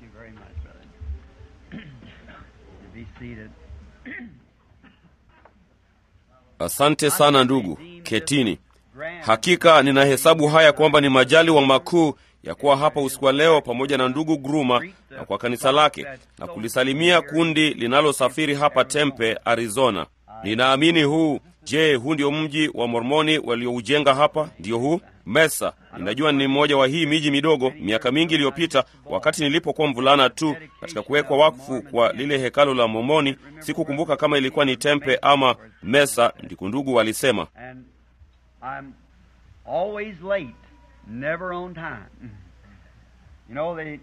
you very much, brother. Be seated. Asante sana ndugu, ketini. Hakika ninahesabu haya kwamba ni majaliwa makuu ya kuwa hapa usiku wa leo pamoja na ndugu Gruma na kwa kanisa lake na kulisalimia kundi linalosafiri hapa Tempe, Arizona. Ninaamini huu, je, huu ndio mji wa Mormoni walioujenga hapa? Ndio huu Mesa. Ninajua ni mmoja wa hii miji midogo. Miaka mingi iliyopita, wakati nilipokuwa mvulana tu katika kuwekwa wakfu kwa lile hekalo la Mormoni, sikukumbuka kama ilikuwa ni Tempe ama Mesa, ndiko ndugu walisema. And I'm always late, never on time. You know, they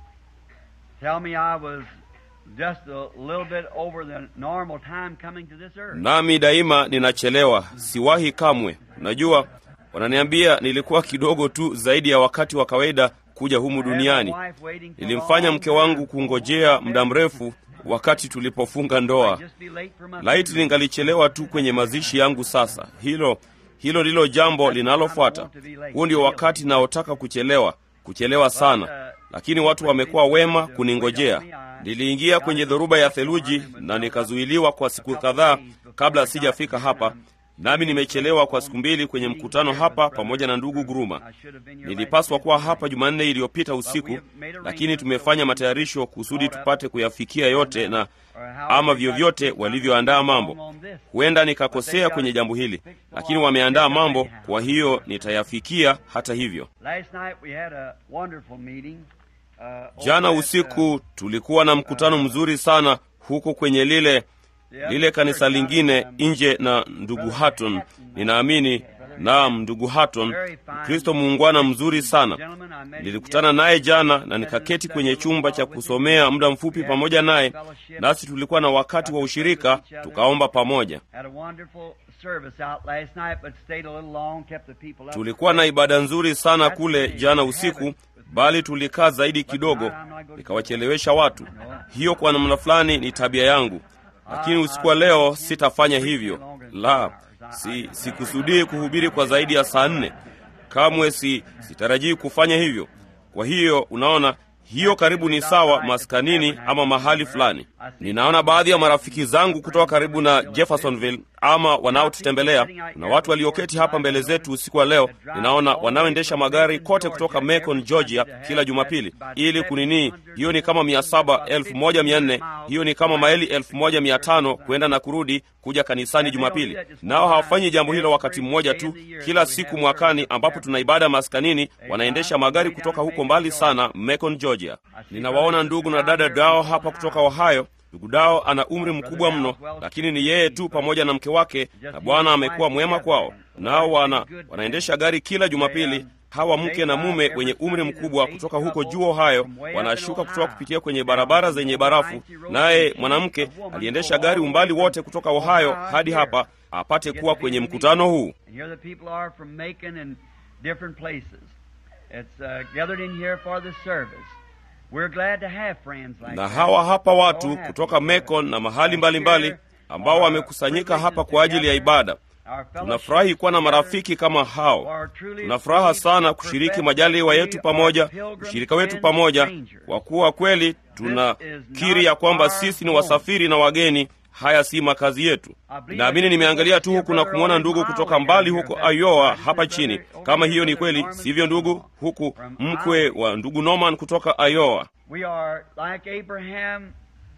tell me I was just a little bit over the normal time coming to this earth. Nami daima ninachelewa, siwahi kamwe. Unajua, wananiambia nilikuwa kidogo tu zaidi ya wakati wa kawaida kuja humu duniani. Nilimfanya mke wangu kungojea muda mrefu wakati tulipofunga ndoa. Laiti ningalichelewa tu kwenye mazishi yangu sasa. Hilo hilo ndilo jambo linalofuata. Huo ndio wakati naotaka kuchelewa, kuchelewa sana, lakini watu wamekuwa wema kuningojea. Niliingia kwenye dhoruba ya theluji na nikazuiliwa kwa siku kadhaa kabla sijafika hapa, nami nimechelewa kwa siku mbili kwenye mkutano hapa pamoja na ndugu Gruma. Nilipaswa kuwa hapa Jumanne iliyopita usiku, lakini tumefanya matayarisho kusudi tupate kuyafikia yote na ama vyovyote walivyoandaa mambo. Huenda nikakosea kwenye jambo hili, lakini wameandaa mambo, kwa hiyo nitayafikia hata hivyo. Last night we had a wonderful meeting. Uh, Jana over at, usiku tulikuwa na mkutano mzuri sana huko kwenye lile uh, lile kanisa lingine nje na ndugu Hatton, ninaamini naam, ndugu Hatton, Kristo muungwana mzuri sana. gentleman I met Nilikutana naye jana na nikaketi kwenye chumba cha kusomea muda mfupi pamoja naye, nasi tulikuwa na wakati wa ushirika, tukaomba pamoja. Had a wonderful service out last night, but stayed a little long, kept the people up. Tulikuwa na ibada nzuri sana kule jana usiku, bali tulikaa zaidi kidogo, nikawachelewesha watu. Hiyo kwa namna fulani ni tabia yangu, lakini usiku wa leo sitafanya hivyo. La, si sikusudii kuhubiri kwa zaidi ya saa nne. Kamwe si sitarajii kufanya hivyo. Kwa hiyo unaona, hiyo karibu ni sawa maskanini ama mahali fulani. Ninaona baadhi ya marafiki zangu kutoka karibu na Jeffersonville ama wanaotutembelea. Kuna watu walioketi hapa mbele zetu usiku wa leo, ninaona wanaoendesha magari kote kutoka Macon, Georgia kila Jumapili ili kunini. Hiyo ni kama mia saba elfu moja mia nne hiyo ni kama maili elfu moja mia tano kwenda na kurudi kuja kanisani Jumapili. Nao hawafanyi jambo hilo wakati mmoja tu, kila siku mwakani ambapo tuna ibada maskanini, wanaendesha magari kutoka huko mbali sana Macon, Georgia. Ninawaona ndugu na dada Dao hapa kutoka Ohio. Ndugu Dao ana umri mkubwa mno, lakini ni yeye tu pamoja na mke wake, na Bwana amekuwa mwema kwao. Nao wana wanaendesha gari kila Jumapili. Hawa mke na mume wenye umri mkubwa kutoka huko juu Ohio wanashuka kutoka kupitia kwenye barabara zenye barafu, naye mwanamke aliendesha gari umbali wote kutoka Ohio hadi hapa apate kuwa kwenye mkutano huu. And here the people are from Macon and different places. It's uh, gathered in here for the service. We're glad to have friends like Na that. hawa hapa So watu happy. kutoka Macon na mahali mbalimbali ambao wamekusanyika hapa kwa ajili ya ibada. Our Tunafurahi kuwa na marafiki kama hao. Tuna furaha sana kushiriki majaliwa yetu pamoja, ushirika wetu pamoja, kwa kuwa kweli tunakiri ya kwamba sisi ni wasafiri na wageni. Haya si makazi yetu. Naamini nimeangalia tu huku na kumwona ndugu kutoka mbali huko Iowa hapa chini. Kama hiyo ni kweli, sivyo ndugu? Huku mkwe wa ndugu Norman kutoka Iowa. We are like Abraham.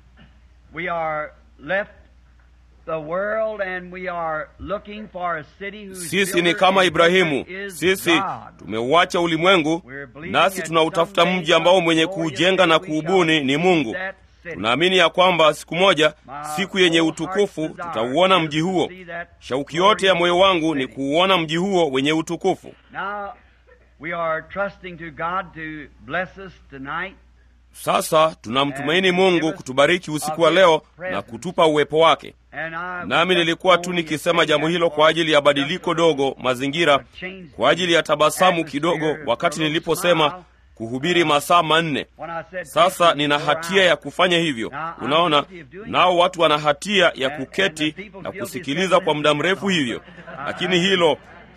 We are left the world and we are looking for a city whose Sisi ni builder kama and Ibrahimu. builder is Sisi God. tumeuacha ulimwengu, nasi tunautafuta mji ambao mwenye kuujenga na kuubuni ni Mungu. Tunaamini ya kwamba siku moja, siku yenye utukufu, tutauona mji huo. Shauki yote ya moyo wangu ni kuuona mji huo wenye utukufu. Now we are trusting to God to bless us tonight. Sasa tunamtumaini Mungu kutubariki usiku wa leo na kutupa uwepo wake. And I Nami nilikuwa tu nikisema jambo hilo kwa ajili ya badiliko dogo mazingira, kwa ajili ya tabasamu kidogo, wakati niliposema kuhubiri masaa manne. When I said Sasa nina hatia ya kufanya hivyo. Unaona, nao watu wana hatia ya kuketi na kusikiliza kwa muda mrefu hivyo, lakini hilo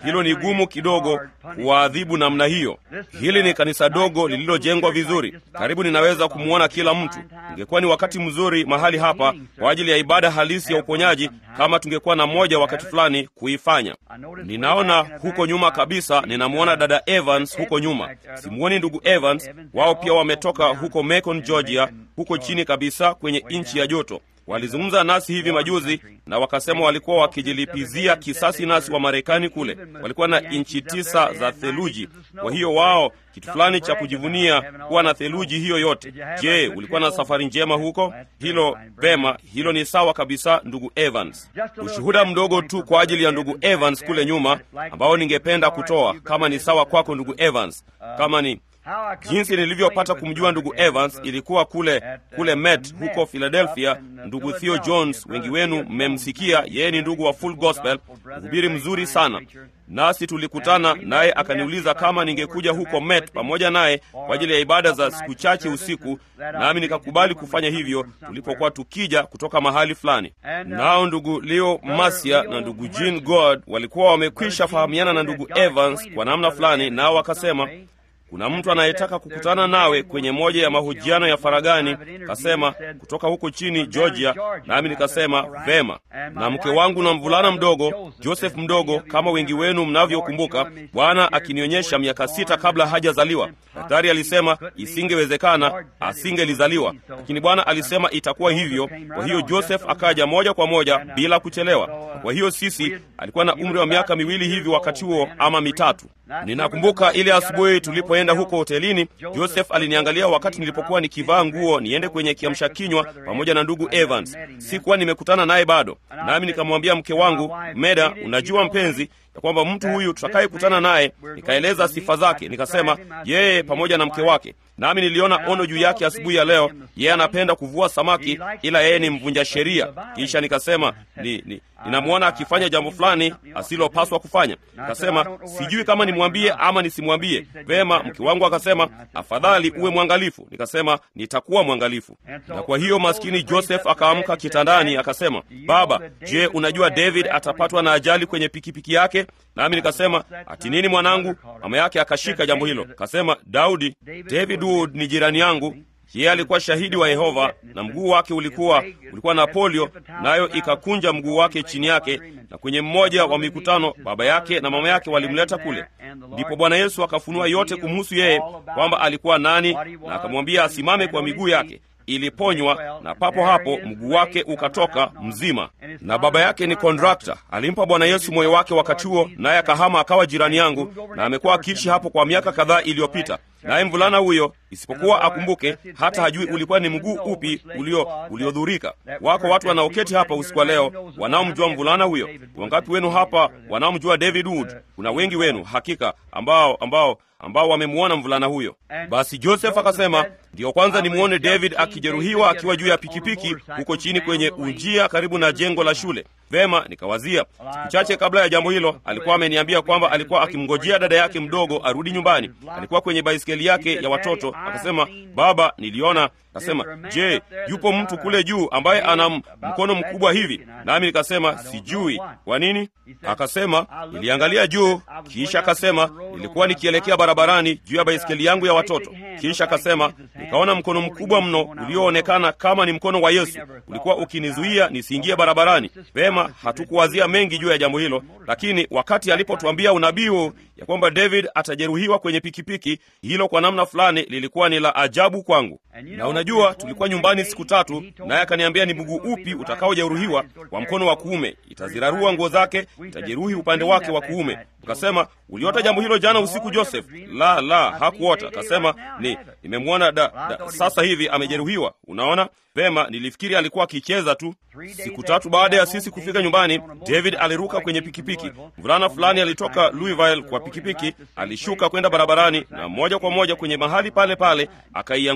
hilo ni gumu kidogo kuwaadhibu namna hiyo. Hili ni kanisa dogo lililojengwa vizuri, karibu ninaweza kumwona kila mtu. Ingekuwa ni wakati mzuri mahali hapa kwa ajili ya ibada halisi ya uponyaji, kama tungekuwa na moja wakati fulani kuifanya. Ninaona huko nyuma kabisa, ninamwona dada Evans huko nyuma. Simuoni ndugu Evans, wao pia wametoka huko Macon, Georgia, huko chini kabisa kwenye nchi ya joto. Walizungumza nasi hivi majuzi na wakasema walikuwa wakijilipizia kisasi nasi wa Marekani kule. Walikuwa na inchi tisa za theluji, kwa hiyo wao kitu fulani cha kujivunia kuwa na theluji hiyo yote. Je, ulikuwa na safari njema huko? Hilo vema, hilo ni sawa kabisa, ndugu Evans. Ushuhuda mdogo tu kwa ajili ya ndugu Evans kule nyuma, ambao ningependa kutoa, kama ni sawa kwako ndugu Evans, kama ni jinsi nilivyopata kumjua ndugu Evans ilikuwa kule kule Met huko Philadelphia. Ndugu Theo Jones, wengi wenu mmemsikia, yeye ni ndugu wa Full Gospel, mhubiri mzuri sana. Nasi tulikutana naye, akaniuliza kama ningekuja huko Met pamoja naye kwa ajili ya ibada za siku chache usiku, nami nikakubali kufanya hivyo tulipokuwa tukija kutoka mahali fulani. Nao ndugu Leo Masia na ndugu Jean God walikuwa wamekwisha fahamiana na ndugu Evans kwa namna fulani, nao wakasema kuna mtu anayetaka kukutana nawe kwenye moja ya mahojiano ya faragani, kasema kutoka huko chini Georgia. Nami nikasema vema, na mke wangu na mvulana mdogo Joseph mdogo, kama wengi wenu mnavyokumbuka, Bwana akinionyesha miaka sita kabla hajazaliwa. Daktari alisema isingewezekana, asingelizaliwa, lakini Bwana alisema itakuwa hivyo. Kwa hiyo Joseph akaja moja kwa moja bila kuchelewa. Kwa hiyo sisi, alikuwa na umri wa miaka miwili hivi wakati huo ama mitatu. Ninakumbuka ile asubuhi tulipoenda huko hotelini, Joseph aliniangalia wakati nilipokuwa nikivaa nguo niende kwenye kiamsha kinywa pamoja na ndugu Evans. Sikuwa nimekutana naye bado, nami nikamwambia mke wangu Meda, unajua mpenzi ya kwamba mtu huyu tutakayekutana naye, nikaeleza sifa zake, nikasema yeye pamoja na mke wake, nami niliona ono juu yake asubuhi ya leo. Yeye anapenda kuvua samaki, ila yeye ni mvunja sheria. Kisha nikasema ni, ni, ninamwona akifanya jambo fulani asilopaswa kufanya. Nikasema sijui kama nimwambie ama nisimwambie. Vema, mke wangu akasema afadhali uwe mwangalifu. Nikasema nitakuwa mwangalifu. Na kwa hiyo maskini Joseph akaamka kitandani akasema, baba, je, unajua David atapatwa na ajali kwenye pikipiki yake? Nami nikasema ati nini mwanangu? Mama yake akashika jambo hilo, kasema Daudi, David Wood ni jirani yangu yeye alikuwa shahidi wa Yehova na mguu wake ulikuwa ulikuwa na polio, nayo ikakunja mguu wake chini yake. Na kwenye mmoja wa mikutano baba yake na mama yake walimleta kule, ndipo Bwana Yesu akafunua yote kumhusu yeye, kwamba alikuwa nani, na akamwambia asimame kwa miguu yake iliponywa na papo hapo mguu wake ukatoka mzima. Na baba yake ni kontrakta, alimpa Bwana Yesu moyo wake wakati huo, naye akahama akawa jirani yangu, na amekuwa akiishi hapo kwa miaka kadhaa iliyopita. Naye mvulana huyo, isipokuwa akumbuke, hata hajui ulikuwa ni mguu upi ulio uliodhurika. Wako watu wanaoketi hapa usiku wa leo wanaomjua mvulana huyo. Wangapi wenu hapa wanaomjua David Wood? Kuna wengi wenu hakika ambao ambao ambao wamemwona mvulana huyo. Basi Joseph akasema, ndiyo kwanza nimwone David akijeruhiwa akiwa juu ya pikipiki huko chini kwenye unjia karibu na jengo la shule. Vema, nikawazia siku chache kabla ya jambo hilo, alikuwa ameniambia kwamba alikuwa akimngojea dada yake mdogo arudi nyumbani. Alikuwa kwenye baisikeli yake ya watoto. Akasema, baba, niliona Kasema, je, yupo mtu kule juu ambaye ana mkono mkubwa hivi? Nami nikasema sijui. Kwa nini? Akasema, niliangalia juu, kisha akasema, nilikuwa nikielekea barabarani juu ya baisikeli yangu ya watoto. Kisha akasema, nikaona mkono mkubwa mno ulioonekana kama ni mkono wa Yesu, ulikuwa ukinizuia nisiingie barabarani. Vema, hatukuwazia mengi juu ya jambo hilo, lakini wakati alipotuambia unabii huu ya kwamba David atajeruhiwa kwenye pikipiki, hilo kwa namna fulani lilikuwa ni la ajabu kwangu. Na unajua, tulikuwa nyumbani siku tatu, naye akaniambia ni mguu upi utakaojeruhiwa wa mkono wa kuume, itazirarua nguo zake, itajeruhi upande wake wa kuume. Ukasema, uliota jambo hilo jana usiku Joseph? La, la, hakuota. Akasema, ni nimemwona da, da, sasa hivi amejeruhiwa. Unaona vema, nilifikiri alikuwa akicheza tu. Siku tatu baada ya sisi kufika nyumbani, David aliruka kwenye pikipiki. Mvulana fulani alitoka Louisville kwa pikipiki, alishuka kwenda barabarani na moja kwa moja kwenye mahali pale pale akaiangukia pikipiki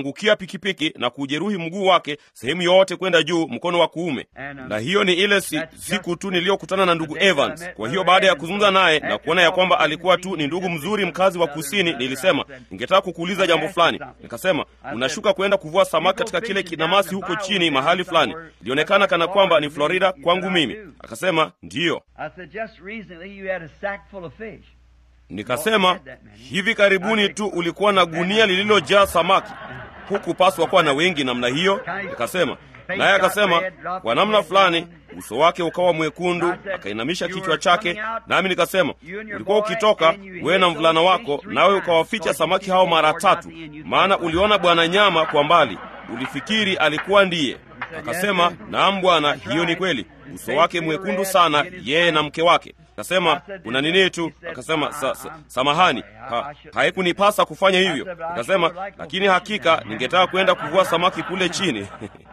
pikipiki na kujeruhi mguu wake sehemu yote kwenda juu, mkono wa kuume. Na hiyo ni ile si, siku tu niliyokutana na ndugu Evans. Kwa hiyo baada ya kuzungumza naye na kuona ya kwamba alikuwa tu ni ndugu mzuri mkazi wa kusini, nilisema ningetaka kukuuliza jambo fulani. Nikasema unashuka kwenda kuvua samaki katika kile kinamasi huko chini mahali fulani, ilionekana kana kwamba ni Florida kwangu mimi. Akasema ndiyo. Nikasema hivi karibuni tu ulikuwa na gunia lililojaa samaki, hukupaswa kuwa na wengi namna hiyo. Nikasema naye akasema kwa namna fulani uso wake ukawa mwekundu, akainamisha kichwa chake, nami nikasema ulikuwa ukitoka wewe na mvulana wako, nawe ukawaficha samaki hao mara tatu, maana uliona bwana nyama kwa mbali, ulifikiri alikuwa ndiye. Akasema naam bwana, hiyo ni kweli. Uso wake mwekundu sana, yeye na mke wake. Akasema una nini tu? Akasema sa, sa, samahani, ha, haikunipasa kufanya hivyo. Akasema lakini hakika ningetaka kwenda kuvua samaki kule chini.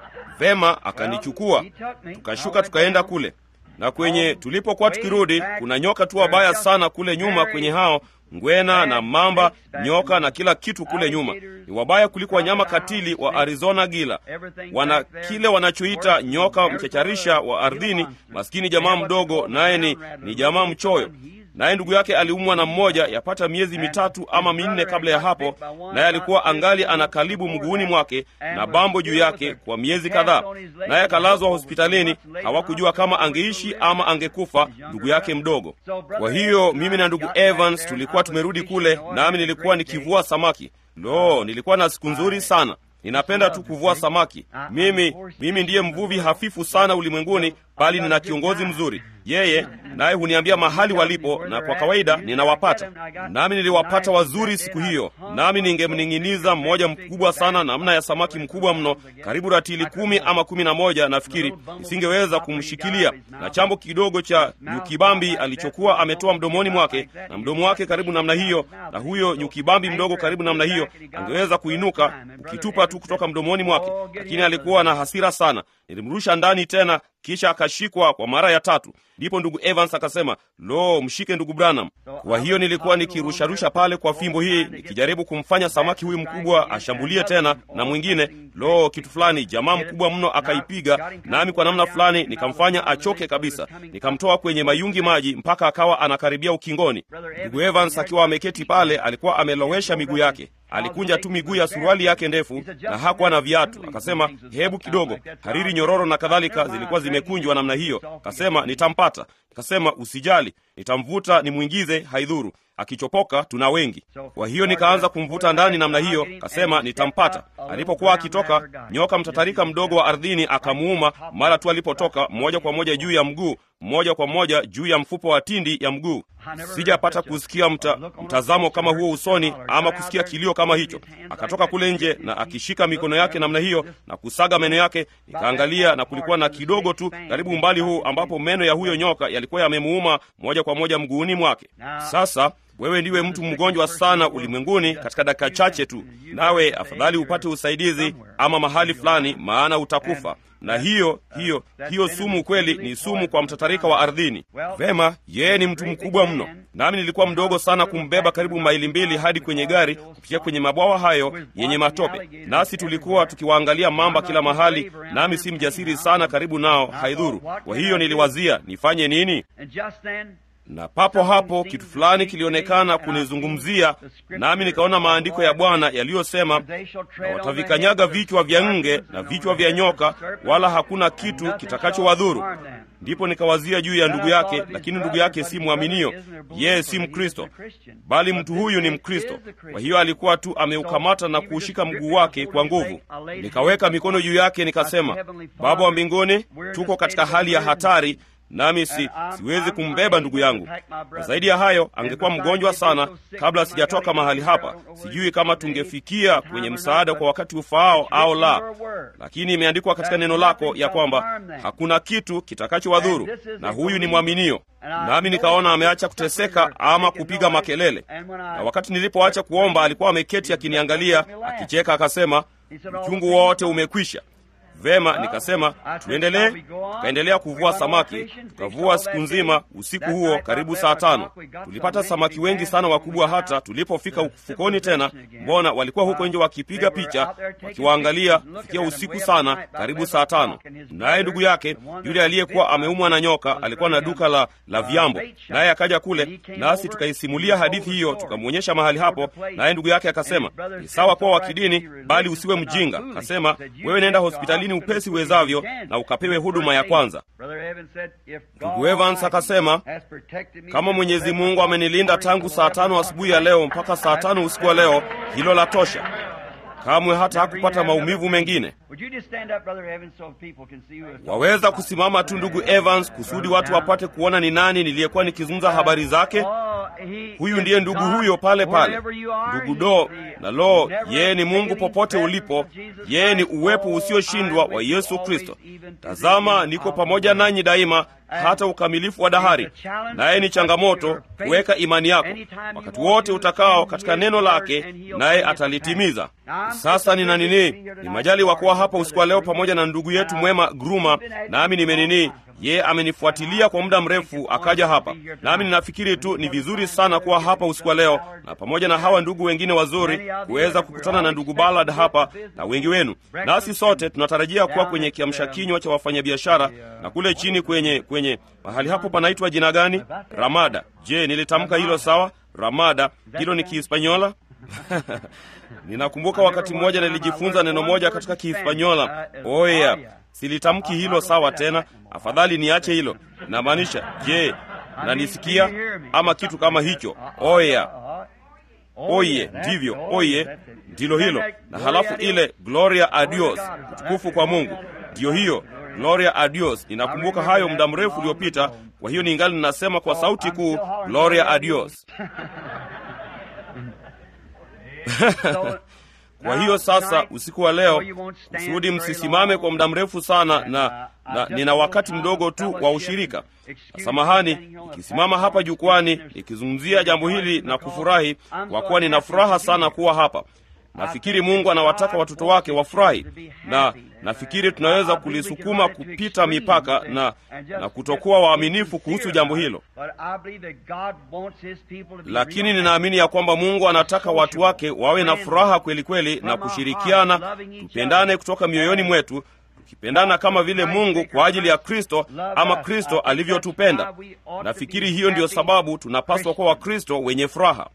Vema, akanichukua tukashuka tukaenda kule, na kwenye tulipokuwa tukirudi, kuna nyoka tu wabaya sana kule nyuma kwenye hao ngwena na mamba, nyoka na kila kitu kule nyuma. Ni wabaya kuliko wanyama katili wa Arizona gila. Wana kile wanachoita nyoka mchacharisha wa ardhini. Maskini jamaa mdogo, naye ni, ni jamaa mchoyo naye ndugu yake aliumwa na mmoja yapata miezi mitatu ama minne kabla ya hapo, naye alikuwa angali ana kalibu mguuni mwake na bambo juu yake kwa miezi kadhaa, naye akalazwa hospitalini. Hawakujua kama angeishi ama angekufa, ndugu yake mdogo. Kwa hiyo mimi na ndugu Evans tulikuwa tumerudi kule, nami nilikuwa nikivua samaki. Lo, nilikuwa na siku nzuri sana. Ninapenda tu kuvua samaki. Mimi mimi ndiye mvuvi hafifu sana ulimwenguni, bali nina kiongozi mzuri yeye naye huniambia mahali walipo, na kwa kawaida ninawapata. Nami niliwapata wazuri siku hiyo, nami ningemning'iniza mmoja mkubwa sana, namna ya samaki mkubwa mno, karibu ratili kumi ama kumi na moja nafikiri. Nisingeweza kumshikilia, na chambo kidogo cha nyukibambi alichokuwa ametoa mdomoni mwake, na mdomo wake karibu namna hiyo, na huyo nyukibambi mdogo karibu namna hiyo, angeweza kuinuka ukitupa tu kutoka mdomoni mwake, lakini alikuwa na hasira sana. Nilimrusha ndani tena, kisha akashikwa kwa mara ya tatu. Ndipo ndugu Evans akasema, lo, mshike ndugu Branham. Kwa hiyo nilikuwa nikirusharusha pale kwa fimbo hii nikijaribu kumfanya samaki huyu mkubwa ashambulie tena na mwingine. Lo, kitu fulani, jamaa mkubwa mno akaipiga, nami kwa namna fulani nikamfanya achoke kabisa, nikamtoa kwenye mayungi maji mpaka akawa anakaribia ukingoni. Ndugu Evans akiwa ameketi pale, alikuwa amelowesha miguu yake alikunja tu miguu ya suruali yake ndefu na hakuwa na viatu. Akasema hebu kidogo, hariri nyororo na kadhalika zilikuwa zimekunjwa namna hiyo. Akasema nitampata. Nikasema usijali, nitamvuta nimwingize, haidhuru akichopoka tuna wengi. Kwa hiyo nikaanza kumvuta ndani namna hiyo, kasema nitampata. Alipokuwa akitoka, nyoka mtatarika mdogo wa ardhini akamuuma mara tu alipotoka, moja kwa moja juu ya mguu, moja kwa moja juu ya mfupo wa tindi ya mguu. Sijapata kusikia mta, mtazamo kama huo usoni ama kusikia kilio kama hicho. Akatoka kule nje na akishika mikono yake namna hiyo na kusaga meno yake. Nikaangalia na kulikuwa na kidogo tu karibu umbali huu ambapo meno ya huyo nyoka yalikuwa yamemuuma moja kwa moja mguuni mwake. Sasa wewe ndiwe mtu mgonjwa sana ulimwenguni katika dakika chache tu, nawe afadhali upate usaidizi ama mahali fulani, maana utakufa. Na hiyo hiyo hiyo sumu kweli ni sumu kwa mtatarika wa ardhini. Vema, yeye ni mtu mkubwa mno, nami nilikuwa mdogo sana kumbeba karibu maili mbili hadi kwenye gari kupitia kwenye mabwawa hayo yenye matope, nasi tulikuwa tukiwaangalia mamba kila mahali, nami si mjasiri sana karibu nao, haidhuru. Kwa hiyo niliwazia nifanye nini? na papo hapo kitu fulani kilionekana kunizungumzia, nami nikaona maandiko ya Bwana yaliyosema, na watavikanyaga vichwa vya nge na vichwa vya nyoka, wala hakuna kitu kitakachowadhuru. Ndipo nikawazia juu ya ndugu yake, lakini ndugu yake si mwaminio, yeye si Mkristo, bali mtu huyu ni Mkristo. Kwa hiyo alikuwa tu ameukamata na kuushika mguu wake kwa nguvu. Nikaweka mikono juu yake, nikasema, Baba wa mbinguni, tuko katika hali ya hatari nami si, siwezi kumbeba ndugu yangu, na zaidi ya hayo angekuwa mgonjwa sana kabla sijatoka mahali hapa. Sijui kama tungefikia kwenye msaada kwa wakati ufaao au la, lakini imeandikwa katika neno lako ya kwamba hakuna kitu kitakachowadhuru, na huyu ni mwaminio. Nami nikaona ameacha kuteseka ama kupiga makelele, na wakati nilipoacha kuomba alikuwa ameketi akiniangalia akicheka, akasema, uchungu wote umekwisha. Vema, nikasema tuendelee. Tukaendelea kuvua samaki, tukavua siku nzima. Usiku huo karibu saa tano tulipata samaki wengi sana wakubwa, hata tulipofika ufukoni tena, mbona walikuwa huko nje wakipiga picha, wakiwaangalia kufikia usiku sana, karibu saa tano. Naye ndugu yake yule aliyekuwa ameumwa na nyoka alikuwa na duka la, la vyambo, naye akaja kule, nasi tukaisimulia hadithi hiyo, tukamwonyesha mahali hapo, naye ndugu yake akasema, ni sawa kuwa wa kidini, bali usiwe mjinga. Akasema, wewe nenda hospitalini upesi uwezavyo na ukapewe huduma ya kwanza. Ndugu Evans akasema, kama Mwenyezi Mungu amenilinda tangu saa tano asubuhi ya leo mpaka saa tano usiku wa leo, hilo la tosha. Kamwe hata hakupata maumivu mengine. Waweza kusimama tu ndugu Evans, kusudi watu wapate kuona ni nani niliyekuwa nikizungumza habari zake. Huyu ndiye ndugu huyo pale pale, ndugu Do na lo, yeye ni Mungu popote ulipo. Yeye ni uwepo usioshindwa wa Yesu Kristo. Tazama, niko pamoja nanyi daima hata ukamilifu wa dahari. Naye ni changamoto kuweka imani yako wakati wote utakao katika neno lake, naye atalitimiza. Sasa nina nini, ni majali wa kuwa hapa usiku wa leo pamoja na ndugu yetu mwema Gruma, nami nimenini yeye amenifuatilia kwa muda mrefu akaja hapa, nami ninafikiri tu ni vizuri sana kuwa hapa usiku wa leo na pamoja na hawa ndugu wengine wazuri kuweza kukutana na ndugu Ballard hapa na wengi wenu. Nasi sote tunatarajia kuwa kwenye kiamsha kinywa cha wafanyabiashara na kule chini kwenye kwenye mahali hapo panaitwa jina gani? Ramada. Je, nilitamka hilo sawa? Ramada, hilo ni Kihispanyola? Ninakumbuka wakati mmoja nilijifunza neno moja katika Kihispanyola. Oh yeah. Silitamki hilo sawa tena, afadhali niache hilo. Namaanisha, je, nanisikia ama kitu kama hicho? Oye, oye, ndivyo, oye, ndilo hilo. Na halafu ile gloria a Dios, utukufu kwa Mungu, ndiyo hiyo gloria a Dios. Ninakumbuka hayo muda mrefu uliopita, kwa hiyo ningali ninasema kwa sauti kuu gloria a Dios. Kwa hiyo sasa, usiku wa leo, kusudi msisimame kwa muda mrefu sana, na, na nina wakati mdogo tu wa ushirika. Samahani nikisimama hapa jukwani nikizungumzia jambo hili na kufurahi, kwa kuwa nina furaha sana kuwa hapa. Nafikiri Mungu anawataka watoto wake wafurahi, na nafikiri tunaweza kulisukuma kupita mipaka na, na kutokuwa waaminifu kuhusu jambo hilo, lakini ninaamini ya kwamba Mungu anataka watu wake wawe na furaha kweli kweli na kushirikiana, tupendane kutoka mioyoni mwetu, tukipendana kama vile Mungu kwa ajili ya Kristo ama Kristo alivyotupenda. Nafikiri hiyo ndiyo sababu tunapaswa kuwa Wakristo wenye furaha.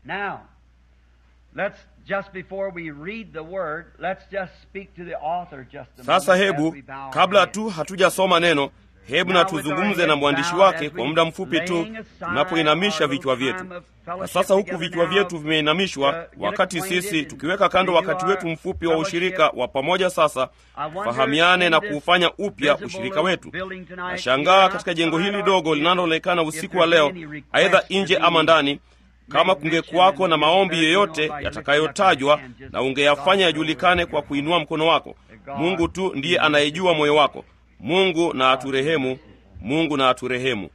Sasa hebu kabla tu hatujasoma neno, hebu na tuzungumze na mwandishi wake kwa muda mfupi tu, tunapoinamisha vichwa vyetu. Na sasa huku vichwa vyetu vimeinamishwa, wakati sisi tukiweka kando wakati wetu mfupi wa ushirika wa pamoja, sasa tufahamiane na kuufanya upya ushirika wetu. Nashangaa katika jengo hili dogo linaloonekana usiku wa leo, aidha nje ama ndani kama kungekuwako na maombi yoyote yatakayotajwa na ungeyafanya yajulikane kwa kuinua mkono wako. Mungu tu ndiye anayejua moyo wako. Mungu na aturehemu, Mungu na aturehemu.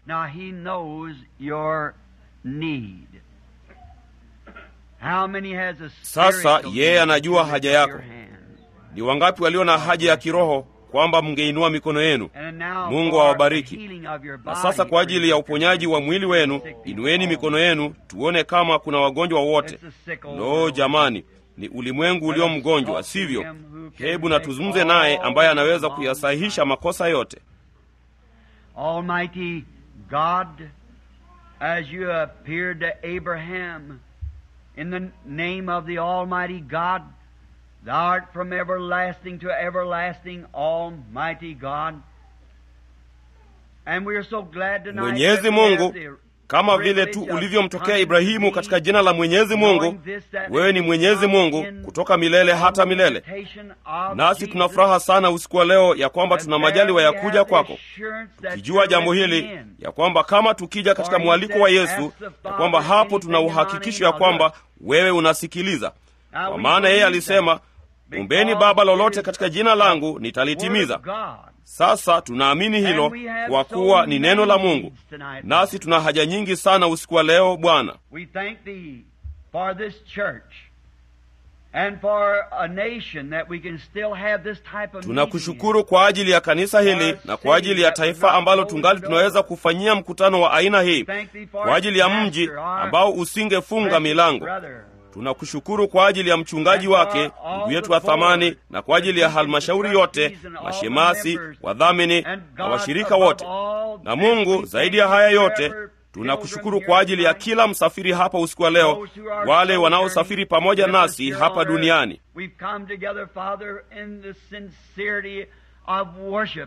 Sasa yeye anajua haja yako. Ni wangapi walio na haja ya kiroho kwamba mngeinua mikono yenu. Mungu awabariki. Na sasa kwa ajili ya uponyaji wa mwili wenu, inueni mikono yenu, tuone kama kuna wagonjwa wote. Lo, jamani, ni ulimwengu ulio mgonjwa, sivyo? Hebu na tuzungumze naye ambaye anaweza kuyasahihisha makosa yote. Almighty God, as you appeared to Abraham in the name of the Almighty God Thou art from everlasting to everlasting, Almighty God. And we are so glad tonight Mwenyezi Mungu, kama vile tu ulivyomtokea Ibrahimu katika jina la Mwenyezi Mungu, wewe ni Mwenyezi Mungu kutoka milele hata milele. Nasi tuna furaha sana usiku wa leo ya kwamba tuna majaliwa ya kuja kwako, tukijua jambo hili ya kwamba kama tukija katika mwaliko wa Yesu, ya kwamba hapo tuna uhakikisho ya kwamba wewe unasikiliza, kwa maana yeye alisema Ombeni Baba lolote katika jina langu nitalitimiza. Sasa tunaamini hilo kwa kuwa ni neno la Mungu, nasi tuna haja nyingi sana usiku wa leo Bwana. And for a nation that we can still have this type of tunakushukuru kwa ajili ya kanisa hili na kwa ajili ya taifa ambalo tungali tunaweza kufanyia mkutano wa aina hii kwa ajili ya mji ambao usingefunga milango tunakushukuru kwa ajili ya mchungaji wake ndugu yetu wa thamani na kwa ajili ya halmashauri yote mashemasi wadhamini na washirika wote na mungu zaidi ya haya yote tunakushukuru kwa ajili ya kila msafiri hapa usiku wa leo wale wanaosafiri pamoja nasi hapa duniani We've come together, Father, in the sincerity of worship,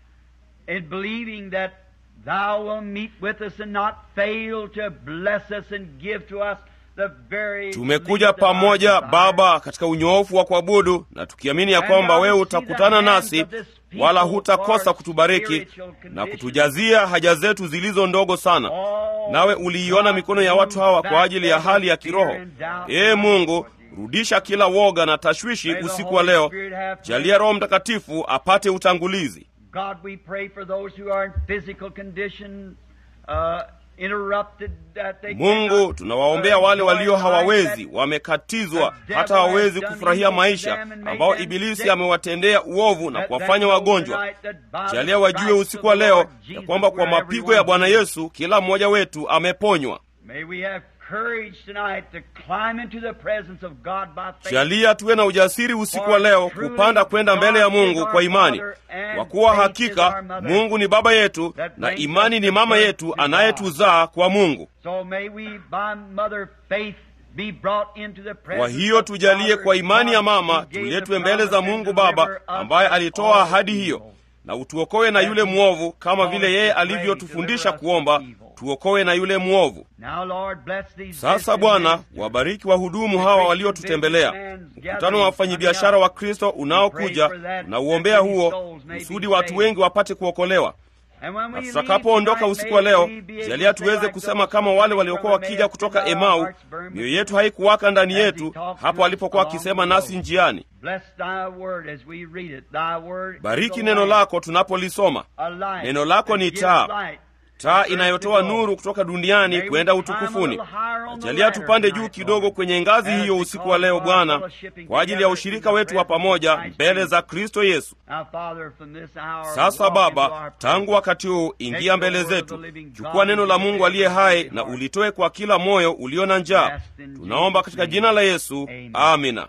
in believing that Thou will meet with us and not fail to bless us and give to us the very tumekuja least of our pamoja desires. baba katika unyoofu wa kuabudu na tukiamini ya kwamba wewe utakutana nasi wala hutakosa kutubariki na kutujazia haja zetu zilizo ndogo sana nawe uliiona mikono ya watu hawa kwa ajili ya hali ya kiroho ee mungu rudisha kila woga na tashwishi usiku wa leo jalia roho mtakatifu apate utangulizi God, we pray for those who are in physical condition, uh, interrupted, that they mungu cannot, tunawaombea uh, wale enjoy walio life, hawawezi that wamekatizwa hata hawawezi kufurahia maisha ambao ibilisi amewatendea uovu na kuwafanya wagonjwa jalia wajue usiku wa leo ya kwamba kwa mapigo ya bwana yesu kila mmoja wetu ameponywa May we have courage tonight to climb into the presence of God by faith. jalia tuwe na ujasiri usiku wa leo kupanda kwenda mbele ya mungu kwa imani kwa kuwa hakika mungu ni baba yetu na imani ni mama yetu anayetuzaa kwa mungu So may we by mother faith be brought into the presence kwa hiyo of tujalie Father kwa imani ya God mama who gave the tuletwe mbele za promise mungu and baba deliver us ambaye from alitoa all ahadi evil. hiyo na utuokoe na yule mwovu kama vile yeye alivyotufundisha kuomba tuokoe na yule mwovu Now, Lord, bless these sasa visiting bwana ministers. wabariki wahudumu hawa waliotutembelea mkutano wa wafanyabiashara wa kristo unaokuja unauombea huo kusudi watu wengi wapate kuokolewa And when we na leave tutakapoondoka tonight, usiku wa may leo we be able jalia to say tuweze like kusema those kama wale waliokuwa brother wakija may kutoka have emau hearts burn mioyo within yetu haikuwaka ndani as he yetu talked to hapo us alipokuwa along akisema the nasi road. njiani Bless thy word as we read it. Thy word is bariki a neno lamp, lako tunapolisoma a light Neno lako that ni gives taa. light taa to inayotoa earth to nuru kutoka duniani May we kwenda climb a utukufuni little higher on the jalia ladder tupande tonight, juu kidogo Lord. kwenye ngazi As hiyo we usiku call wa leo our bwana fellowshipping kwa ajili ya together ushirika in the wetu wa presence of pamoja Christ mbele Jesus. za kristo yesu Now, Father, from this hour, sasa walk into baba our tangu wakati huu ingia mbele zetu chukua neno la mungu aliye hai na ulitoe kwa kila moyo ulio na njaa tunaomba katika jina la yesu amina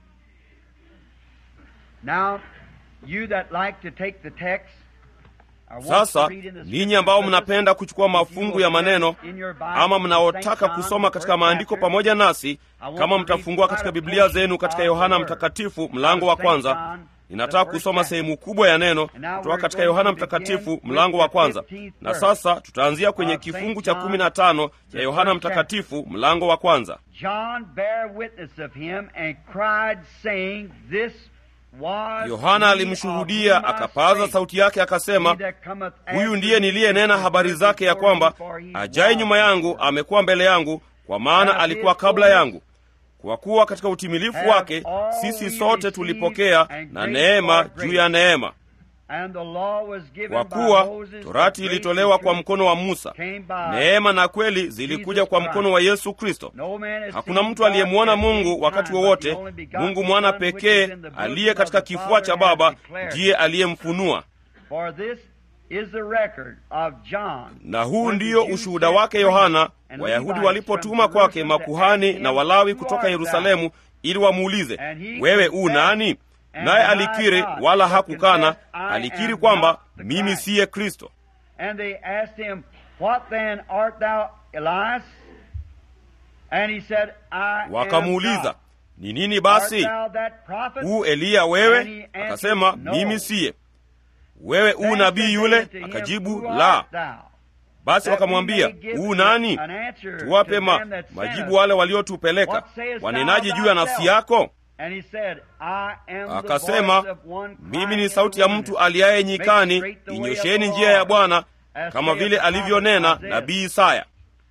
Now, you that like to take the text, or want sasa to read in the ninyi ambao scriptures with us, mnapenda kuchukua if you mafungu will ya turn maneno in your Bible ama to mnaotaka St. John, kusoma the katika first maandiko chapter, pamoja nasi I want kama to read mtafungua quite katika a biblia portion zenu katika of the yohana word. mtakatifu mlango wa St. kwanza John, ninataka the first kusoma chapter. sehemu kubwa ya neno And now kutoka we're katika going yohana to begin mtakatifu with mlango the wa kwanza 15th na verse sasa tutaanzia kwenye of St. kifungu cha John, kumi na tano the cha yohana first chapter. mtakatifu mlango wa kwanza John bare witness of him and cried, saying, This was yohana he alimshuhudia of whom I akapaza spake. sauti yake akasema He that cometh huyu after ndiye me niliyenena is habari zake ya before me, kwamba for he ajaye was nyuma yangu before me. amekuwa mbele yangu kwa maana As alikuwa his kabla fullness yangu kwa kuwa katika utimilifu have wake all sisi we sote received tulipokea and na grace neema for juu grace. ya neema And the law was given kwa by kuwa Moses, torati but grace ilitolewa and kwa truth mkono wa musa came by neema na kweli zilikuja Jesus kwa Christ. mkono wa yesu kristo No man has hakuna seen mtu God aliyemwona at any mungu wakati time, but wowote the only begotten mungu mwana Son, which pekee is in the bosom aliye of katika the kifua cha Father, hath baba declared ndiye aliyemfunua For this is the record of John. na huu when the ndiyo Jews ushuhuda sent wake priests yohana and wayahudi Levites walipotuma from kwake Jerusalem to makuhani ask him, na walawi Who kutoka art yerusalemu ili wamuulize And he wewe u confessed nani and naye denied alikiri not, wala but hakukana confessed, I alikiri am kwamba not the mimi Christ. siye kristo And they asked him, What then art thou, Elias? And he said, I am wakamuuliza not. ni nini Art basi thou that prophet? u eliya And he wewe answered, akasema No. mimi siye wewe u Then nabii said yule they unto him, akajibu Who la art thou? basi That we wakamwambia may give u nani an answer tuwape to ma, them that sent majibu us. wale waliotupeleka What sayest wanenaje thou juu ya nafsi thyself? yako And he said, I am the akasema voice of one mimi crying ni in sauti the ya wilderness, mtu aliaye Make nyikani straight the way of inyosheni the njia ya Lord, bwana as kama saith vile the prophet alivyonena Isaiah. nabii isaya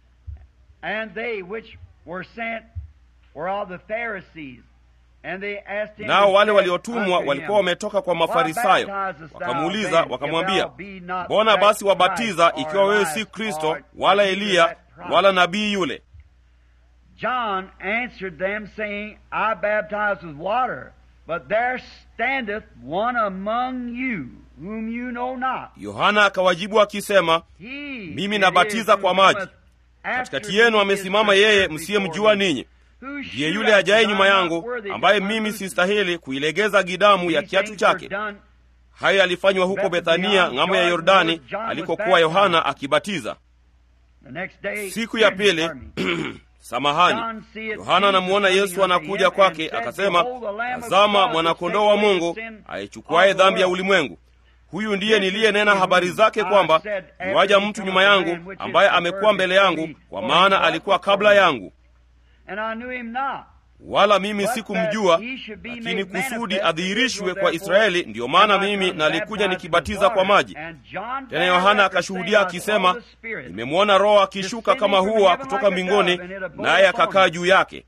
And they which were sent were of the Pharisees. And they asked him nao and wale said waliotumwa unto walikuwa him, wametoka kwa Why mafarisayo baptizest thou wakamuuliza then, if wakamwambia thou be not mbona that basi wabatiza Christ, or ikiwa wewe Elias, si kristo or wala either eliya that prophet?" wala nabii yule John answered them, saying, I baptize with water, but there standeth one among you, whom you know not. yohana akawajibu akisema He Mimi it nabatiza is kwa who maji. cometh after katikati me yenu is amesimama yeye perfect msiyemjua before me, ninyi whose ndiye shoe yule ajaye I nyuma am yangu not worthy to ambaye put my mimi boot in. sistahili kuilegeza gidamu ya These kiatu things were chake done hayo yalifanywa huko bethania ng'amo ya yordani alikokuwa yohana akibatiza the next day. siku ya pili Pardon me. samahani yohana anamuona yesu anakuja kwake akasema tazama mwanakondoo wa mungu aichukuaye dhambi ya ulimwengu huyu ndiye niliyenena habari zake kwamba iwaja mtu nyuma yangu ambaye amekuwa mbele yangu kwa maana alikuwa kabla yangu And I knew him not. wala mimi sikumjua lakini kusudi adhihirishwe kwa israeli ndiyo maana mimi nalikuja nikibatiza kwa maji tena yohana akashuhudia akisema nimemwona roho akishuka kama hua kutoka mbinguni naye akakaa juu yake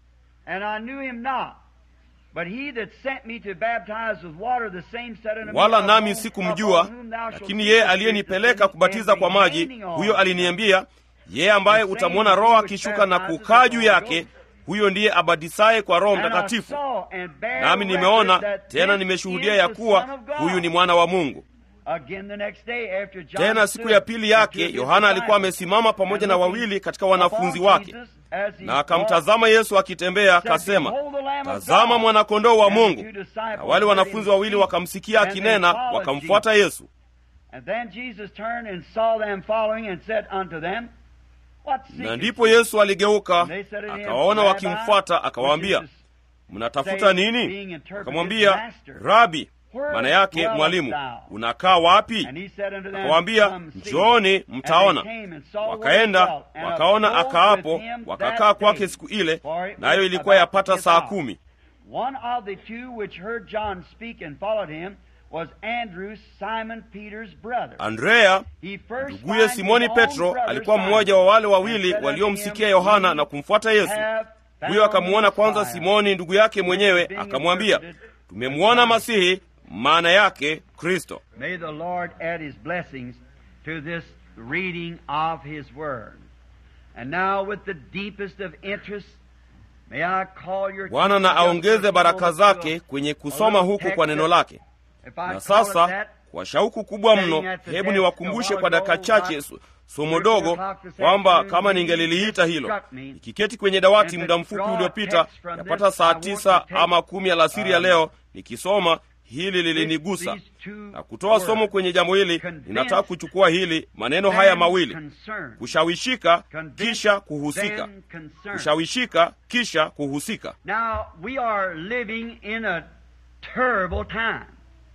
And I knew him not. But he that sent me to baptize with water, the same said unto me, wala Upon nami whom- sikumjua upon whom thou shalt lakini see yeye the Spirit aliyenipeleka descending kubatiza and kwa maji remaining on huyo him. aliniambia yeye ambaye utamwona roho akishuka na kukaa juu yake huyo ndiye abatisaye kwa roho And I mtakatifu saw and bare nami record nimeona that tena this nimeshuhudia is ya the kuwa Son of God. huyu ni mwana wa mungu Again the next day after John tena siku stood ya pili with yake two of his yohana alikuwa disciples, amesimama pamoja na and looking wawili katika wanafunzi upon wake Jesus as he na akamtazama yesu akitembea walked, said, akasema "Behold the Lamb of tazama God." mwanakondoo wa And the mungu two disciples na wale heard wanafunzi him wawili speak, wakamsikia and they akinena followed wakamfuata Jesus. yesu And then Jesus turned and saw them following and said unto them, What na seekest ndipo ye? yesu aligeuka And they said unto him, akawaona Rabbi, wakimfuata akawaambia which is mnatafuta saying, nini being interpreted, akamwambia Master, rabi where maana yake dwellest mwalimu thou? unakaa wapi And he said unto them, akawaambia Come see. njooni And they mtaona came and saw where he wakaenda dwelt, and wakaona abode akaapo with him wakakaa that kwake day. siku ile For it nayo was ilikuwa about the yapata fifth saa hour. kumi One of the two which heard John speak and followed him was Andrew, Simon Peter's brother. andrea He first nduguye found simoni his own petro brother alikuwa Simon, mmoja wa wale and wawili said unto waliomsikia him, yohana We na kumfuata yesu have huyo found akamwona the kwanza Messiah. simoni ndugu yake mwenyewe being akamwambia interpreted tumemwona masihi maana yake kristo May the Lord add his blessings to this reading of his word. And now, with the deepest of interest, may I call your bwana na attention aongeze just a baraka moment zake to kwenye a kusoma little huku text kwa neno that- lake if I na call it sasa that, kwa shauku kubwa Setting mno at the hebu desk niwakumbushe a kwa while dakika ago, chache about so- somo three dogo o'clock this kwamba afternoon, kama when ningeliliita it hilo struck me, nikiketi kwenye dawati and muda to mfupi draw uliopita text from yapata this, I saa want tisa to take, ama kumi alasiri ya um, leo nikisoma hili lilinigusa these two na kutoa somo words, kwenye jambo hili convince, ninataka kuchukua hili maneno haya then mawili concern. kushawishika Convince, kisha kuhusika then concern. kushawishika kisha kuhusika Now, we are living in a terrible time.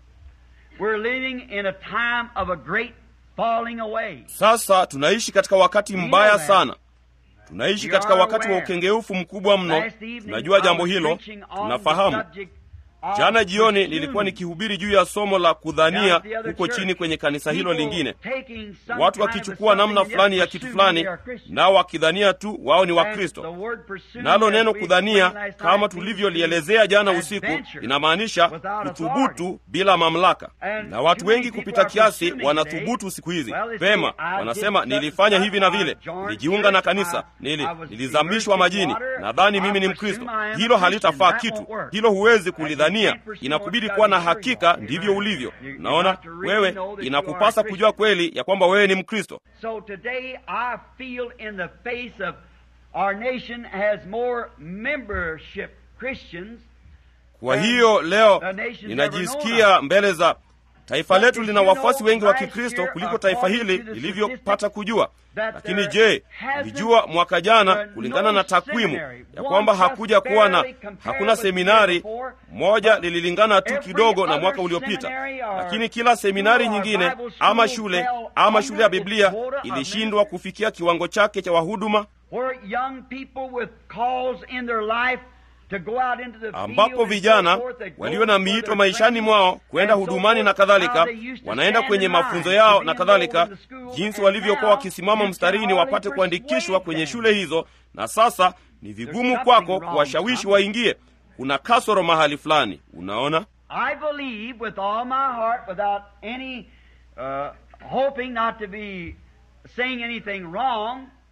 We're living in a time of a great falling away. sasa tunaishi katika wakati We know mbaya that. sana tunaishi We katika are wakati wa aware. ukengeufu mkubwa mno Last evening, tunajua I jambo was hilo preaching on the tunafahamu subject of jana jioni presuming. nilikuwa nikihubiri juu ya somo la Down kudhania at the other huko church, chini kwenye kanisa hilo people lingine taking some watu kind of wakichukua namna something and fulani ya yet kitu presuming fulani they are Christians. nao wakidhania tu wao ni And wakristo the word pursue, nalo as neno we kudhania explained last kama night, tulivyolielezea jana means usiku adventure inamaanisha without kuthubutu bila mamlaka And na watu too many wengi people kupita are kiasi presuming wanathubutu today. siku hizi Well, they say, pema I wanasema did such nilifanya and hivi na such, vile I joined nilijiunga na church, kanisa I- nili, I was nilizamishwa immersed in majini water, nadhani I mimi ni presume mkristo I am a hilo Christian. halitafaa That kitu won't work. hilo huwezi And you kulidhania can't pursue inakubidi what kuwa na God has hakika revealed. ndivyo ulivyo You- you naona got to really wewe know that you inakupasa are a kujua Christian. kweli ya kwamba wewe ni mkristo So today I feel in the face of our nation has more membership Christians. kwa And hiyo leo the nation's ninajisikia mbele za taifa But letu did lina you wafuasi know wengi wa last kikristo year, kuliko taifa according hili to the lilivyopata statistics, kujua that lakini there je hasn't mlijua mwaka jana been kulingana no na takwimu seminary, ya one kwamba just hakuja kuwa na barely compared hakuna with the year seminari before, moja but lililingana tu every kidogo na other mwaka uliopita seminary or lakini kila seminari school or nyingine Bible ama school shule fell ama shule ya under its biblia quota of ilishindwa ministers. kufikia kiwango chake cha wahuduma where young people with calls in their life to go out into the field ambapo and vijana so forth, they go walio na for miito their maishani training mwao kwenda and so hudumani na forth, kadhalika how they used to wanaenda stand kwenye in line mafunzo to yao be na enrolled kadhalika in the school, jinsi and walivyokuwa now wakisimama you mstarini can hardly wapate kuandikishwa persuade kwenye them. shule hizo na sasa ni vigumu something kwako wrong kuwashawishi somewhere. waingie kuna kasoro mahali fulani unaona I believe with all my heart, without any uh, hoping not to be saying anything wrong,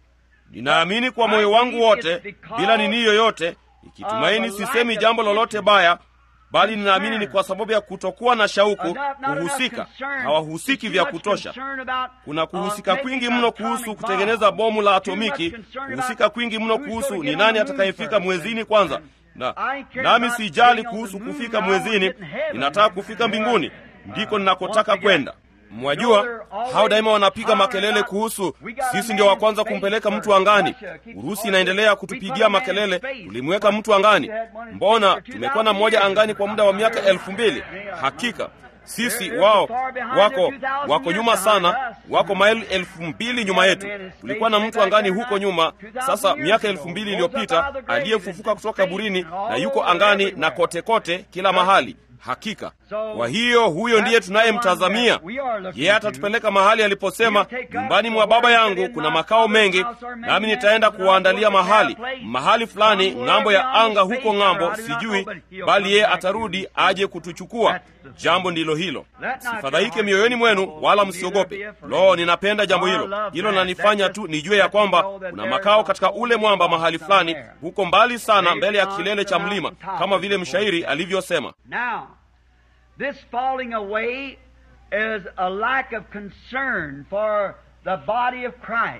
ninaamini kwa moyo wangu wote bila nini yoyote ikitumaini sisemi jambo lolote baya bali ninaamini ni kwa sababu ya kutokuwa na shauku kuhusika hawahusiki vya kutosha kuna kuhusika kwingi mno kuhusu kutengeneza bomu la atomiki kuhusika kwingi mno kuhusu ni nani atakayefika mwezini kwanza na nami sijali kuhusu kufika mwezini ninataka kufika mbinguni ndiko ninakotaka kwenda mwajua hao daima wanapiga makelele kuhusu sisi ndio wa kwanza kumpeleka mtu angani urusi inaendelea kutupigia makelele tulimweka mtu angani mbona tumekuwa na mmoja angani kwa muda wa miaka elfu mbili hakika sisi wao wako wako nyuma sana wako maili elfu mbili nyuma yetu tulikuwa na mtu angani huko nyuma sasa miaka elfu mbili iliyopita aliyefufuka kutoka kaburini na yuko angani na kote kote kila mahali hakika kwa hiyo huyo ndiye tunayemtazamia yeye atatupeleka mahali aliposema nyumbani mwa baba yangu kuna makao mengi nami nitaenda kuwaandalia mahali mahali fulani ng'ambo ya anga huko ng'ambo sijui bali yeye atarudi aje kutuchukua jambo ndilo hilo sifadhaike mioyoni mwenu wala msiogope lo ninapenda jambo hilo hilo lanifanya tu nijue ya kwamba kuna makao katika ule mwamba mahali fulani huko mbali sana mbele ya kilele cha mlima kama vile mshairi alivyosema Now, this falling away is a lack of concern for the body of Christ.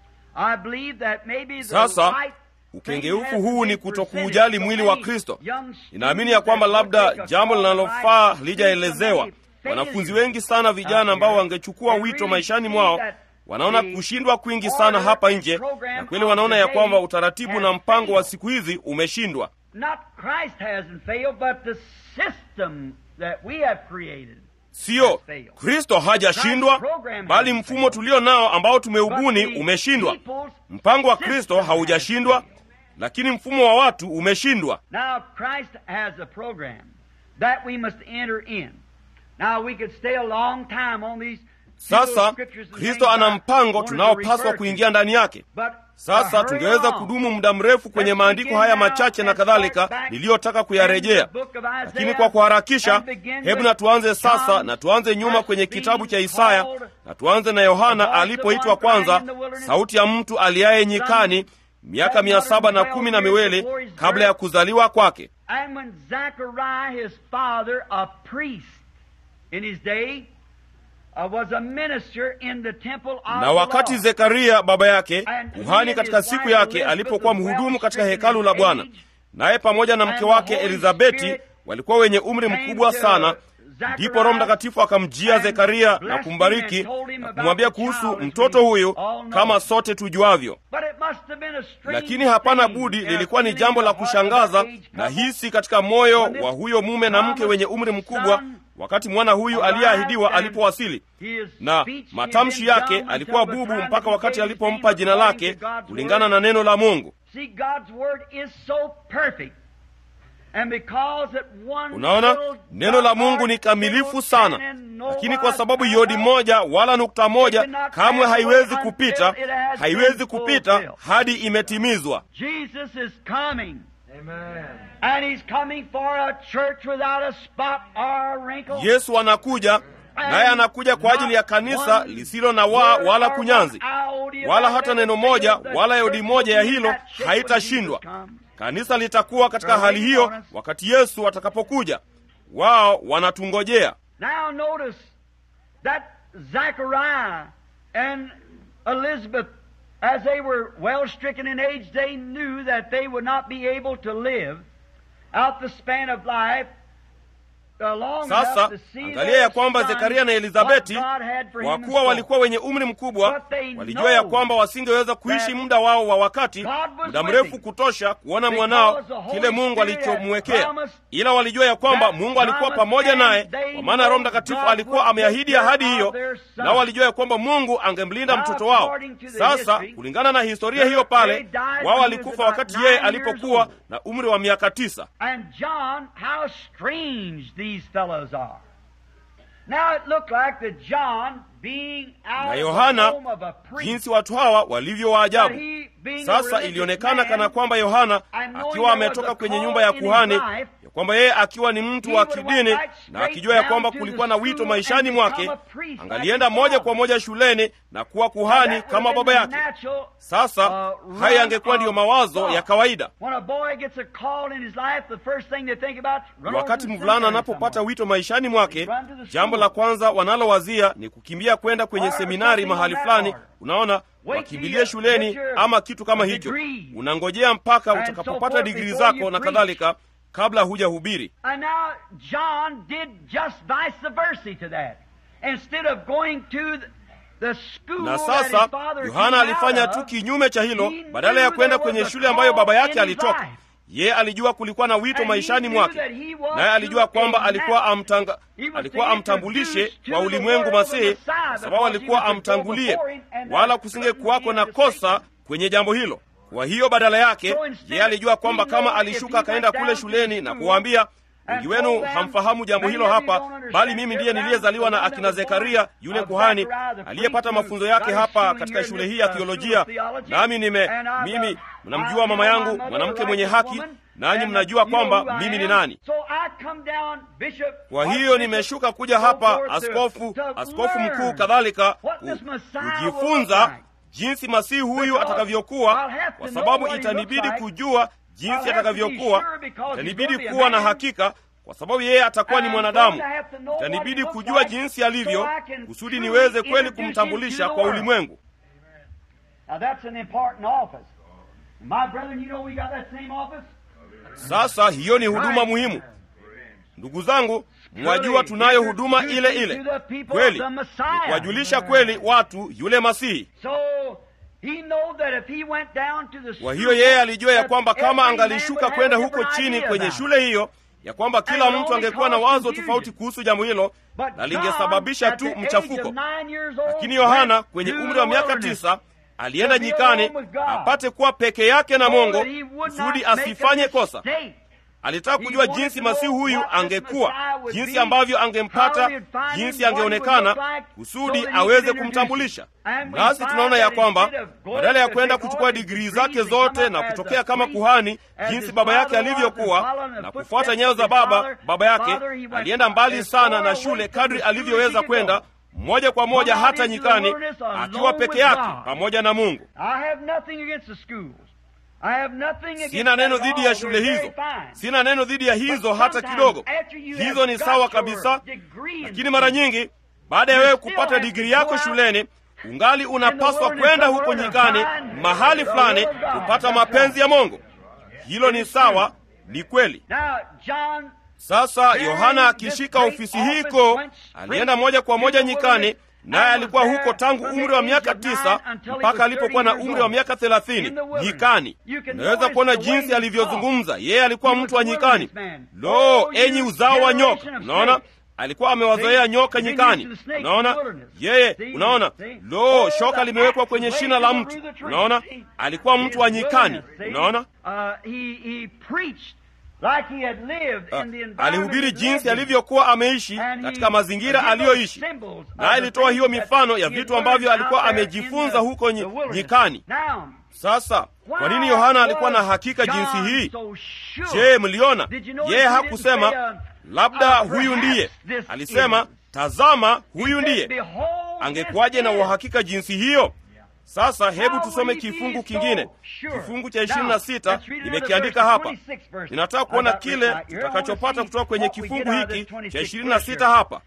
I believe that maybe the Sasa, right ukengeufu huu ni kutokuujali mwili wa kristo ninaamini ya kwamba labda jambo linalofaa lijaelezewa wanafunzi wengi sana vijana ambao wangechukua wito maishani mwao wanaona kushindwa kwingi sana hapa nje na kweli wanaona ya kwamba utaratibu na mpango wa siku hizi umeshindwa Not Christ hasn't failed, but the system that we have created. siyo kristo hajashindwa bali mfumo tulio nao ambao tumeubuni umeshindwa mpango wa kristo haujashindwa lakini mfumo wa watu umeshindwa Now, Christ has a program that we must enter in. Now, we could stay a long time on these sasa kristo ana mpango tunaopaswa kuingia ndani yake sasa tungeweza kudumu muda mrefu kwenye maandiko haya machache na kadhalika niliyotaka kuyarejea lakini kwa kuharakisha hebu na tuanze sasa na tuanze nyuma kwenye kitabu cha isaya na tuanze na yohana alipoitwa kwanza sauti ya mtu aliaye nyikani miaka mia saba na kumi na miwili kabla ya kuzaliwa kwake And when Zachariah, his father, a priest in his day, uh, was a minister in the temple of na the wakati Lord. zekaria baba yake kuhani katika siku yake alipokuwa mhudumu katika hekalu la bwana naye pamoja na mke wake elizabeti walikuwa wenye umri mkubwa sana ndipo roho mtakatifu akamjia zekaria na kumbariki na kumwambia kuhusu mtoto huyu kama sote tujuavyo But it must have been a strange lakini hapana thing budi in a lilikuwa ni feeling jambo la of the heart of kushangaza that age na couple. hisi katika moyo wa huyo mume na mke wenye umri mkubwa wakati mwana huyu aliyeahidiwa alipowasili na matamshi yake alikuwa bubu mpaka wakati alipompa jina lake kulingana na neno la mungu See, God's word is so perfect. And because it one unaona little neno la mungu ni kamilifu sana lakini kwa sababu yodi moja wala nukta moja kamwe haiwezi kupita haiwezi kupita hadi imetimizwa Jesus is coming. And he's coming for a church without a spot or a wrinkle. yesu anakuja naye anakuja kwa ajili ya kanisa lisilo na waa wala kunyanzi wala hata neno moja wala yodi moja ya hilo haitashindwa kanisa litakuwa katika hali hiyo wakati yesu atakapokuja wao wanatungojea Now notice that Zachariah and Elizabeth, as they were well stricken in age, they knew that they would not be able to live out the span of life uh, long sasa enough to see angalia their ya kwamba son zekaria na what elizabeti God had for kwa him in kuwa store. walikuwa wenye umri mkubwa But they walijua ya know kwamba wasingeweza kuishi that muda wao wa wakati God was muda with mrefu him. kutosha kuona Because mwanao the Holy kile mungu Spirit had alichomwekea promised ila walijua ya kwamba that mungu alikuwa promise pamoja and naye they kwa maana roho know mtakatifu God alikuwa would ameahidi take ahadi care hiyo of their son. nao walijua ya kwamba mungu angemlinda Now, mtoto wao according to the sasa history, kulingana na historia hiyo they pale died when wao he walikufa was about wakati nine yeye years alipokuwa old. na umri wa miaka tisa And John, how strange these fellows are. Now it looked like that John, being na out of the yohana home of a priest, jinsi watu hawa walivyo that waajabu he Sasa ilionekana kana kwamba Yohana akiwa ametoka kwenye nyumba ya kuhani, ya kwamba yeye akiwa ni mtu wa kidini na akijua ya kwamba kulikuwa na wito maishani mwake, angalienda moja kwa moja shuleni na kuwa kuhani kama baba yake. Sasa haya yangekuwa ndiyo mawazo ya kawaida. Wakati mvulana anapopata wito maishani mwake, jambo la kwanza wanalowazia ni kukimbia kwenda kwenye seminari mahali fulani. Unaona, wakimbilie shuleni ama kitu kama hicho. Unangojea mpaka utakapopata digrii zako na kadhalika, kabla hujahubiri. Na sasa Yohana alifanya tu kinyume cha hilo. Badala ya kwenda kwenye shule ambayo baba yake alitoka, ye alijua kulikuwa na wito maishani mwake, naye alijua kwamba alikuwa amtanga, alikuwa amtambulishe kwa ulimwengu Masihi, kwa sababu alikuwa amtangulie, wala kusinge kuwako na kosa kwenye jambo hilo. Kwa hiyo badala yake ye alijua kwamba kama alishuka akaenda kule shuleni na kuwaambia wengi wenu hamfahamu jambo hilo hapa, bali mimi ndiye niliyezaliwa na akina Zekaria yule kuhani aliyepata mafunzo yake hapa katika shule hii ya theolojia, nami nime mimi, mnamjua mama yangu mwanamke mwenye haki, nanyi mnajua kwamba mimi ni nani. Kwa hiyo nimeshuka kuja hapa, askofu, askofu mkuu kadhalika, kujifunza jinsi masihi huyu atakavyokuwa, kwa sababu itanibidi kujua jinsi atakavyokuwa. Itanibidi kuwa na hakika, kwa sababu yeye atakuwa ni mwanadamu. Itanibidi kujua jinsi alivyo, kusudi niweze kweli kumtambulisha kwa ulimwengu. Sasa hiyo ni huduma muhimu, ndugu zangu. Mwajua tunayo huduma ile ile kweli, ni kuwajulisha kweli watu yule Masihi. Kwa hiyo yeye alijua ya kwamba kama angalishuka kwenda huko chini kwenye shule hiyo, ya kwamba kila mtu angekuwa na wazo tofauti kuhusu jambo hilo na lingesababisha tu mchafuko. Lakini Yohana kwenye umri wa miaka tisa alienda nyikani apate kuwa peke yake na Mungu kusudi asifanye kosa. Alitaka kujua jinsi masihi huyu angekuwa, jinsi ambavyo angempata, jinsi angeonekana, kusudi aweze kumtambulisha. Nasi tunaona ya kwamba badala ya kwenda kuchukua digrii zake zote na kutokea kama kuhani jinsi baba yake alivyokuwa na kufuata nyayo za baba baba yake, alienda mbali sana na shule kadri alivyoweza kwenda moja kwa moja hata nyikani, akiwa peke yake pamoja na Mungu. Sina neno dhidi ya shule hizo, sina neno dhidi ya hizo hata kidogo. Hizo ni sawa kabisa, lakini mara nyingi baada ya wewe kupata digrii yako shuleni, ungali unapaswa kwenda huko nyikani, mahali fulani, kupata mapenzi ya Mungu. Hilo ni sawa, ni kweli. Sasa Yohana akishika ofisi hii kuu, alienda moja kwa moja nyikani naye alikuwa huko tangu umri wa miaka tisa mpaka alipokuwa na umri wa miaka thelathini nyikani. Unaweza kuona jinsi alivyozungumza. Yeye alikuwa mtu wa nyikani. Lo, enyi uzao wa nyoka! Unaona, alikuwa amewazoea nyoka nyikani. Unaona yeye, unaona, lo, shoka limewekwa kwenye shina la mti. Unaona, alikuwa mtu wa nyikani. Unaona, Like he had lived in the Uh, alihubiri jinsi alivyokuwa ameishi katika mazingira aliyoishi, naye alitoa hiyo mifano ya vitu ambavyo alikuwa amejifunza huko nyi, nyikani. Sasa kwa nini Yohana alikuwa na hakika jinsi hii? Je, mliona yeye hakusema labda huyu ndiye, alisema tazama, huyu ndiye. Angekuwaje na uhakika jinsi hiyo? Sasa hebu tusome kifungu kingine, kifungu cha ishirini na sita nimekiandika hapa. Ninataka kuona kile tutakachopata kutoka kwenye kifungu hiki cha ishirini na sita hapa.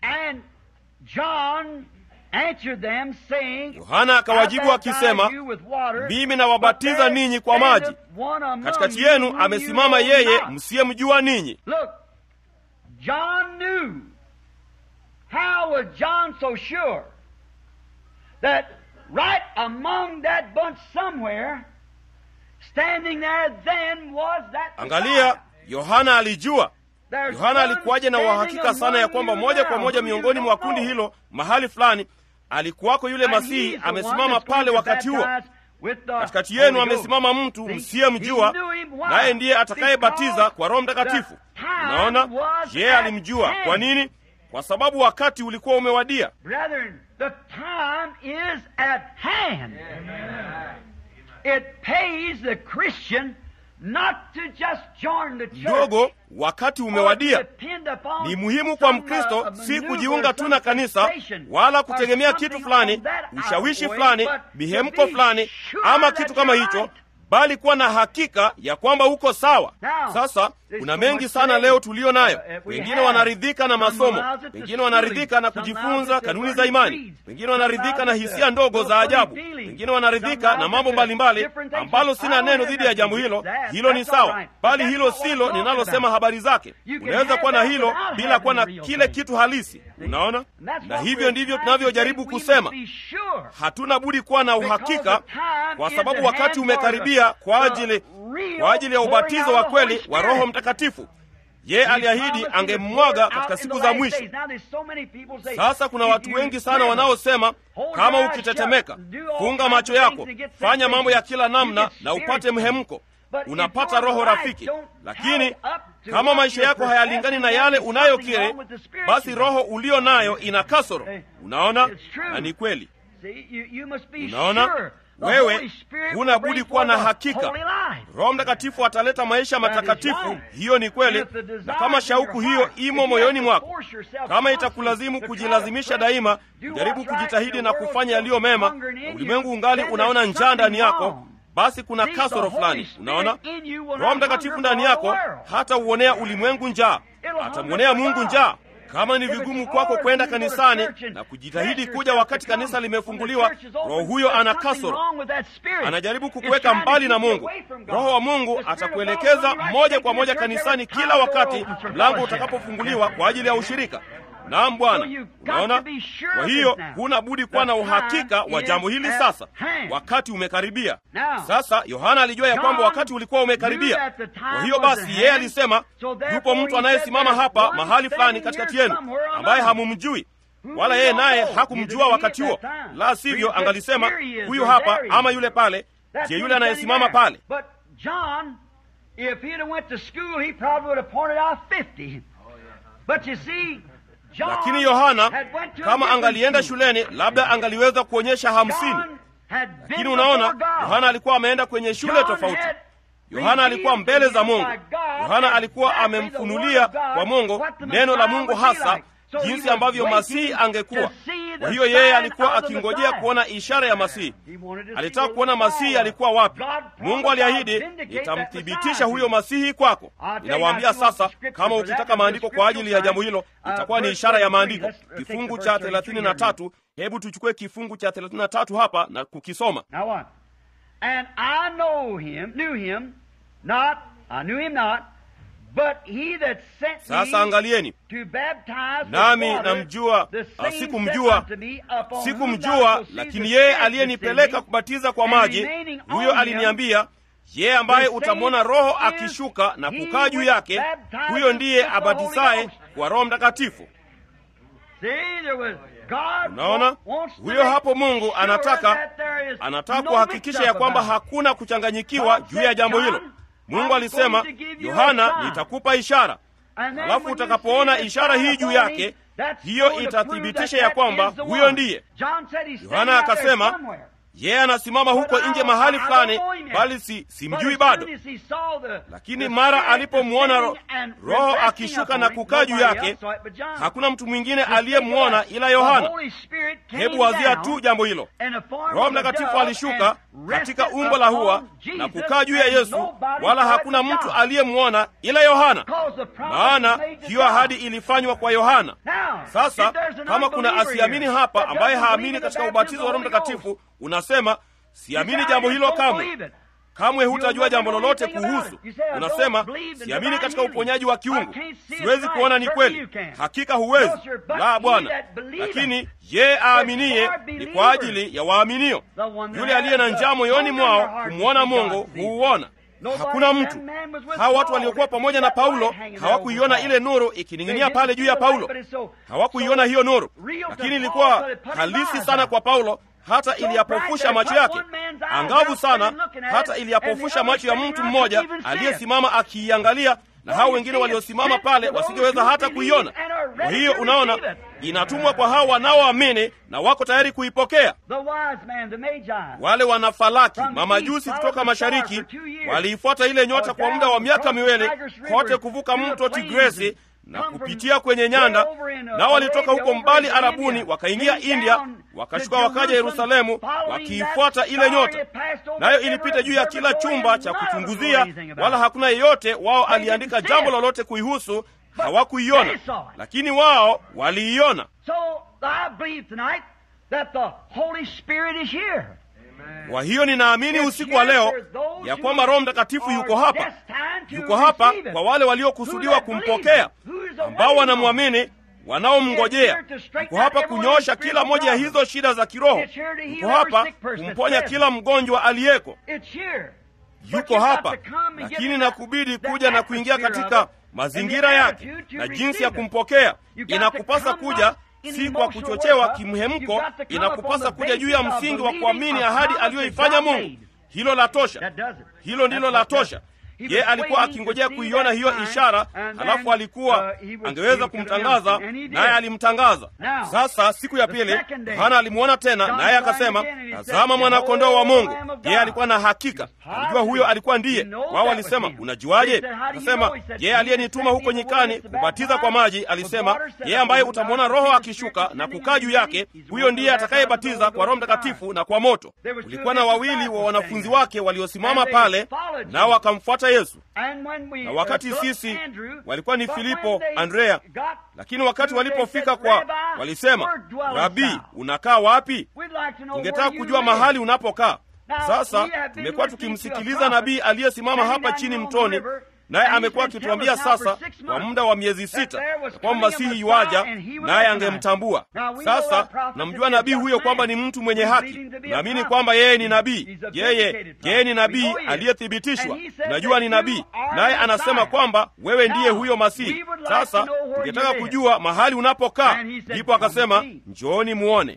Yohana akawajibu akisema, mimi nawabatiza ninyi kwa maji, katikati yenu amesimama yeye msiyemjua ninyi. Right among that bunch somewhere, standing there then was that Angalia, Yohana alijua. Yohana alikuwaje na uhakika sana ya kwamba moja kwa moja miongoni mwa kundi hilo mahali fulani alikuwako yule Masihi amesimama pale wakati huo. Katikati yenu amesimama mtu msiyemjua, naye ndiye atakayebatiza kwa Roho Mtakatifu. Unaona, je, alimjua. Kwa nini? Kwa sababu wakati ulikuwa umewadia. Brethren, the time is at hand. it pays the Christian not to just join the church. ndogo wakati umewadia ni muhimu kwa mkristo si kujiunga tu na kanisa wala kutegemea kitu fulani ushawishi fulani mihemko fulani ama kitu kama hicho bali kuwa na hakika ya kwamba uko sawa sasa kuna mengi sana leo tuliyo nayo wengine wanaridhika na masomo wengine wanaridhika na kujifunza kanuni za imani wengine wanaridhika na hisia ndogo za ajabu wengine wanaridhika na mambo mbalimbali ambalo sina neno dhidi ya jambo hilo hilo ni sawa bali hilo silo ninalosema habari zake unaweza kuwa na hilo bila kuwa na kile kitu halisi unaona na hivyo ndivyo tunavyojaribu kusema hatuna budi kuwa na uhakika kwa sababu wakati umekaribia kwa ajili kwa ajili ya ubatizo wa kweli wa roho mtakatifu ye aliahidi angemwaga katika siku za mwisho sasa kuna watu wengi sana wanaosema kama ukitetemeka funga macho yako fanya mambo ya kila namna na upate mhemko unapata roho rafiki lakini kama maisha yako hayalingani na yale unayokiri basi roho ulio nayo ina kasoro unaona na ni kweli unaona wewe huna budi kuwa na hakika roho mtakatifu ataleta maisha matakatifu hiyo ni kweli na kama shauku hiyo imo moyoni mwako kama itakulazimu kujilazimisha daima jaribu kujitahidi na kufanya yaliyo mema na ulimwengu ungali unaona njaa ndani yako basi kuna kasoro fulani unaona roho mtakatifu ndani yako hata uonea ulimwengu njaa atamwonea mungu njaa kama ni vigumu kwako kwenda kanisani na kujitahidi kuja wakati kanisa limefunguliwa roho huyo ana kasoro anajaribu kukuweka mbali na mungu roho wa mungu atakuelekeza moja kwa moja kanisani kila wakati mlango utakapofunguliwa kwa ajili ya ushirika naam bwana unaona kwa hiyo huna budi kuwa na uhakika wa jambo hili sasa wakati umekaribia sasa yohana alijua ya kwamba wakati ulikuwa umekaribia kwa hiyo basi yeye alisema yupo mtu anayesimama hapa mahali fulani katikati yenu ambaye hamumjui wala yeye naye hakumjua wakati huo la sivyo angalisema huyu hapa ama yule pale je yule anayesimama pale If he'd have went to school, he probably would have pointed out 50. But you see, lakini yohana kama angalienda shuleni labda angaliweza kuonyesha hamsini lakini unaona yohana alikuwa ameenda kwenye shule tofauti yohana alikuwa mbele za mungu yohana alikuwa amemfunulia kwa mungu neno la mungu hasa jinsi ambavyo masihi angekuwa kwa hiyo yeye alikuwa akingojea kuona ishara ya masihi alitaka kuona masihi alikuwa wapi mungu aliahidi nitamthibitisha huyo masihi kwako ninawaambia sasa kama ukitaka maandiko kwa ajili ya jambo hilo itakuwa ni ishara ya maandiko kifungu cha 33 hebu tuchukue kifungu cha 33 hapa na kukisoma And I know him, knew him not, I knew him not, but he that sent sasa angalieni to baptize nami with water, namjua the ah, same sikumjua said unto me, Upon whom thou sikumjua shalt see lakini the yeye Spirit aliyenipeleka descending, kubatiza kwa and maji remaining on huyo him, aliniambia yeye ambaye the same utamwona roho is akishuka na he kukaa juu which yake baptizes huyo ndiye with the Holy abatizaye Ghost. kwa roho mtakatifu See, there was God unaona wants to huyo make hapo mungu sure anataka that there is anataka no kuhakikisha ya mix-up kwamba about it. hakuna kuchanganyikiwa juu ya jambo hilo mungu alisema yohana nitakupa ishara And then alafu when you utakapoona see the ishara hii juu sign yake upon him, that's hiyo going to itathibitisha prove ya that kwamba that is the huyo one. ndiye John said he's yohana standing out there akasema somewhere. yeye anasimama huko But I nje don't- mahali I don't fulani know him yet. bali si But simjui as bado soon as he saw the- lakini the mara Spirit alipomwona ro- descending and roho resting akishuka upon na him, kukaa juu nobody yake else saw it but John. hakuna mtu mwingine Just think aliyemwona of that. ila The yohana Holy Spirit came hebu wazia down tu jambo hilo in the form roho of a mtakatifu dove alishuka and katika rested umbo la hua upon na Jesus, kukaa juu ya and yesu nobody wala saw it hakuna but mtu John. aliyemwona ila yohana Because the promise maana was made to hiyo John. ahadi ilifanywa kwa yohana Now, sasa if there's an kama kuna unbeliever asiamini here hapa that ambaye doesn't haamini believe in the katika baptism ubatizo wa of roho the Holy mtakatifu unasema siamini You jambo guys hilo don't kamwe believe it. kamwe hutajua jambo never know lolote anything about kuhusu it. You say, I don't unasema believe in siamini divine katika healing. uponyaji wa I kiungu can't see it siwezi right. kuona ni Certainly kweli you can. hakika huwezi No, sir, but la he bwana that believeth. lakini ye aaminiye for ni believers. kwa ajili ya waaminio The one that yule aliye na has njaa the moyoni hunger in their mwao heart to kumwona see mungu God. huuona Nobody hakuna that mtu man was with hawa watu Paul. waliokuwa pamoja na That light paulo hanging hawakuiona over ile Paul. nuru They ikining'inia didn't pale juu ya see the light, paulo but it's so- hawakuiona so hiyo nuru real to lakini Paul ilikuwa that it put his halisi eyes sana out. kwa paulo hata So iliyapofusha bright macho that yake one man's eyes angavu out sana there looking at hata it, iliyapofusha and the macho ya other mtu standing mmoja around couldn't even see it. aliyesimama akiiangalia na hao wengine waliosimama pale wasingeweza hata kuiona. Kwa hiyo unaona, inatumwa kwa hao wanaoamini na wako tayari kuipokea. Wale wanafalaki mamajusi kutoka mashariki waliifuata ile nyota kwa muda wa miaka miwili kote kuvuka mto Tigresi na kupitia kwenye nyanda, nao walitoka huko mbali Arabuni wakaingia India, wakashuka wakaja Yerusalemu wakiifuata ile nyota, nayo ilipita juu ya kila chumba cha kuchunguzia, wala hakuna yeyote wao aliandika jambo lolote kuihusu. Hawakuiona, lakini wao waliiona. Kwa hiyo ninaamini usiku wa leo ya kwamba Roho Mtakatifu yuko hapa, yuko hapa kwa wale waliokusudiwa kumpokea, ambao wanamwamini, wanaomngojea. Yuko hapa kunyoosha kila moja ya hizo shida za kiroho. Yuko hapa kumponya kila mgonjwa aliyeko. Yuko hapa, lakini nakubidi kuja na kuingia katika mazingira yake na jinsi ya kumpokea. Inakupasa kuja si kwa kuchochewa kimhemko, inakupasa kuja juu ya msingi wa kuamini ahadi aliyoifanya Mungu. Hilo la tosha, hilo ndilo la tosha. Ye alikuwa akingojea kuiona hiyo ishara, halafu alikuwa angeweza kumtangaza, naye alimtangaza. Sasa siku ya pili Yohana alimwona tena, naye akasema, tazama mwana-kondoo wa Mungu. Yeye alikuwa na hakika, alijua huyo alikuwa ndiye. Wao walisema, unajuaje? Akasema, yeye aliyenituma huko nyikani kubatiza kwa maji alisema, yeye ambaye utamwona Roho akishuka na kukaa juu yake, huyo ndiye atakayebatiza kwa Roho Mtakatifu na kwa moto. Kulikuwa na wawili wa wanafunzi wake waliosimama pale, nao wakamfuata Yesu. Na wakati sisi walikuwa ni Filipo, Andrea, lakini wakati walipofika kwa walisema, Rabi, unakaa wapi? Tungetaka kujua mahali unapokaa. Sasa tumekuwa tukimsikiliza nabii aliyesimama hapa chini mtoni, naye amekuwa akituambia sasa kwa muda wa miezi sita ya kwamba Masihi yuaja, naye angemtambua. Sasa namjua nabii huyo kwamba ni mtu mwenye haki. Naamini kwamba yeye ni nabii, yeye yeye ni nabii aliyethibitishwa, najua ni nabii, naye anasema kwamba wewe ndiye huyo Masihi. Sasa tungetaka kujua mahali unapokaa. Ndipo akasema njooni muone.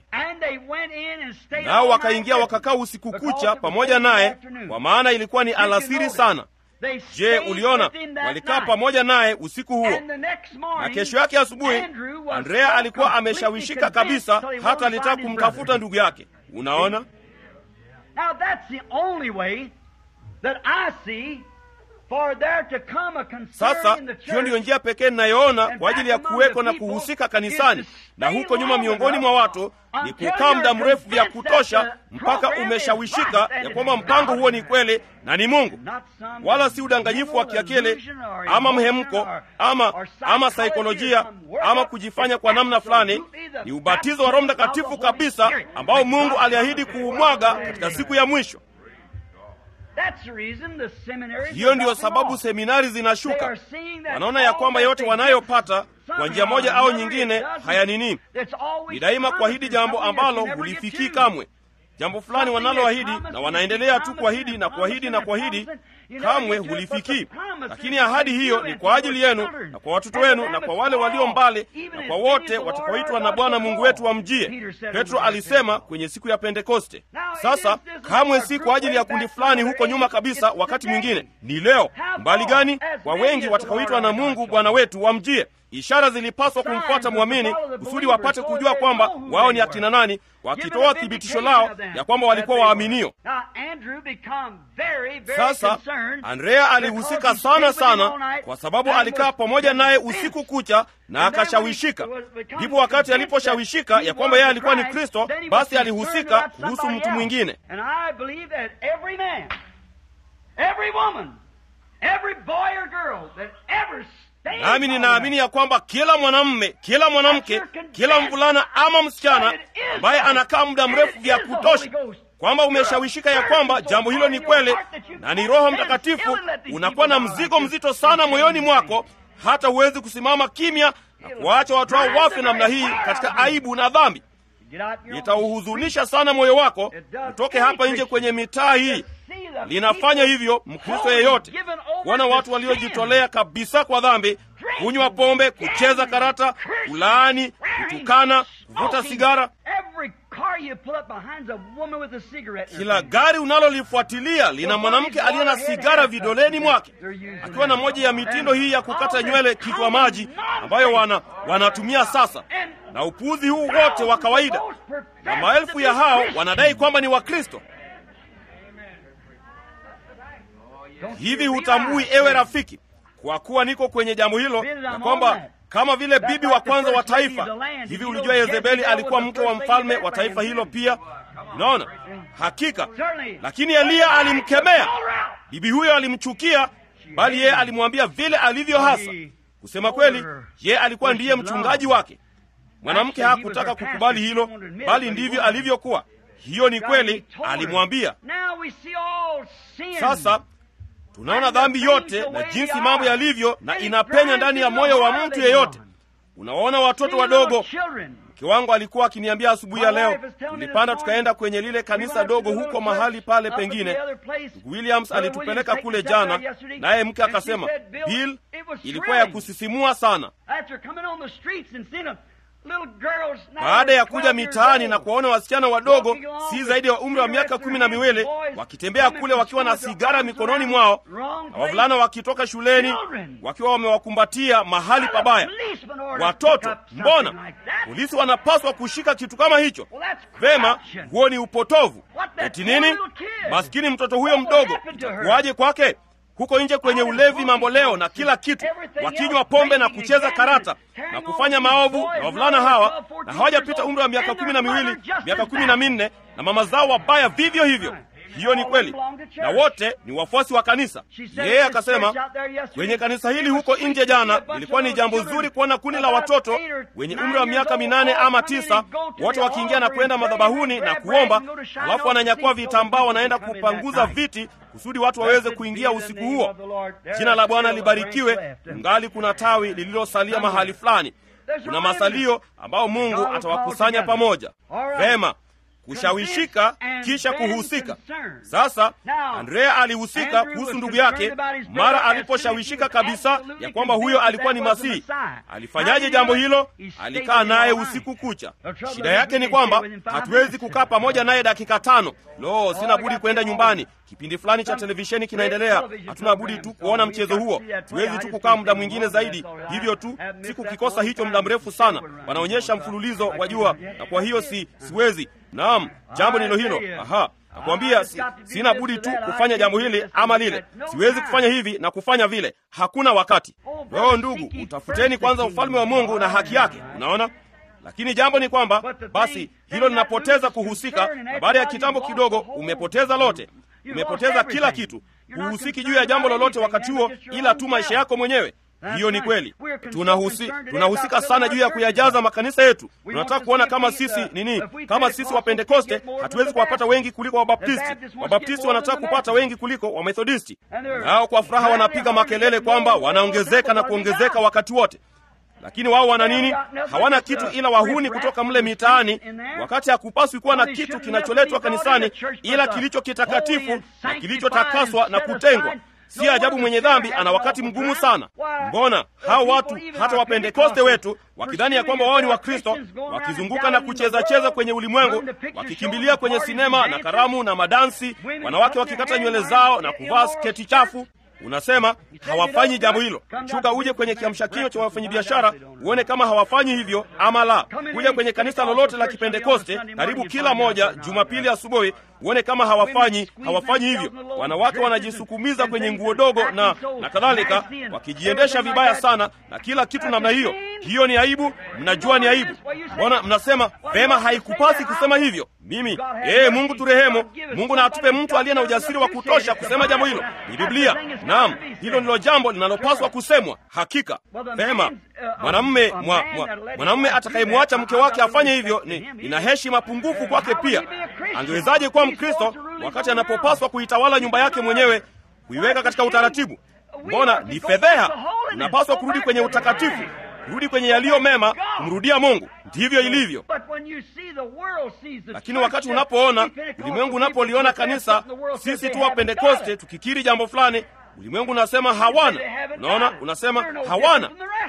Nao wakaingia wakakaa usiku kucha pamoja naye, kwa maana ilikuwa ni alasiri sana. Je, uliona? Walikaa pamoja naye usiku huo, na kesho yake asubuhi Andrea alikuwa ameshawishika kabisa, hata alitaka kumtafuta ndugu yake. Unaona, sasa hiyo ndiyo njia pekee ninayoona kwa ajili ya kuweko na kuhusika kanisani na huko nyuma miongoni mwa watu ni kukaa muda mrefu vya kutosha mpaka umeshawishika ya kwamba mpango huo ni kweli na ni Mungu, wala si udanganyifu wa kiakili ama mhemko ama ama saikolojia ama kujifanya kwa namna fulani. Ni ubatizo wa Roho Mtakatifu kabisa ambao Mungu aliahidi kuumwaga katika siku ya mwisho. Hiyo ndiyo sababu seminari zinashuka. Wanaona ya kwamba yote wanayopata kwa njia moja au nyingine haya nini, ni daima kuahidi jambo ambalo hulifikii kamwe. Jambo fulani wanaloahidi na wanaendelea tu kuahidi na kuahidi na kuahidi, kamwe hulifikii. Lakini ahadi hiyo ni kwa ajili yenu na kwa watoto wenu na kwa wale walio mbali na kwa wote watakaoitwa na Bwana Mungu wetu wamjie. Petro alisema kwenye siku ya Pentekoste. Sasa kamwe si kwa ajili ya kundi fulani huko nyuma kabisa, wakati mwingine ni leo. Mbali gani? Kwa wengi watakaoitwa na Mungu Bwana wetu wamjie. Ishara zilipaswa kumfuata mwamini kusudi wapate kujua kwamba wao ni akina nani, wakitoa thibitisho lao ya kwamba walikuwa waaminio. Sasa Andrea alihusika sana sana, kwa sababu alikaa pamoja naye usiku kucha na akashawishika. Ndipo wakati aliposhawishika ya kwamba yeye alikuwa ni Kristo, basi alihusika kuhusu mtu mwingine. Nami ninaamini ya kwamba kila mwanamume, kila mwanamke, kila mvulana ama msichana ambaye anakaa muda mrefu vya kutosha, kwamba umeshawishika ya kwamba jambo hilo ni kweli na ni Roho Mtakatifu, unakuwa na mzigo mzito sana moyoni mwako, hata huwezi kusimama kimya na kuwaacha watu hao wafe namna hii katika aibu na dhambi. Itauhuzunisha sana moyo wako utoke hapa nje kwenye mitaa hii linafanya hivyo Mkristo yeyote kuona watu waliojitolea kabisa kwa dhambi, kunywa pombe, kucheza karata, kulaani, kutukana, kuvuta sigara. you pull up behind's a woman with a cigarette. in her kila hand. gari unalolifuatilia lina mwanamke aliye na sigara vidoleni mwake akiwa na moja ya mitindo hii ya kukata nywele kichwa maji ambayo wana wanatumia sasa na upuuzi huu wote wa kawaida na maelfu ya hao wanadai kwamba ni wakristo hivi hutambui ewe rafiki kwa kuwa niko kwenye jambo hilo na kwamba kama vile bibi wa kwanza wa taifa hivi ulijua yezebeli alikuwa mke wa mfalme wa taifa hilo pia unaona hakika lakini eliya alimkemea bibi huyo alimchukia bali yeye alimwambia vile alivyo hasa kusema kweli yeye alikuwa ndiye mchungaji wake mwanamke hakutaka kukubali hilo bali ndivyo alivyokuwa hiyo ni kweli alimwambia Now we see all sin. sasa tunaona dhambi yote na jinsi mambo yalivyo na inapenya ndani ya moyo wa mtu yeyote unawaona watoto wadogo mke wangu alikuwa akiniambia asubuhi ya leo tulipanda tukaenda kwenye lile kanisa dogo huko mahali pale pengine Ndugu williams alitupeleka kule jana naye mke akasema bill ilikuwa ya kusisimua sana baada ya kuja mitaani na kuwaona wasichana wadogo si zaidi ya umri wa miaka kumi na miwili wakitembea kule wakiwa na sigara mikononi mwao na wavulana wakitoka shuleni wakiwa wamewakumbatia mahali pabaya watoto mbona polisi wanapaswa kushika kitu kama hicho vema huo ni upotovu eti nini maskini mtoto huyo mdogo itakuwaje kwake huko nje kwenye ulevi mambo leo na kila kitu wakinywa pombe na kucheza karata na kufanya maovu na wavulana hawa na hawajapita umri wa miaka kumi na miwili miaka kumi na minne na mama zao wabaya vivyo hivyo hiyo ni kweli na wote ni wafuasi wa kanisa yeye akasema kwenye kanisa hili huko nje jana ilikuwa ni jambo zuri kuona kundi la watoto wenye umri wa miaka minane ama tisa wote wakiingia na kwenda madhabahuni na kuomba alafu wananyakua vitambaa wanaenda kupanguza viti kusudi watu waweze kuingia usiku huo jina la bwana libarikiwe ngali kuna tawi lililosalia mahali fulani kuna masalio ambao mungu atawakusanya pamoja vema kushawishika kisha kuhusika sasa andrea alihusika kuhusu ndugu yake mara aliposhawishika kabisa ya kwamba huyo alikuwa ni masihi alifanyaje jambo hilo alikaa naye usiku kucha shida yake ni kwamba hatuwezi kukaa pamoja naye dakika tano lo sina budi kwenda nyumbani kipindi fulani cha televisheni kinaendelea hatuna budi tu kuona mchezo huo siwezi tu kukaa muda mwingine zaidi hivyo tu sikukikosa hicho muda mrefu sana wanaonyesha mfululizo wa jua na kwa hiyo si siwezi naam jambo ndilo hilo aha nakwambia si, sina budi tu kufanya jambo hili ama lile siwezi kufanya hivi na kufanya vile hakuna wakati roho ndugu utafuteni kwanza ufalme wa mungu na haki yake unaona lakini jambo ni kwamba basi hilo linapoteza kuhusika na baada ya kitambo kidogo umepoteza lote umepoteza kila kitu huhusiki juu ya jambo lolote wakati huo ila tu maisha yako mwenyewe hiyo ni kweli tunahusi, tunahusika sana juu ya kuyajaza makanisa yetu tunataka kuona kama sisi nini kama sisi wapentekoste hatuwezi kuwapata wengi kuliko wabaptisti wabaptisti wanataka kupata wengi kuliko wamethodisti nao kwa furaha wanapiga makelele kwamba wanaongezeka na kuongezeka wakati wote lakini wao wana nini hawana kitu ila wahuni kutoka mle mitaani wakati hakupaswi kuwa na kitu kinacholetwa kanisani ila kilicho kitakatifu na kilichotakaswa na kutengwa si ajabu mwenye dhambi ana wakati mgumu sana mbona hao watu hata wapentekoste wetu wakidhani ya kwamba wao ni wakristo wakizunguka na kuchezacheza kwenye ulimwengu wakikimbilia kwenye sinema na karamu na madansi wanawake wakikata nywele zao na kuvaa sketi chafu unasema hawafanyi jambo hilo shuka uje kwenye kiamsha kinywa cha wafanyabiashara uone kama hawafanyi hivyo ama la kuja kwenye kanisa lolote la kipentekoste karibu kila moja jumapili asubuhi uone kama hawafanyi hawafanyi hivyo wanawake wanajisukumiza kwenye nguo dogo na na kadhalika wakijiendesha vibaya sana na kila kitu namna hiyo hiyo ni aibu mnajua ni aibu mbona mnasema vema haikupasi kusema hivyo mimi ee mungu turehemu mungu na atupe mtu aliye na ujasiri wa kutosha kusema jambo hilo ni biblia naam hilo ndilo jambo linalopaswa kusemwa hakika vema mwanamme mwa, mwa, mwanamme atakayemwacha mke wake afanye hivyo ni ina heshima pungufu kwake pia angewezaje kuwa mkristo wakati anapopaswa kuitawala nyumba yake mwenyewe kuiweka katika utaratibu mbona ni fedheha unapaswa kurudi kwenye utakatifu kurudi kwenye yaliyo mema kumrudia mungu ndivyo ilivyo lakini wakati unapoona ulimwengu unapoliona kanisa sisi tu wapentekoste tukikiri jambo fulani ulimwengu unasema hawana unaona unasema hawana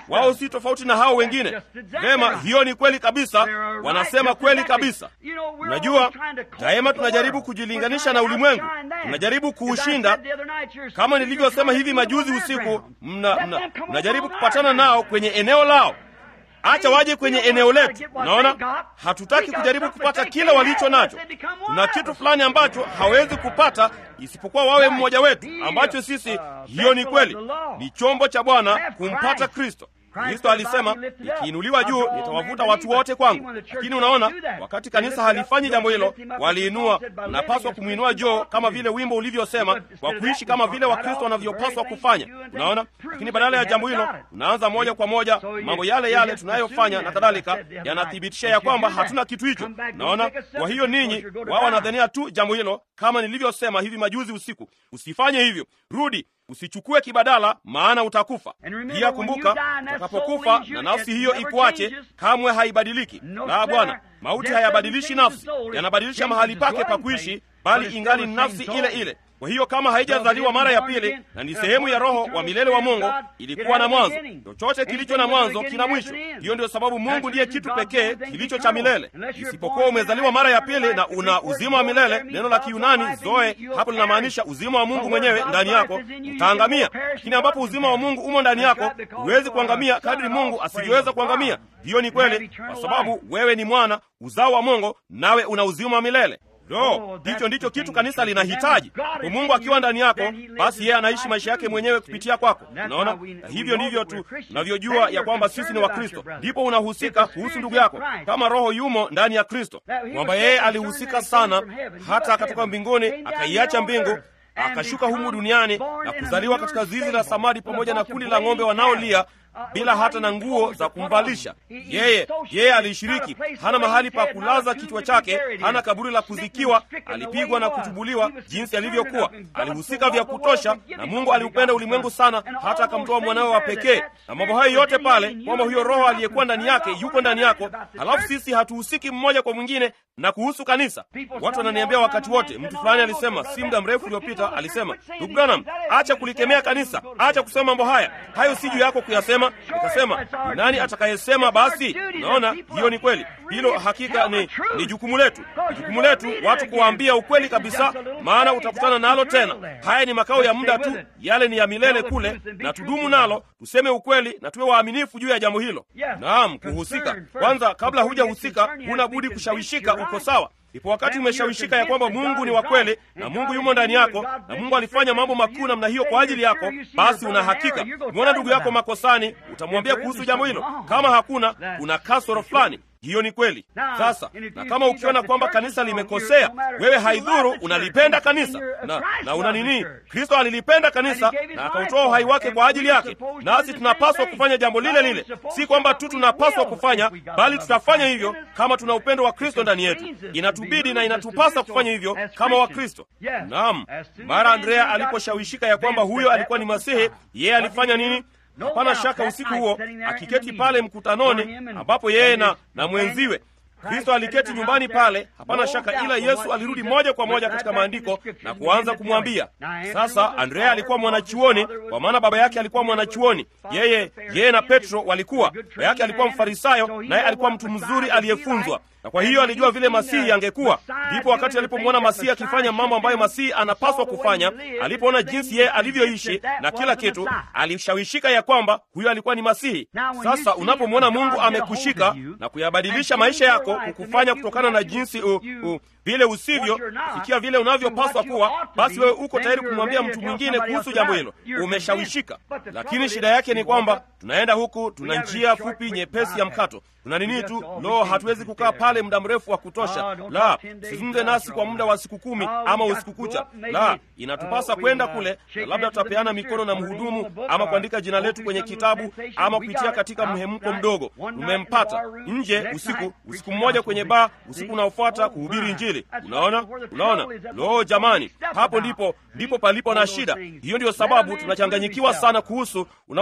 wao si tofauti na hao wengine. Vema, hiyo ni kweli kabisa, wanasema kweli kabisa. Unajua, daima tunajaribu kujilinganisha na ulimwengu, tunajaribu kuushinda. Kama nilivyosema hivi majuzi usiku, mna, mna, mnajaribu kupatana nao kwenye eneo lao. Acha waje kwenye eneo letu. Unaona, hatutaki kujaribu kupata kila walicho nacho. Kuna kitu fulani ambacho hawezi kupata isipokuwa wawe mmoja wetu, ambacho sisi, hiyo ni kweli, ni chombo cha Bwana kumpata Kristo. Kristo alisema nikiinuliwa juu nitawavuta watu wote kwangu. Lakini unaona, wakati kanisa halifanyi jambo hilo, waliinua. Unapaswa kumwinua Joo kama vile wimbo ulivyosema, kwa kuishi kama vile Wakristo wanavyopaswa kufanya. Unaona, lakini badala ya jambo hilo, unaanza moja kwa moja mambo yale yale tunayofanya na kadhalika, yanathibitisha ya kwamba hatuna kitu hicho. Unaona, kwa hiyo ninyi, wao wanadhania tu jambo hilo, kama nilivyosema hivi majuzi usiku. Usifanye hivyo, rudi usichukue kibadala, maana utakufa. Pia kumbuka, utakapokufa na nafsi hiyo ikuache, kamwe haibadiliki. La, Bwana, mauti hayabadilishi nafsi, yanabadilisha mahali pake pa kuishi, bali ingali ni nafsi ile ile. Kwa hiyo kama haijazaliwa mara ya pili na ni sehemu ya Roho wa milele wa Mungu, ilikuwa na mwanzo. Chochote kilicho na mwanzo kina mwisho. Hiyo ndio sababu Mungu ndiye kitu pekee kilicho cha milele. Isipokuwa umezaliwa mara ya pili na una uzima wa milele, neno la Kiyunani zoe hapo linamaanisha uzima wa Mungu mwenyewe ndani yako, utaangamia. Lakini ambapo uzima wa Mungu umo ndani yako, huwezi kuangamia kadri Mungu asivyoweza kuangamia. Hiyo ni kweli, kwa sababu wewe ni mwana uzao wa Mungu, nawe una uzima wa milele. Lo, hicho ndicho kitu kanisa linahitaji. Kwa Mungu akiwa ndani yako, basi yeye anaishi maisha yake mwenyewe kupitia kwako. Unaona, na hivyo ndivyo tu tunavyojua ya kwamba sisi ni Wakristo. Ndipo unahusika kuhusu ndugu yako, kama Roho yumo ndani ya Kristo, kwamba yeye alihusika sana hata akatoka mbinguni akaiacha mbingu akashuka humu duniani na kuzaliwa katika zizi la samadi pamoja na kundi la ng'ombe wanaolia bila hata na nguo za kumvalisha yeye. Yeye alishiriki, hana mahali pa kulaza kichwa chake, hana kaburi la kuzikiwa. Alipigwa na kutubuliwa jinsi alivyokuwa, alihusika vya kutosha, na Mungu aliupenda ulimwengu sana hata akamtoa mwanawe wa pekee, na mambo hayo yote pale, kwamba huyo Roho aliyekuwa ndani yake yuko ndani yako, halafu sisi hatuhusiki mmoja kwa mwingine. Na kuhusu kanisa, watu wananiambia wakati wote, mtu fulani alisema si muda mrefu uliopita, alisema ndugu Branham, acha kulikemea kanisa, acha kusema mambo haya, hayo si juu yako kuyasema. Nikasema, nani atakayesema? Basi naona hiyo ni kweli, hilo hakika ni, ni jukumu letu, ni jukumu letu watu kuwaambia ukweli kabisa, maana utakutana nalo tena. Haya ni makao ya muda tu, yale ni ya milele kule, na tudumu nalo, tuseme ukweli na tuwe waaminifu juu ya jambo hilo. Naam, kuhusika kwanza. Kabla hujahusika, huna budi kushawishika uko sawa. Ipo wakati umeshawishika ya kwamba Mungu ni wa kweli na Mungu yumo ndani yako na Mungu alifanya mambo makuu namna hiyo kwa ajili yako, basi una hakika. Umeona ndugu yako makosani, utamwambia kuhusu jambo hilo. Kama hakuna, kuna kasoro fulani hiyo ni kweli. Sasa na kama ukiona kwamba kanisa limekosea, wewe haidhuru, unalipenda kanisa na, na una nini? Kristo alilipenda kanisa na akautoa uhai wake kwa ajili yake, nasi tunapaswa kufanya jambo lile lile. Si kwamba tu tunapaswa kufanya, bali tutafanya hivyo kama tuna upendo wa Kristo ndani yetu. Inatubidi na inatupasa kufanya hivyo kama Wakristo. Naam, mara Andrea aliposhawishika ya kwamba huyo alikuwa ni Masihi, yeye alifanya nini? Hapana shaka usiku huo akiketi pale mkutanoni, ambapo yeye na, na mwenziwe Kristo aliketi nyumbani pale, hapana shaka, ila Yesu alirudi moja kwa moja katika maandiko na kuanza kumwambia. Sasa Andrea alikuwa mwanachuoni, kwa maana baba yake alikuwa mwanachuoni. Yeye yeye na Petro walikuwa, baba yake alikuwa Mfarisayo, naye alikuwa mtu mzuri aliyefunzwa na kwa hiyo alijua vile Masihi angekuwa. Ndipo wakati alipomwona Masihi akifanya mambo ambayo Masihi anapaswa kufanya, alipoona jinsi yeye alivyoishi na kila kitu, alishawishika ya kwamba huyo alikuwa ni Masihi. Sasa unapomwona Mungu amekushika na kuyabadilisha maisha yako, kukufanya kutokana na jinsi u, u, vile usivyo kufikia vile unavyopaswa kuwa, basi wewe uko tayari kumwambia mtu mwingine kuhusu jambo hilo, umeshawishika. Lakini shida yake ni kwamba tunaenda huku, tuna njia fupi nyepesi ya mkato, tuna nini tu, lo, hatuwezi kukaa pale muda mrefu wa kutosha. La, sizungumze nasi kwa muda wa siku kumi ama usiku kucha. La, inatupasa kwenda kule, na labda tutapeana mikono na mhudumu ama kuandika jina letu kwenye kitabu ama kupitia katika mhemko mdogo. Tumempata nje usiku, usiku mmoja kwenye baa, usiku unaofuata kuhubiri Injili. Unaona, unaona, lo, jamani, hapo ndipo ndipo palipo na shida. Hiyo ndiyo sababu tunachanganyikiwa sana kuhusu, unaona,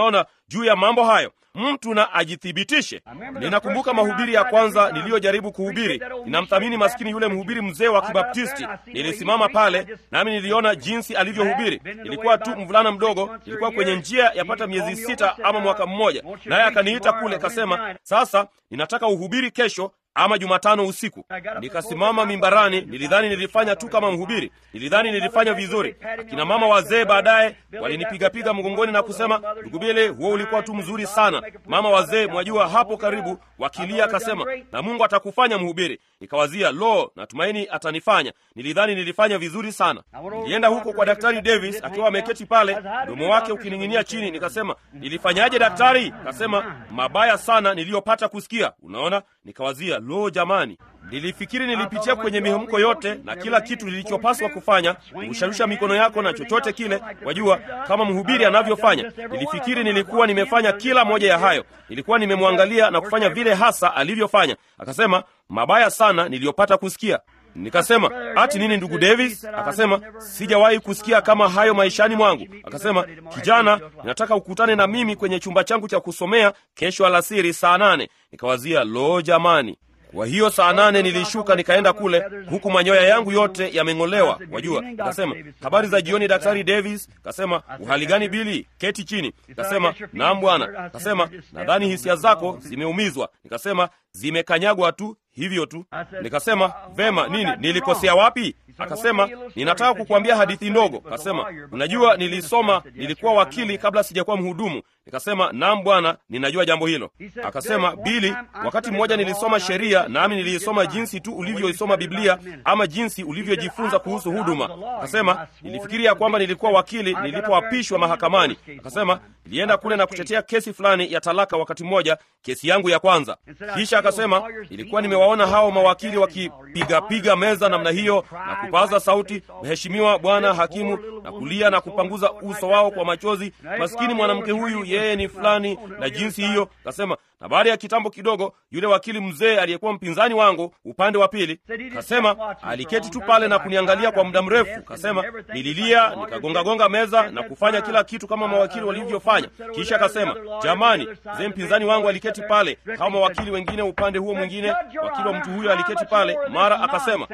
juu ya mambo hayo mtu na ajithibitishe ninakumbuka mahubiri ya kwanza niliyojaribu kuhubiri ninamthamini maskini yule mhubiri mzee wa kibaptisti nilisimama pale nami niliona jinsi alivyohubiri ilikuwa tu mvulana mdogo ilikuwa kwenye njia yapata miezi sita ama mwaka mmoja naye akaniita kule kasema sasa ninataka uhubiri kesho ama jumatano usiku nikasimama mimbarani nilidhani nilifanya tu kama mhubiri nilidhani nilifanya vizuri akina mama wazee baadaye walinipigapiga mgongoni na kusema ndugu bile huo ulikuwa tu mzuri sana mama wazee mwajua hapo karibu wakilia akasema na mungu atakufanya mhubiri nikawazia lo natumaini atanifanya nilidhani nilifanya vizuri sana nilienda huko kwa daktari davis akiwa ameketi pale mdomo wake ukining'inia chini nikasema nilifanyaje daktari kasema mabaya sana niliyopata kusikia unaona nikawazia lo jamani nilifikiri nilipitia kwenye mihemko yote na kila kitu nilichopaswa kufanya kurusharusha mikono yako na chochote kile wajua kama mhubiri anavyofanya nilifikiri nilikuwa nimefanya kila moja ya hayo nilikuwa nimemwangalia na kufanya vile hasa alivyofanya akasema mabaya sana niliyopata kusikia nikasema ati nini ndugu davis akasema sijawahi kusikia kama hayo maishani mwangu akasema kijana ninataka ukutane na mimi kwenye chumba changu cha kusomea kesho alasiri saa nane nikawazia lo jamani kwa hiyo saa nane nilishuka nikaenda kule huku manyoya yangu yote yameng'olewa wajua kasema habari za jioni daktari davis kasema uhali gani bili keti chini kasema naam bwana kasema nadhani hisia zako zimeumizwa nikasema zimekanyagwa tu hivyo tu nikasema vema nini nilikosea wapi akasema ninataka kukuambia hadithi ndogo akasema unajua nilisoma nilikuwa wakili kabla sijakuwa mhudumu nikasema naam bwana ninajua jambo hilo akasema bili wakati mmoja nilisoma sheria nami niliisoma jinsi tu ulivyoisoma biblia ama jinsi ulivyojifunza kuhusu huduma akasema nilifikiria kwamba nilikuwa wakili nilipoapishwa mahakamani akasema nilienda kule na kutetea kesi fulani ya talaka wakati mmoja kesi yangu ya kwanza kisha akasema nilikuwa nimewaona hao mawakili wakipigapiga meza namna hiyo na kupaza sauti mheshimiwa bwana hakimu na kulia na kupanguza uso wao kwa machozi maskini mwanamke huyu yeye ni fulani na jinsi hiyo kasema na baada ya kitambo kidogo yule wakili mzee aliyekuwa mpinzani wangu upande wa pili kasema aliketi tu pale na kuniangalia kwa muda mrefu kasema nililia nikagongagonga meza na kufanya kila kitu kama mawakili walivyofanya kisha akasema jamani mzee mpinzani wangu aliketi pale kama mawakili wengine upande huo mwingine wakili wa mtu huyo aliketi pale mara akasema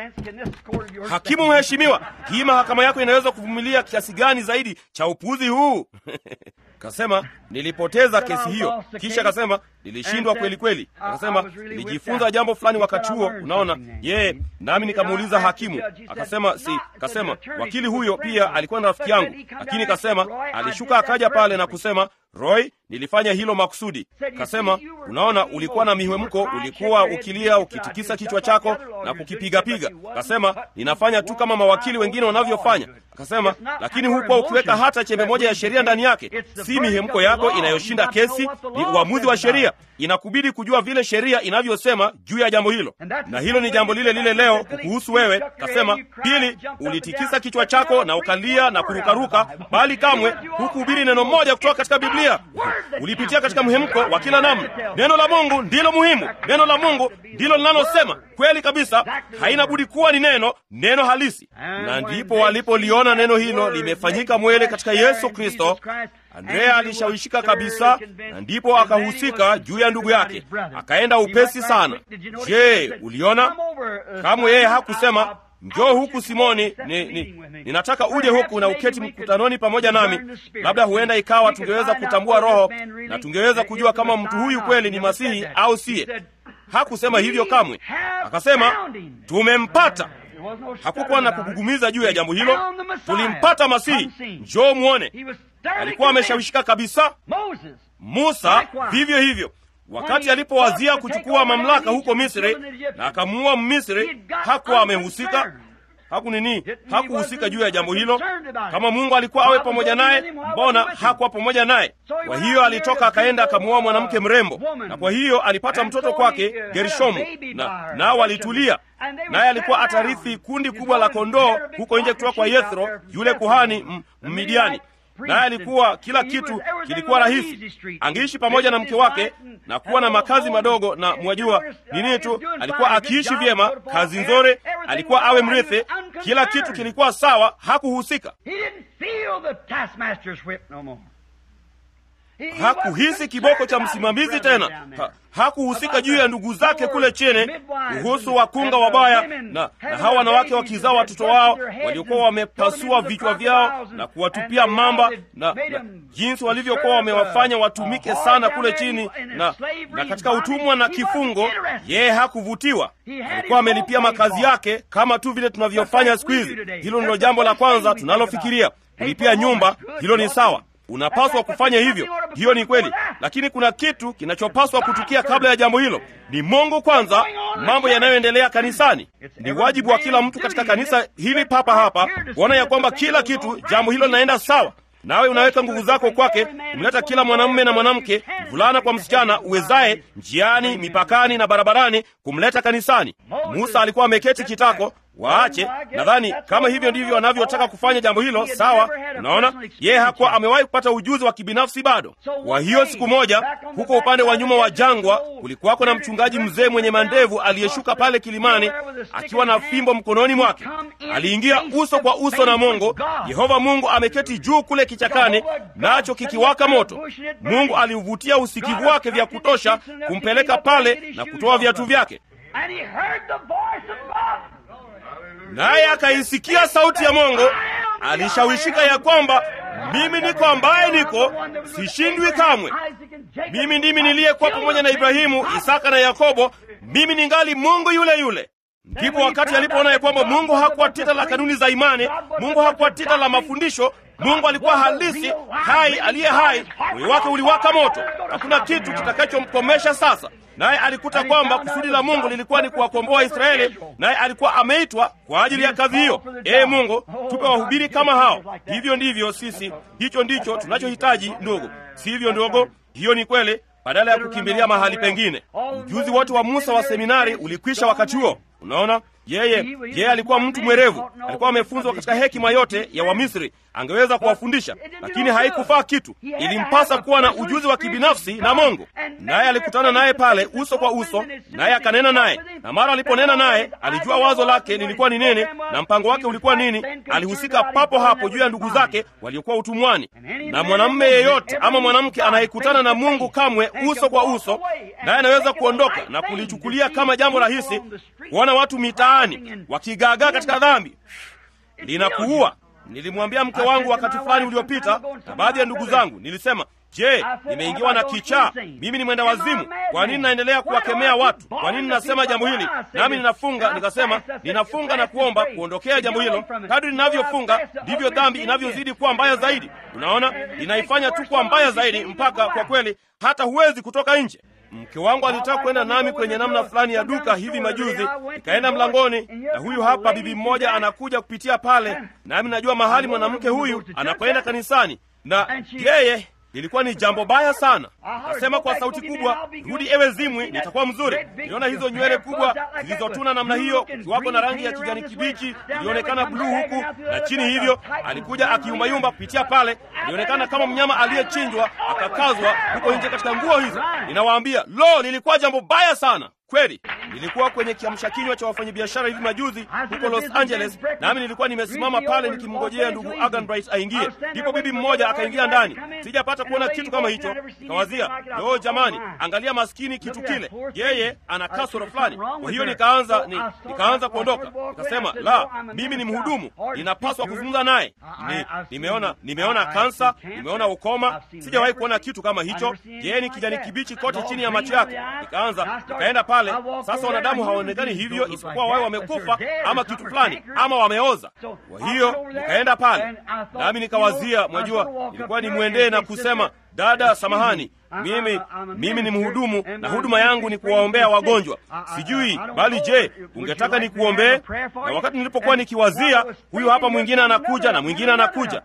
hakimu mheshimiwa hii mahakama yako inaweza kuvumilia kiasi gani zaidi cha upuzi huu kasema nilipoteza kesi hiyo kisha akasema nilishindwa kweli kweli akasema nilijifunza jambo fulani wakati huo unaona yeye nami nikamuuliza hakimu akasema si kasema wakili huyo pia alikuwa na rafiki yangu lakini kasema alishuka akaja pale na kusema roy nilifanya hilo makusudi kasema unaona ulikuwa na mihemko ulikuwa ukilia ukitikisa kichwa chako na kukipigapiga kasema ninafanya tu kama mawakili wengine wanavyofanya akasema lakini hukuwa ukiweka hata chembe moja ya sheria ndani yake si mihemko yako inayoshinda kesi ni uamuzi wa sheria inakubidi kujua vile sheria inavyosema juu ya jambo hilo na hilo ni jambo lile lile leo kuhusu wewe kasema pili ulitikisa kichwa chako na ukalia na kurukaruka bali kamwe hukuhubiri neno moja kutoka katika biblia ulipitia katika mhemko wa kila namna neno la mungu ndilo muhimu neno la mungu ndilo linalosema kweli kabisa haina budi kuwa ni neno neno halisi na ndipo walipoliona neno hilo limefanyika mwele katika yesu kristo andrea alishawishika kabisa na ndipo akahusika juu ya ndugu yake akaenda upesi sana je uliona kamwe yeye hakusema njoo huku simoni ni, ni, ninataka uje huku na uketi mkutanoni pamoja nami labda huenda ikawa tungeweza kutambua roho na tungeweza kujua kama mtu huyu kweli ni masihi au siye hakusema hivyo kamwe akasema tumempata hakukuwa na kugugumiza juu ya jambo hilo tulimpata masihi njoo mwone alikuwa ameshawishika kabisa musa vivyo hivyo wakati alipowazia kuchukua mamlaka huko misri na akamuua mmisri hakuwa amehusika haku nini hakuhusika juu ya jambo hilo kama mungu alikuwa awe pamoja naye mbona hakuwa pamoja naye kwa hiyo alitoka akaenda akamuoa mwanamke mrembo na kwa hiyo alipata mtoto kwake gershomu na nao walitulia naye alikuwa atarithi kundi kubwa la kondoo huko nje kutoka kwa yethro yule kuhani mmidiani naye alikuwa kila kitu kilikuwa rahisi angeishi pamoja na mke wake na kuwa na makazi madogo na mwajua nini tu alikuwa akiishi vyema kazi nzuri alikuwa awe mrithi kila kitu kilikuwa sawa hakuhusika hakuhisi kiboko cha msimamizi tena ha, hakuhusika juu ya ndugu zake kule chini kuhusu wakunga wabaya na, na hawa wanawake wakizaa watoto wao waliokuwa wamepasua vichwa vyao na kuwatupia mamba na, na jinsi walivyokuwa wamewafanya watumike sana kule chini na, na katika utumwa na kifungo yeye hakuvutiwa alikuwa amelipia makazi yake kama tu vile tunavyofanya siku hizi hilo ndilo jambo la kwanza tunalofikiria kulipia nyumba hilo ni sawa unapaswa kufanya hivyo hiyo ni kweli lakini kuna kitu kinachopaswa kutukia kabla ya jambo hilo ni mungu kwanza mambo yanayoendelea kanisani ni wajibu wa kila mtu katika kanisa hili papa hapa kuona ya kwamba kila kitu jambo hilo linaenda sawa nawe unaweka nguvu zako kwake kumleta kila mwanamume na mwanamke mvulana kwa msichana uwezaye njiani mipakani na barabarani kumleta kanisani musa alikuwa ameketi kitako waache nadhani kama hivyo ndivyo wanavyotaka kufanya jambo hilo sawa unaona yeye hakuwa amewahi kupata ujuzi wa kibinafsi bado kwa hiyo siku moja huko upande wa nyuma wa jangwa kulikuwako na mchungaji mzee mwenye mandevu aliyeshuka pale kilimani akiwa na fimbo mkononi mwake aliingia uso kwa uso na mungu yehova mungu ameketi juu kule kichakani nacho kikiwaka moto mungu aliuvutia usikivu wake vya kutosha kumpeleka pale na kutoa viatu vyake naye akaisikia sauti ya Mungu, alishawishika ya kwamba mimi niko ambaye niko, sishindwi kamwe. Mimi ndimi niliyekuwa pamoja na Ibrahimu, Isaka na Yakobo, mimi ningali Mungu yule yule. Ndipo wakati alipoona ya kwamba Mungu hakuwa tita la kanuni za imani, Mungu hakuwa tita la mafundisho, Mungu alikuwa halisi, hai, aliye hai. Moyo wake uliwaka moto, hakuna kitu kitakachomkomesha sasa. Naye alikuta kwamba kusudi la Mungu lilikuwa ni kuwakomboa Israeli, naye alikuwa ameitwa kwa ajili ya kazi hiyo. Ee Mungu, tupe wahubiri kama hao. Hivyo ndivyo sisi, hicho ndicho tunachohitaji ndugu, sivyo ndogo? Hiyo ni kweli, badala ya kukimbilia mahali pengine. Ujuzi wote wa Musa wa seminari ulikwisha wakati huo. Unaona, yeye yeye alikuwa mtu mwerevu, alikuwa amefunzwa katika hekima yote ya Wamisri, angeweza kuwafundisha, lakini haikufaa kitu. Ilimpasa kuwa na ujuzi wa kibinafsi na Mungu. Naye alikutana naye pale uso kwa uso, naye akanena naye, na mara aliponena naye alijua wazo lake lilikuwa ni nini na mpango wake ulikuwa nini. Alihusika papo hapo juu ya ndugu zake waliokuwa utumwani. Na mwanamume yeyote ama mwanamke anayekutana na Mungu kamwe uso kwa uso, naye anaweza kuondoka na kulichukulia kama jambo rahisi kuona watu mitaani wakigaagaa katika dhambi, linakuua. Nilimwambia mke wangu wakati fulani uliopita na baadhi ya ndugu zangu, nilisema Je, nimeingiwa na kichaa? Mimi ni mwenda wazimu? Kwa nini naendelea kuwakemea watu? Kwa nini nasema jambo hili? Nami ninafunga, nikasema ninafunga na kuomba kuondokea jambo hilo. Kadri ninavyofunga ndivyo dhambi inavyozidi kuwa mbaya zaidi. Unaona, inaifanya tu kuwa mbaya zaidi, mpaka kwa kweli hata huwezi kutoka nje. Mke wangu alitaka kwenda nami kwenye namna fulani ya duka hivi majuzi, nikaenda mlangoni, na huyu hapa bibi mmoja anakuja kupitia pale, nami najua mahali mwanamke huyu anakwenda kanisani, na yeye lilikuwa ni jambo baya sana. Akasema kwa sauti kubwa, rudi ewe zimwi, nitakuwa mzuri. Niliona hizo nywele kubwa zilizotuna namna hiyo, kukiwako na rangi ya kijani kibichi, ilionekana bluu huku na chini hivyo. Alikuja akiumayumba kupitia pale, ilionekana kama mnyama aliyechinjwa akakazwa huko nje katika nguo hizo. Ninawaambia, lo, lilikuwa jambo baya sana kweli. Nilikuwa kwenye kiamsha kinywa cha wafanyabiashara hivi majuzi huko Los Angeles, nami nilikuwa nimesimama pale nikimngojea ndugu Agan Bright aingie. Ndipo bibi mmoja akaingia ndani, sijapata kuona kitu kama hicho. Nikawazia, loo, jamani, angalia maskini kitu kile, yeye ana kasoro fulani. Kwa hiyo nikaanza ni, nikaanza kuondoka, nikasema la, mimi ni mhudumu, ninapaswa kuzungumza naye. Ni, nimeona nimeona kansa, nimeona ukoma, sijawahi kuona kitu kama hicho. Yeye ni kijani kibichi kote chini ya macho yake. Nikaanza nikaenda pale sasa wanadamu hawaonekani hivyo isipokuwa wawe wamekufa ama kitu fulani ama wameoza. Kwa hiyo nikaenda pale nami nikawazia, mwajua, ilikuwa nimwendee na kusema, dada, samahani, mimi mimi ni mhudumu na huduma yangu ni kuwaombea wagonjwa. Sijui bali, je, ungetaka nikuombee? Na wakati nilipokuwa nikiwazia, huyu hapa mwingine anakuja na mwingine anakuja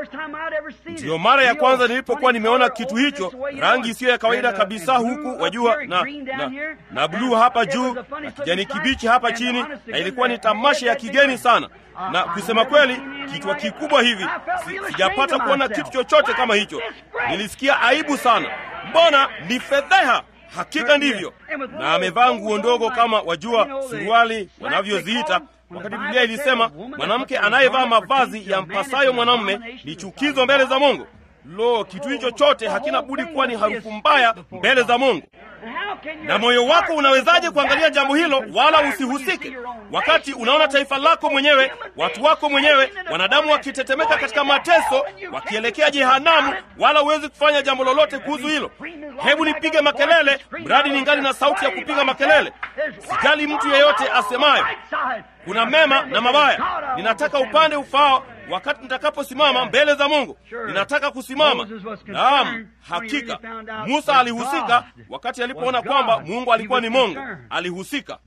Ndiyo mara ya kwanza nilipokuwa nimeona kitu hicho, rangi isiyo ya kawaida kabisa, huku wajua, na, na, na bluu hapa juu na kijani kibichi hapa chini, na ilikuwa ni tamasha ya kigeni sana, na kusema kweli, kichwa kikubwa hivi, si, sijapata kuona kitu chochote kama hicho. Nilisikia aibu sana, mbona ni fedheha. Hakika ndivyo, na amevaa nguo ndogo kama wajua, suruali wanavyoziita wakati Biblia ilisema mwanamke anayevaa mavazi ya mpasayo mwanamume ni chukizo mbele za Mungu. lo kitu hicho chote hakina budi kuwa ni harufu mbaya mbele za mungu na moyo wako unawezaje kuangalia jambo hilo wala usihusike wakati unaona taifa lako mwenyewe watu wako mwenyewe wanadamu wakitetemeka katika mateso wakielekea jehanamu wala huwezi kufanya jambo lolote kuhusu hilo hebu nipige makelele mradi ningali na sauti ya kupiga makelele sijali mtu yeyote asemayo kuna mema na mabaya ninataka upande ufaao wakati nitakaposimama mbele za mungu ninataka kusimama naam hakika musa alihusika wakati alipoona kwamba mungu alikuwa ni mungu alihusika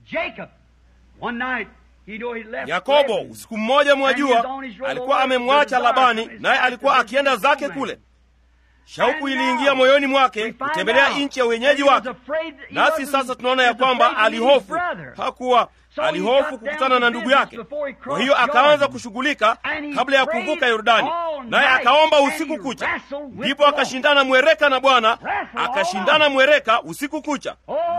yakobo usiku mmoja mwajua alikuwa amemwacha labani naye alikuwa akienda zake kule shauku iliingia moyoni mwake kutembelea nchi ya wenyeji wake nasi sasa tunaona ya kwamba alihofu hakuwa alihofu kukutana na ndugu yake kwa hiyo akaanza kushughulika kabla ya kuvuka yordani naye akaomba usiku kucha ndipo akashindana mwereka na bwana akashindana mwereka usiku kucha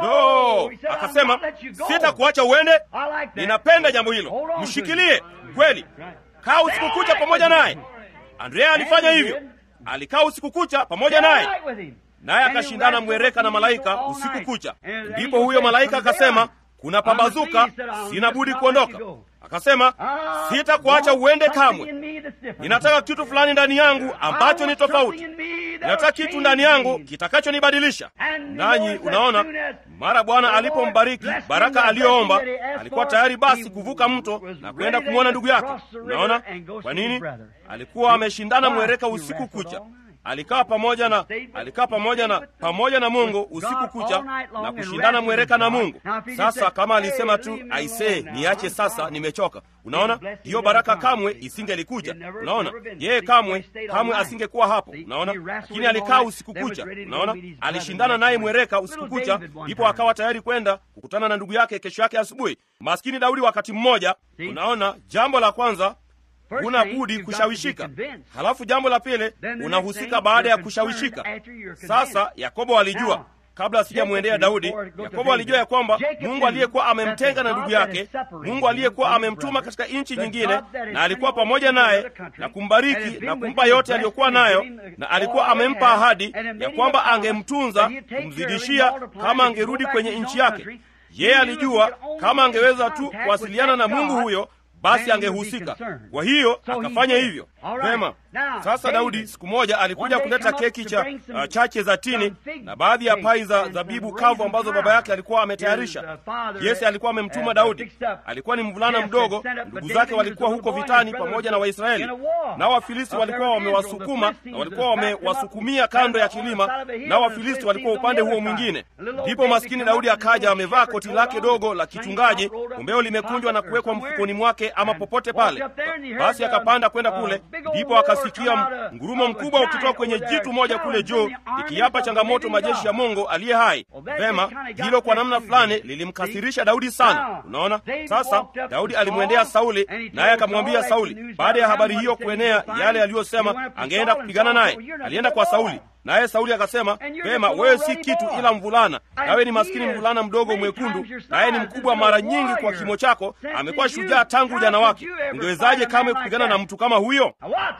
lo akasema sitakuacha uende ninapenda jambo hilo mshikilie kweli kaa usiku kucha pamoja naye andrea alifanya hivyo alikaa usiku kucha pamoja naye naye akashindana mwereka na malaika usiku kucha ndipo huyo malaika akasema kuna pambazuka sina budi kuondoka akasema sitakuacha uende kamwe ninataka kitu fulani ndani yangu ambacho ni tofauti ninataka kitu ndani yangu kitakachonibadilisha nanyi unaona mara bwana alipombariki baraka aliyoomba alikuwa tayari basi kuvuka mto na kwenda kumwona ndugu yake unaona kwa nini alikuwa ameshindana mwereka usiku kucha alikaa pamoja na alikaa pamoja na pamoja na mungu usiku kucha na kushindana mwereka na mungu sasa kama alisema tu aisee niache sasa nimechoka unaona hiyo baraka kamwe isingelikuja unaona yeye kamwe kamwe asingekuwa hapo unaona lakini alikaa usiku kucha unaona alishindana naye mwereka usiku kucha ndipo akawa tayari kwenda kukutana na ndugu yake kesho yake asubuhi maskini daudi wakati mmoja unaona jambo la kwanza huna budi kushawishika halafu jambo la pili unahusika baada ya kushawishika sasa yakobo alijua kabla asijamwendea daudi yakobo alijua ya kwamba mungu aliyekuwa amemtenga na ndugu yake mungu aliyekuwa amemtuma katika nchi nyingine na alikuwa pamoja naye na kumbariki na kumpa yote aliyokuwa nayo na alikuwa amempa ahadi ya kwamba angemtunza kumzidishia kama angerudi kwenye nchi yake yeye alijua kama angeweza tu kuwasiliana na mungu huyo basi angehusika kwa hiyo akafanya hivyo vema sasa daudi siku moja alikuja kuleta keki cha uh, chache za tini na baadhi ya pai za zabibu kavu ambazo baba yake alikuwa ametayarisha yese alikuwa amemtuma daudi alikuwa ni mvulana mdogo ndugu zake walikuwa huko vitani pamoja na waisraeli nao wafilisti walikuwa wamewasukuma na walikuwa wamewasukumia kando ya kilima nao wafilisti walikuwa upande huo mwingine ndipo maskini daudi akaja amevaa koti lake dogo la kichungaji umbeo limekunjwa na kuwekwa mfukoni mwake ama popote pale basi akapanda kwenda kule ndipo akasikia ngurumo mkubwa ukitoka kwenye jitu moja kule juu ikiapa changamoto majeshi ya mungu aliye hai vema hilo kwa namna fulani lilimkasirisha daudi sana unaona sasa daudi alimwendea sauli naye akamwambia sauli baada ya habari hiyo kuenea yale aliyosema angeenda kupigana naye alienda kwa sauli naye sauli akasema vema wewe si kitu ila mvulana nawe ni maskini mvulana mdogo mwekundu naye ni mkubwa mara nyingi kwa kimo chako amekuwa shujaa tangu ujana wake ungewezaje kamwe kupigana na mtu kama huyo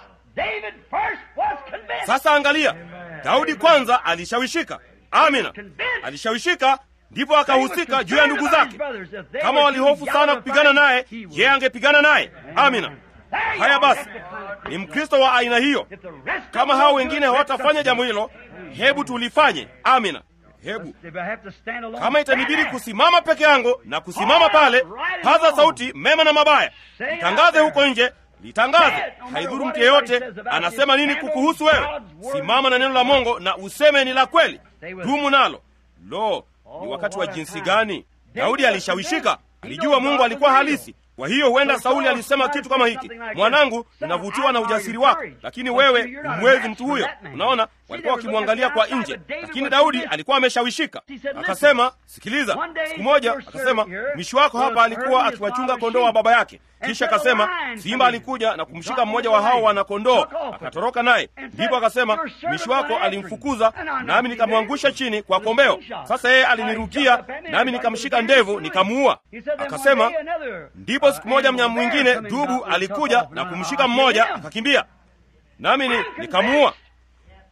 sasa angalia daudi kwanza alishawishika amina alishawishika ndipo akahusika juu ya ndugu zake kama walihofu sana kupigana naye yeye angepigana naye amina haya basi ni mkristo wa aina hiyo kama hao wengine hawatafanya jambo hilo hebu tulifanye amina hebu kama itanibidi kusimama peke yangu na kusimama pale paza sauti mema na mabaya litangaze huko nje litangaze haidhuru mtu yeyote anasema nini kukuhusu wewe simama na neno la mongo na useme ni la kweli dumu nalo lo ni wakati wa jinsi gani daudi alishawishika alijua mungu alikuwa halisi kwa hiyo huenda sauli alisema kitu kama hiki mwanangu ninavutiwa na ujasiri wako lakini wewe humwezi mtu huyo unaona walikuwa wakimwangalia kwa nje lakini daudi alikuwa ameshawishika akasema sikiliza siku moja akasema mwishi wako hapa alikuwa akiwachunga kondoo wa baba yake kisha akasema simba alikuja na kumshika mmoja wa hao wanakondoo akatoroka naye ndipo akasema mwishi wako alimfukuza nami nikamwangusha chini kwa kombeo sasa yeye alinirukia nami nikamshika ndevu nikamuua akasema ndipo siku moja mnyama mwingine dubu alikuja na kumshika mmoja akakimbia nami ni, nikamuua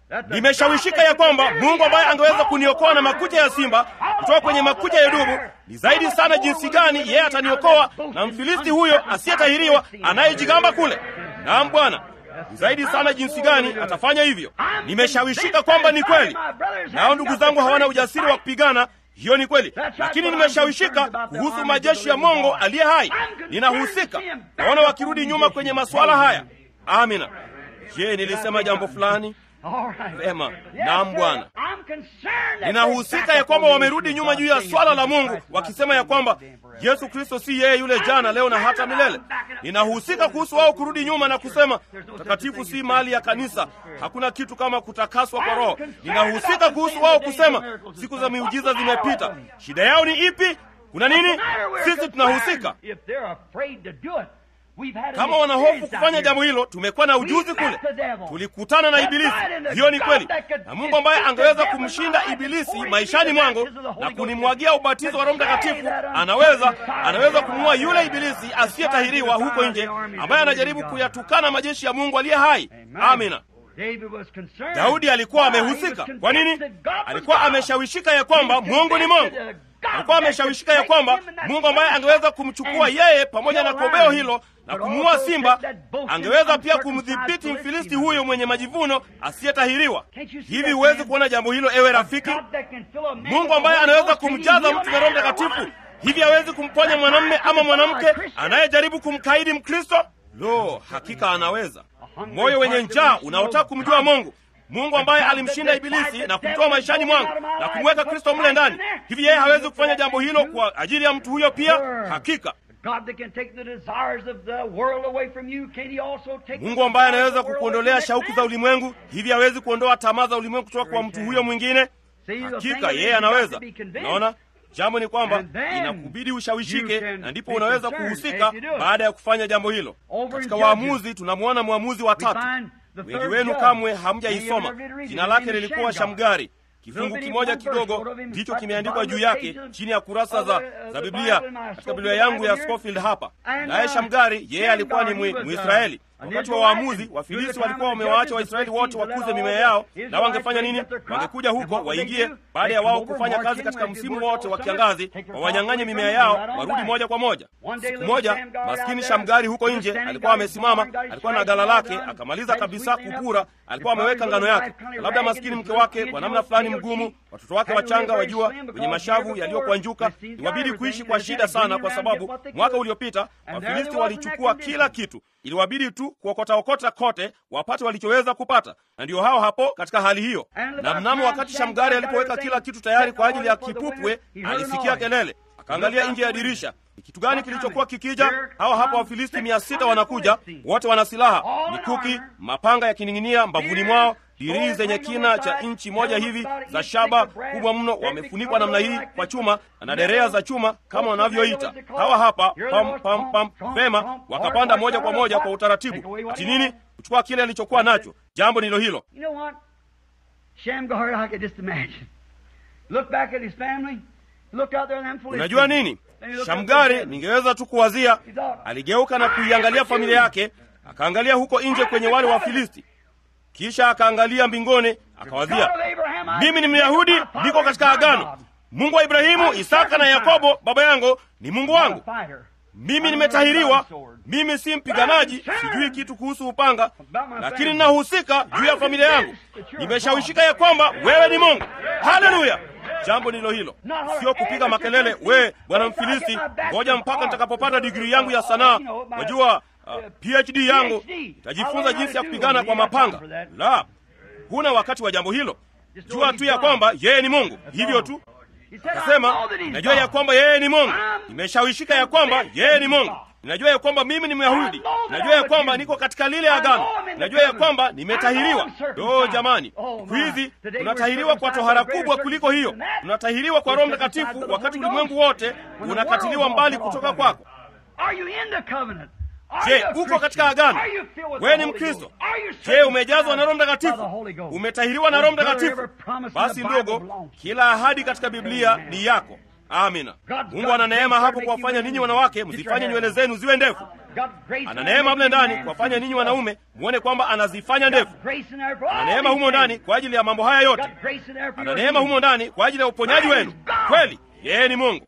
nimeshawishika ya kwamba Mungu ambaye angeweza kuniokoa na makucha ya simba kutoka kwenye makucha ya dubu, ni zaidi sana jinsi gani yeye ataniokoa na Mfilisti huyo asiyetahiriwa anayejigamba kule. Naam Bwana, ni zaidi sana jinsi gani atafanya hivyo. Nimeshawishika kwamba ni kweli, nao ndugu zangu hawana ujasiri wa kupigana. Hiyo ni kweli, lakini nimeshawishika kuhusu majeshi ya Mungu aliye hai. Ninahusika, naona wakirudi nyuma kwenye masuala haya. Amina. Je, nilisema jambo fulani? Vema, naam Bwana, ninahusika ya kwamba wamerudi nyuma juu ya swala la Mungu, wakisema ya kwamba Yesu Kristo si yeye yule jana, leo na hata milele. Ninahusika kuhusu wao kurudi nyuma na kusema utakatifu si mali ya kanisa, hakuna kitu kama kutakaswa kwa Roho. Ninahusika kuhusu wao kusema siku za miujiza zimepita. Shida yao ni ipi? Kuna nini? Sisi tunahusika kama wanahofu kufanya jambo hilo, tumekuwa na ujuzi kule, tulikutana na Ibilisi. Hiyo ni kweli, na Mungu ambaye angeweza kumshinda Ibilisi maishani mwangu na kunimwagia ubatizo wa Roho Mtakatifu, anaweza anaweza kumuua yule Ibilisi asiyetahiriwa huko nje, ambaye anajaribu kuyatukana majeshi ya Mungu aliye hai. Amina. Daudi alikuwa amehusika. Kwa nini? Alikuwa ameshawishika ya kwamba Mungu ni Mungu alikuwa ameshawishika ya kwamba Mungu ambaye angeweza kumchukua yeye pamoja na kobeo hilo na kumuua simba, angeweza pia kumdhibiti Mfilisti huyo mwenye majivuno asiyetahiriwa. Hivi huwezi kuona jambo hilo, ewe rafiki? Mungu ambaye anaweza kumjaza mtu na Roho Mtakatifu, hivi hawezi kumponya mwanamume ama mwanamke anayejaribu kumkaidi Mkristo? Lo, hakika anaweza. Moyo wenye njaa unaotaka kumjua Mungu Mungu ambaye alimshinda Ibilisi na kumtoa maishani mwangu na kumweka Kristo mle ndani. Hivi yeye hawezi kufanya jambo hilo kwa ajili ya mtu huyo pia? Hakika. Mungu ambaye anaweza kukuondolea shauku za ulimwengu, hivi hawezi kuondoa tamaa za ulimwengu kutoka kwa mtu huyo mwingine? Hakika yeye anaweza. Naona jambo ni kwamba inakubidi ushawishike, na ndipo unaweza kuhusika baada ya kufanya jambo hilo. Katika Waamuzi tunamwona mwamuzi wa tatu wengi wenu kamwe hamjaisoma. Jina lake lilikuwa Shamgari. Kifungu kimoja kidogo ndicho kimeandikwa juu yake chini ya kurasa za, za Biblia katika Biblia yangu ya Scofield hapa. Naye Shamgari yeye alikuwa ni Mwisraeli. Wakati wa waamuzi, Wafilisti walikuwa wamewaacha Waisraeli wote wakuze mimea yao, na wangefanya nini? Wangekuja huko waingie, baada ya wao kufanya kazi katika msimu wote wa kiangazi, wawanyang'anye mimea yao, warudi moja kwa moja. Siku moja maskini Shamgari huko nje alikuwa amesimama, alikuwa na gala lake, akamaliza kabisa kupura, alikuwa ameweka ngano yake, na labda maskini mke wake kwa namna fulani mgumu, watoto wake wachanga, wajua, wenye mashavu yaliyokwanjuka, iwabidi kuishi kwa shida sana, kwa sababu mwaka uliopita Wafilisti walichukua kila kitu iliwabidi tu kuokotaokota kote wapate walichoweza kupata, na ndiyo hao hapo katika hali hiyo. Na mnamo wakati Shamgari alipoweka kila kitu tayari kwa ajili ya kipupwe, alisikia kelele, akaangalia nje ya dirisha. Ni kitu gani kilichokuwa kikija? Hawa hapa Wafilisti mia sita wanakuja, wote wana silaha, mikuki, mapanga yakining'inia mbavuni mwao, dirii zenye kina cha inchi moja hivi za shaba kubwa mno, wamefunikwa namna hii kwa chuma na derea za chuma kama wanavyoita hawa hapa. Pam, pam, pam, vema, wakapanda moja kwa moja kwa utaratibu. Ati nini? Kuchukua kile alichokuwa nacho. Jambo ndilo hilo. Unajua nini? Shamgari, ningeweza tu kuwazia, aligeuka na kuiangalia familia yake, akaangalia huko nje kwenye wale wa Filisti kisha akaangalia mbinguni, akawazia, mimi ni Myahudi, niko katika agano. Mungu wa Ibrahimu, Isaka na Yakobo baba yangu ni Mungu wangu. Mimi nimetahiriwa, mimi si mpiganaji, sijui kitu kuhusu upanga, lakini ninahusika juu ya familia yangu. Nimeshawishika ya kwamba wewe ni Mungu. Haleluya! Jambo ndilo hilo, sio kupiga makelele, we bwana Mfilisti, ngoja mpaka nitakapopata digrii yangu ya sanaa. Wajua Uh, PhD yangu itajifunza jinsi ya kupigana kwa mapanga. La, huna wakati wa jambo hilo. Jua tu ya kwamba yeye ni Mungu, hivyo tu. Akasema, najua ya kwamba yeye ni Mungu, nimeshawishika ya kwamba yeye ni Mungu. Ninajua ya kwamba mimi ni Myahudi, ninajua ya kwamba niko katika lile agano, ninajua ya kwamba nimetahiriwa. Do jamani, siku hizi tunatahiriwa kwa tohara kubwa kuliko hiyo. Tunatahiriwa kwa Roho Mtakatifu, wakati ulimwengu wote unakatiliwa mbali kutoka kwako. Je, uko katika agano? Wewe ni Mkristo? Je, umejazwa na Roho Mtakatifu? Umetahiriwa na Roho Mtakatifu? Basi ndogo, kila ahadi katika Biblia ni yako. Amina. Mungu ana neema hapo kuwafanya ninyi wanawake msifanye nywele zenu ziwe ndefu. ana neema mle ndani kuwafanya ninyi wanaume muone kwamba anazifanya ndefu. Ana neema humo ndani kwa ajili ya mambo haya yote. Ana neema humo ndani kwa ajili ya uponyaji wenu. Kweli yeye ni Mungu.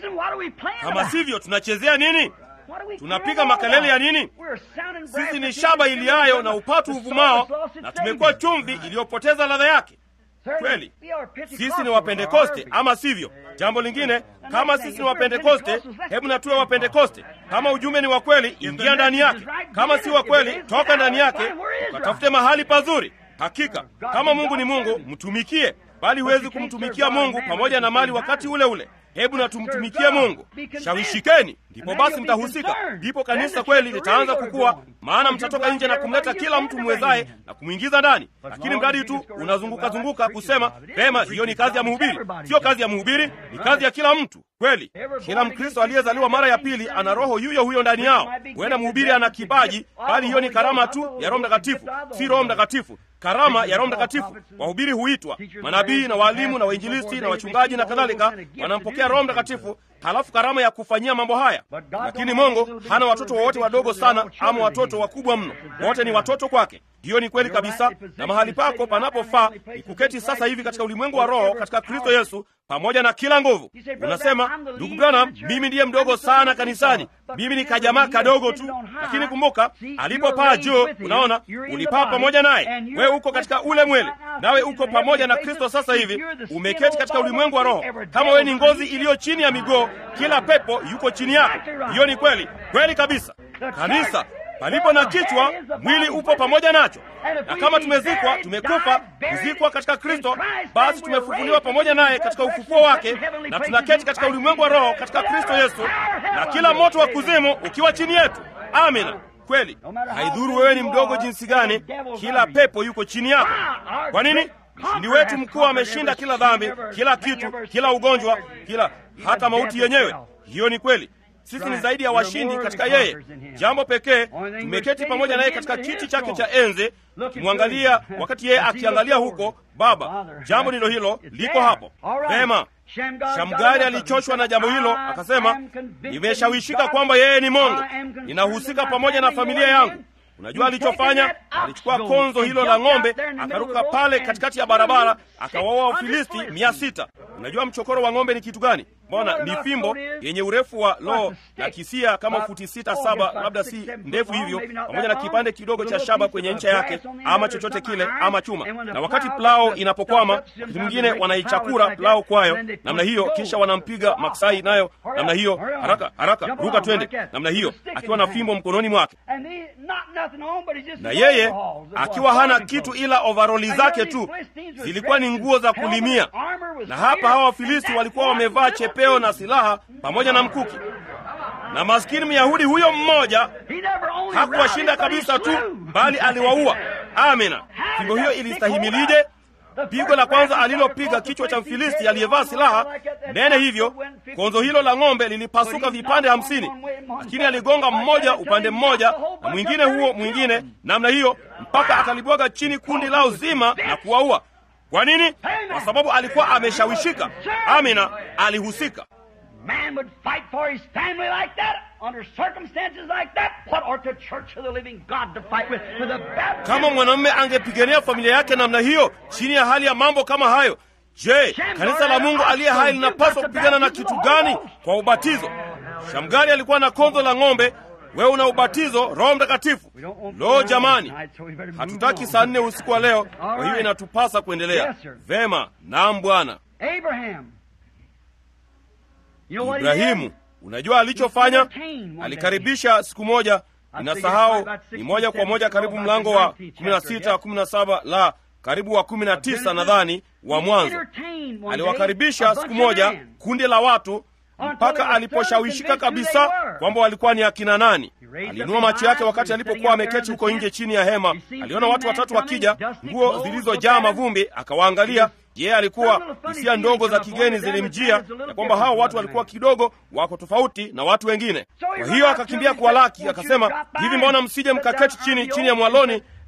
Kama sivyo, tunachezea nini? Tunapiga makelele ya nini? Sisi ni shaba iliayo na upatu uvumao, na tumekuwa chumvi iliyopoteza ladha yake. Kweli sisi ni Wapentekoste, ama sivyo? Jambo lingine, kama sisi ni Wapentekoste, hebu na tuwe Wapentekoste. Kama ujumbe ni wa kweli, ingia ndani yake. Kama si wa kweli, toka ndani yake, ukatafute mahali pazuri. Hakika kama Mungu ni Mungu, mtumikie, bali huwezi kumtumikia Mungu pamoja na mali wakati ule ule. Hebu na tumtumikie Mungu. Shawishikeni, ndipo basi mtahusika. Ndipo kanisa kweli litaanza kukua, maana mtatoka nje na kumleta kila mtu mwezaye na kumwingiza ndani. Lakini mradi tu unazunguka zunguka kusema vema, hiyo ni kazi ya mhubiri. Sio kazi ya mhubiri, ni kazi ya kila mtu. Kweli kila Mkristo aliyezaliwa mara ya pili ana roho huyo huyo ndani yao. Huenda mhubiri ana kipaji, bali hiyo ni karama tu ya Roho Mtakatifu, si Roho Mtakatifu karama ya Roho Mtakatifu. Wahubiri huitwa manabii na waalimu na wainjilisti na wachungaji na kadhalika, wanampokea Roho Mtakatifu, halafu karama ya kufanyia mambo haya. Lakini Mungu hana watoto wowote wadogo sana ama watoto wakubwa mno, wote ni watoto kwake. Hiyo ni kweli kabisa, na mahali pako panapofaa ni kuketi sasa hivi katika ulimwengu wa Roho katika Kristo Yesu pamoja na kila nguvu. Unasema, ndugu Branham, mimi ndiye mdogo sana kanisani, mimi ni kajamaa kadogo tu. Lakini kumbuka, alipopaa juu, unaona, ulipaa pamoja naye. Wewe uko katika ule mwili, nawe uko pamoja na Kristo sasa hivi, umeketi katika ulimwengu wa Roho. Kama wewe ni ngozi iliyo chini ya miguu, kila pepo yuko chini yako. Hiyo ni kweli kweli kabisa. Kanisa palipo na kichwa, mwili upo pamoja nacho. Na kama tumezikwa, tumekufa, kuzikwa katika Kristo, basi tumefufuliwa pamoja naye katika ufufuo wake, na tunaketi katika ulimwengu wa Roho katika Kristo Yesu, na kila moto wa kuzimu ukiwa chini yetu. Amina. Kweli, haidhuru wewe ni mdogo jinsi gani, kila pepo yuko chini yako. Kwa nini? Mshindi wetu mkuu ameshinda kila dhambi, kila kitu, kila ugonjwa, kila hata mauti yenyewe. Hiyo ni kweli. Sisi ni zaidi ya washindi katika yeye. Jambo pekee, tumeketi pamoja naye katika kiti chake cha enzi, kimwangalia wakati yeye akiangalia huko Baba. Jambo ndilo hilo, liko hapo vema. Shamgari alichoshwa na jambo hilo, akasema, nimeshawishika kwamba yeye ni Mungu, ninahusika pamoja na familia yangu. Unajua alichofanya? Alichukua konzo hilo la ng'ombe, akaruka pale katikati ya barabara, akawaua Wafilisti mia sita. Unajua mchokoro wa ng'ombe ni kitu gani? Mbona ni fimbo yenye urefu wa lo na kisia kama futi sita saba, labda si ndefu hivyo, pamoja na kipande kidogo cha shaba kwenye ncha yake, ama chochote kile, ama chuma. Na wakati plao inapokwama, wakati mwingine wanaichakura plao kwayo namna hiyo, kisha wanampiga maksai nayo namna hiyo, haraka haraka, ruka twende, namna hiyo, akiwa na fimbo mkononi mwake, na yeye akiwa hana kitu ila ovaroli zake tu, zilikuwa ni nguo za kulimia. Na hapa hawa Wafilisti walikuwa wamevaa chepeo na silaha pamoja na mkuki, na maskini Myahudi huyo mmoja hakuwashinda kabisa tu, bali aliwaua. Amina. Fimbo hiyo ilistahimilije? Pigo la kwanza alilopiga kichwa cha Mfilisti aliyevaa silaha nene hivyo, konzo hilo la ng'ombe lilipasuka vipande hamsini, lakini aligonga mmoja upande mmoja na mwingine huo mwingine namna hiyo, mpaka akalibwaga chini kundi lao zima na kuwaua. Kwa nini? Kwa sababu alikuwa ameshawishika. Amina, alihusika. Kama mwanamume angepigania familia yake namna hiyo chini ya hali ya mambo kama hayo, je, kanisa la Mungu aliye hai linapaswa kupigana na kitu gani? Kwa ubatizo. Shamgari alikuwa na konzo la ng'ombe, wewe una ubatizo Roho Mtakatifu. Lo, jamani, hatutaki saa nne usiku wa leo, kwa hiyo inatupasa kuendelea vema. Naam, Bwana. Ibrahimu, unajua alichofanya? Alikaribisha siku moja, ninasahau ni moja kwa moja karibu mlango wa kumi na sita kumi na saba la karibu wa kumi na tisa nadhani wa Mwanzo. Aliwakaribisha siku moja kundi la watu mpaka aliposhawishika kabisa kwamba walikuwa ni akina nani. Aliinua macho yake wakati alipokuwa ameketi huko nje chini ya hema. Aliona watu watatu wakija, nguo zilizojaa mavumbi, akawaangalia. Yeye alikuwa hisia ndogo za kigeni zilimjia ya kwamba hao watu walikuwa kidogo wako tofauti na watu wengine. Kwa hiyo akakimbia kuwalaki, akasema, hivi mbona msije mkaketi chini chini ya mwaloni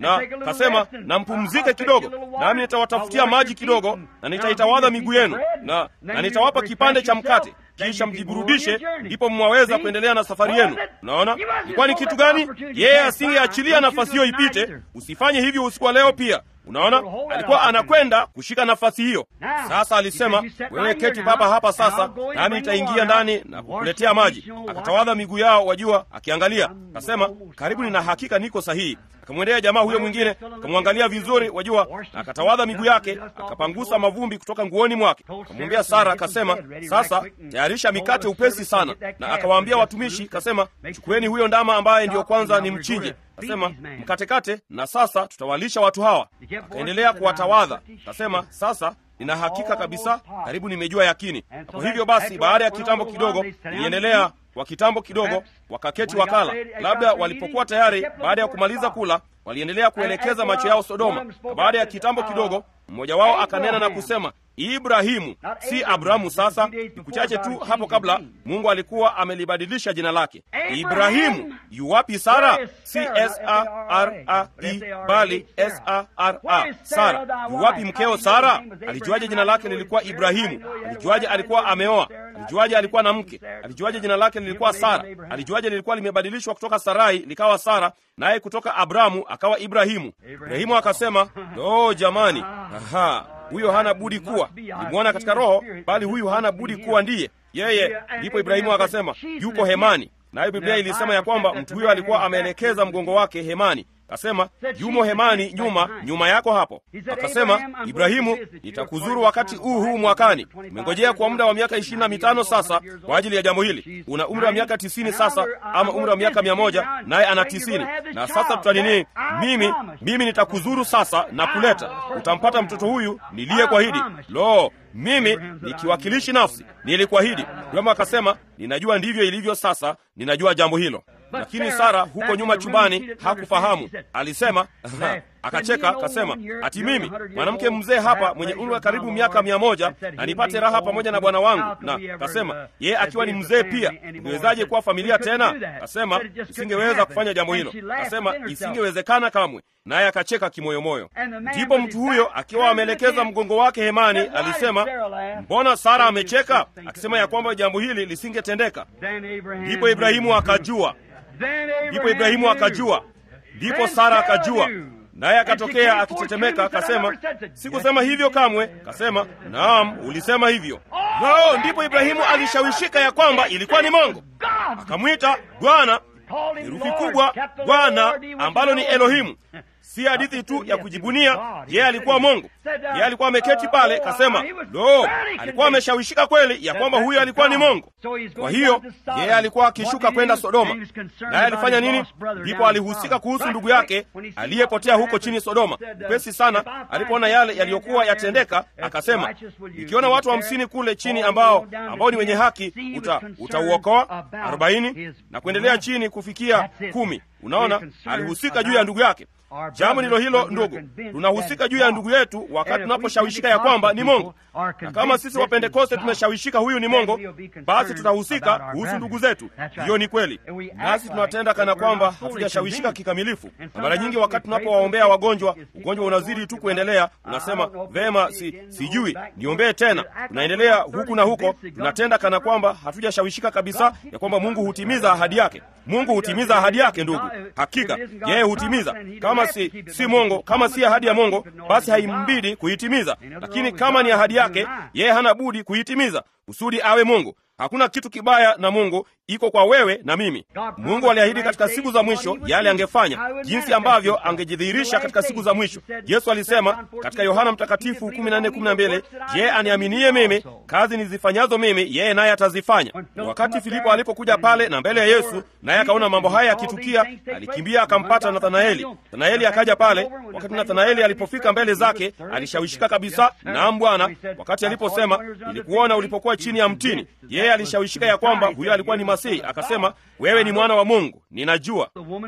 na kasema, na mpumzike kidogo, nami nitawatafutia maji kidogo, na nitaitawadha miguu yenu, na, na nitawapa kipande cha mkate kisha mjiburudishe, ndipo mwaweza kuendelea na safari yenu. Unaona ilikuwa ni kitu gani? Yeye asingeachilia nafasi hiyo ipite. Usifanye hivyo usiku wa leo pia. Unaona, alikuwa anakwenda kushika nafasi hiyo. Sasa alisema, wewe keti papa hapa sasa, nami nitaingia ndani na kukuletea maji. Akatawadha miguu yao, wajua, akiangalia. Akasema, karibu nina hakika niko sahihi. Akamwendea jamaa huyo mwingine, akamwangalia vizuri, wajua, na akatawadha miguu yake, akapangusa mavumbi kutoka nguoni mwake. Akamwambia Sara, akasema, sasa tayarisha mikate upesi sana, na akawaambia watumishi, akasema, chukueni huyo ndama ambaye ndiyo kwanza ni mchinje Akasema mkatekate, na sasa tutawalisha watu hawa. Akaendelea kuwatawadha, akasema sasa nina hakika kabisa, karibu nimejua yakini. Na kwa hivyo basi, baada ya kitambo kidogo, iliendelea kwa kitambo kidogo, wakaketi wakala. Labda walipokuwa tayari, baada ya kumaliza kula, waliendelea kuelekeza macho yao Sodoma. Na baada ya kitambo kidogo, mmoja wao akanena na kusema Ibrahimu, si Abrahamu. Sasa siku chache tu hapo kabla, Mungu alikuwa amelibadilisha jina lake. Ibrahimu, yuwapi Sara? Si S A R A I bali S A R A. Sara, yuwapi mkeo Sara? Alijuaje jina lake lilikuwa Ibrahimu? Alijuaje alikuwa ameoa? Alijuaje alikuwa na mke? Alijuaje jina lake lilikuwa Sara? Alijuaje lilikuwa limebadilishwa kutoka Sarai likawa Sara, naye kutoka Abrahamu akawa Ibrahimu? Ibrahimu akasema, oh, jamani, aha huyo hana budi kuwa nilimwona katika roho, bali huyu hana budi kuwa ndiye yeye. Ndipo Ibrahimu akasema yuko hemani, nayo Biblia ilisema ya kwamba mtu huyo alikuwa ameelekeza mgongo wake hemani. Akasema yumo hemani, nyuma nyuma yako hapo. Akasema Ibrahimu, nitakuzuru wakati huu huu mwakani. Umengojea kwa muda wa miaka ishirini na mitano sasa kwa ajili ya jambo hili. Una umri wa miaka tisini sasa, ama umri wa miaka mia moja naye ana tisini na sasa tutanini, mimi mimi nitakuzuru sasa na kuleta, utampata mtoto huyu niliye kuahidi. Lo, mimi nikiwakilishi nafsi nilikuahidi. Ibrahimu akasema ninajua ndivyo ilivyo sasa, ninajua jambo hilo lakini Sara huko nyuma chumbani hakufahamu. Alisema akacheka, akasema ati mimi mwanamke mzee hapa mwenye umri wa karibu miaka mia moja na nipate raha pamoja na bwana wangu? Na akasema yeye akiwa ni mzee pia, ungewezaje kuwa familia tena? Akasema isingeweza kufanya jambo hilo, akasema isingewezekana kamwe, naye akacheka kimoyomoyo. Ndipo mtu huyo akiwa ameelekeza mgongo wake hemani alisema, mbona Sara amecheka, akisema ya kwamba jambo hili lisingetendeka. Ndipo Ibrahimu akajua Ndipo Ibrahimu akajua, ndipo Sara akajua, naye akatokea akitetemeka, akasema sikusema hivyo kamwe. Akasema naam, ulisema hivyo. Nao ndipo Ibrahimu alishawishika ya kwamba ilikuwa ni Mungu, akamwita Bwana, herufi kubwa Bwana, ambalo ni Elohimu. Si hadithi tu ya kujibunia. Yeye alikuwa Mungu, yeye alikuwa ameketi pale, kasema lo, alikuwa ameshawishika kweli ya kwamba huyo alikuwa ni Mungu. Kwa hiyo yeye alikuwa akishuka kwenda Sodoma, naye alifanya nini? Ndipo alihusika kuhusu ndugu yake aliyepotea huko chini Sodoma. Upesi sana alipoona yale yaliyokuwa yatendeka, akasema ikiona watu hamsini wa kule chini ambao ambao ni wenye haki, utauokoa uta arobaini na kuendelea chini kufikia kumi. Unaona, alihusika juu ya ndugu yake. Jambo ndilo hilo ndugu, tunahusika juu ya ndugu yetu wakati tunaposhawishika ya kwamba ni Mungu. Na kama sisi Wapentekoste tumeshawishika huyu ni Mungu, basi tutahusika kuhusu ndugu zetu. Hiyo ni kweli, nasi tunatenda kana kwamba hatujashawishika kikamilifu. Na mara nyingi wakati tunapowaombea wagonjwa, ugonjwa unazidi tu kuendelea, unasema vema, si, sijui niombee tena. Tunaendelea huku na huko, tunatenda kana kwamba hatujashawishika kabisa ya kwamba Mungu hutimiza ahadi yake. Mungu hutimiza ahadi yake, ndugu, hakika yeye hutimiza. Kama si si Mungu, kama si ahadi ya Mungu, basi haimbidi kuitimiza. Lakini kama ni ahadi yake, yeye hana budi kuitimiza kusudi awe Mungu. Hakuna kitu kibaya na Mungu, iko kwa wewe na mimi. Mungu aliahidi katika siku za mwisho yale angefanya, jinsi ambavyo angejidhihirisha katika siku za mwisho. Yesu alisema katika Yohana Mtakatifu 14:12, je, aniaminie mimi, kazi nizifanyazo mimi yeye naye atazifanya. Wakati Filipo alipokuja pale na mbele ya Yesu, naye akaona mambo haya yakitukia, alikimbia akampata Nathanaeli. Nathanaeli akaja pale. Wakati Nathanaeli alipofika mbele zake, alishawishika kabisa. Naam Bwana, wakati aliposema nilikuona ulipokuwa chini ya mtini, yeye alishawishika ya kwamba huyo alikuwa ni Masihi. Akasema, wewe ni mwana wa Mungu, ninajua.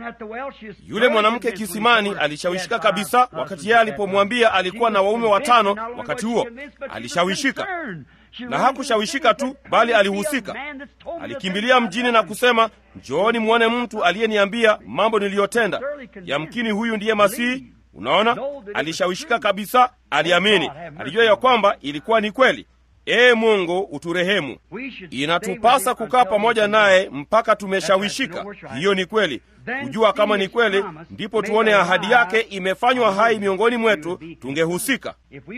Yule mwanamke kisimani alishawishika kabisa, wakati yeye alipomwambia alikuwa na waume watano. Wakati huo alishawishika. na hakushawishika tu, bali alihusika. Alikimbilia mjini na kusema, njooni mwone mtu aliyeniambia mambo niliyotenda. Yamkini huyu ndiye Masihi. Unaona, alishawishika kabisa, aliamini, alijua ya kwamba ilikuwa ni kweli. Ee Mungu, uturehemu. Inatupasa kukaa pamoja naye mpaka tumeshawishika. Hiyo ni kweli. Kujua kama ni kweli, ndipo tuone ahadi yake imefanywa hai miongoni mwetu, tungehusika.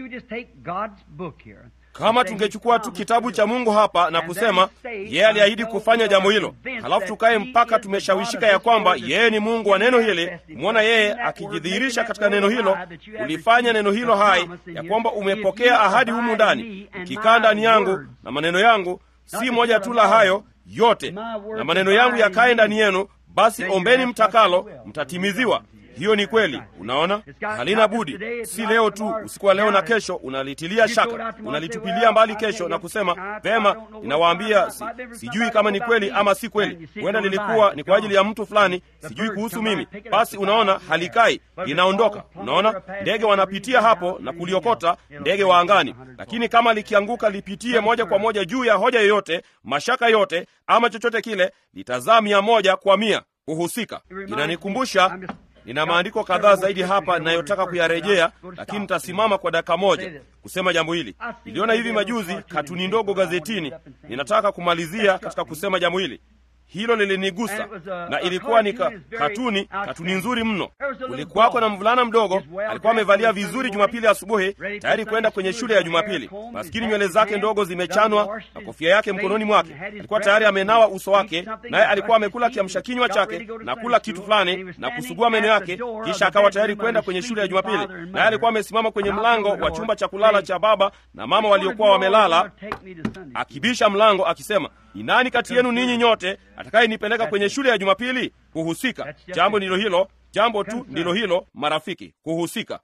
Kama tungechukua tu kitabu cha Mungu hapa na kusema yeye aliahidi kufanya jambo hilo, halafu tukaye mpaka tumeshawishika ya kwamba yeye ni Mungu wa neno hili, kumwona yeye akijidhihirisha katika neno hilo, ulifanya neno hilo hai, ya kwamba umepokea ahadi humu ndani, ukikaa ndani yangu na maneno yangu, si moja tu la hayo yote, na maneno yangu yakae ndani yenu, basi ombeni mtakalo, mtatimiziwa. Hiyo ni kweli. Unaona, halina budi, si leo tu, usiku wa leo na kesho unalitilia shaka, unalitupilia mbali kesho na kusema vema, ninawaambia si, sijui kama ni kweli ama si kweli, huenda lilikuwa ni kwa ajili ya mtu fulani, sijui kuhusu mimi. Basi unaona, halikai, linaondoka. Unaona, ndege wanapitia hapo na kuliokota, ndege wa angani, lakini kama likianguka lipitie moja kwa moja juu ya hoja yoyote, mashaka yote ama chochote kile, litazaa mia moja kwa mia kuhusika. Inanikumbusha Nina maandiko kadhaa zaidi hapa ninayotaka kuyarejea, lakini nitasimama kwa dakika moja kusema jambo hili. Niliona hivi majuzi katuni ndogo gazetini. Ninataka kumalizia katika kusema jambo hili. Hilo lilinigusa na ilikuwa ni ka, katuni katuni nzuri mno. Kulikuwako na mvulana mdogo, alikuwa amevalia vizuri Jumapili asubuhi, tayari kwenda kwenye shule ya Jumapili. Maskini, nywele zake ndogo zimechanwa na kofia yake mkononi mwake. Alikuwa tayari amenawa uso wake, naye alikuwa amekula kiamsha kinywa chake na kula kitu fulani na kusugua meno yake, kisha akawa tayari kwenda kwenye shule ya Jumapili. Naye alikuwa amesimama kwenye mlango wa chumba cha kulala cha baba na mama waliokuwa wamelala, akibisha mlango akisema, ni nani kati yenu ninyi nyote atakayenipeleka kwenye shule ya Jumapili? Kuhusika. Jambo ndilo hilo, jambo tu ndilo hilo, marafiki, kuhusika.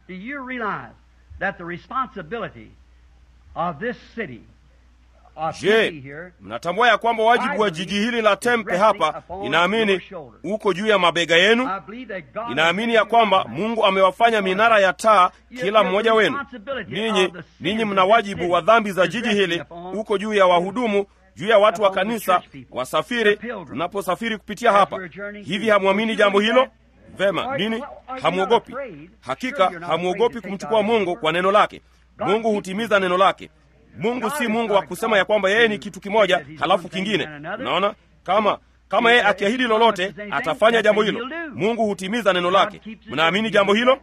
Je, mnatambua ya kwamba wajibu wa jiji hili la Tempe hapa, inaamini uko juu ya mabega yenu? Inaamini ya kwamba Mungu amewafanya minara ya taa kila mmoja wenu. Ninyi ninyi mna wajibu wa dhambi za jiji hili, uko juu ya wahudumu juu ya watu wa kanisa, wasafiri, tunaposafiri kupitia hapa. Hivi hamwamini jambo hilo? Vema, nini? Hamwogopi? Hakika hamwogopi kumchukua Mungu kwa neno lake. Mungu hutimiza neno lake. Mungu si Mungu wa kusema ya kwamba yeye ni kitu kimoja halafu kingine. Unaona, kama kama yeye akiahidi lolote atafanya jambo hilo. Mungu hutimiza neno lake. Mnaamini jambo hilo?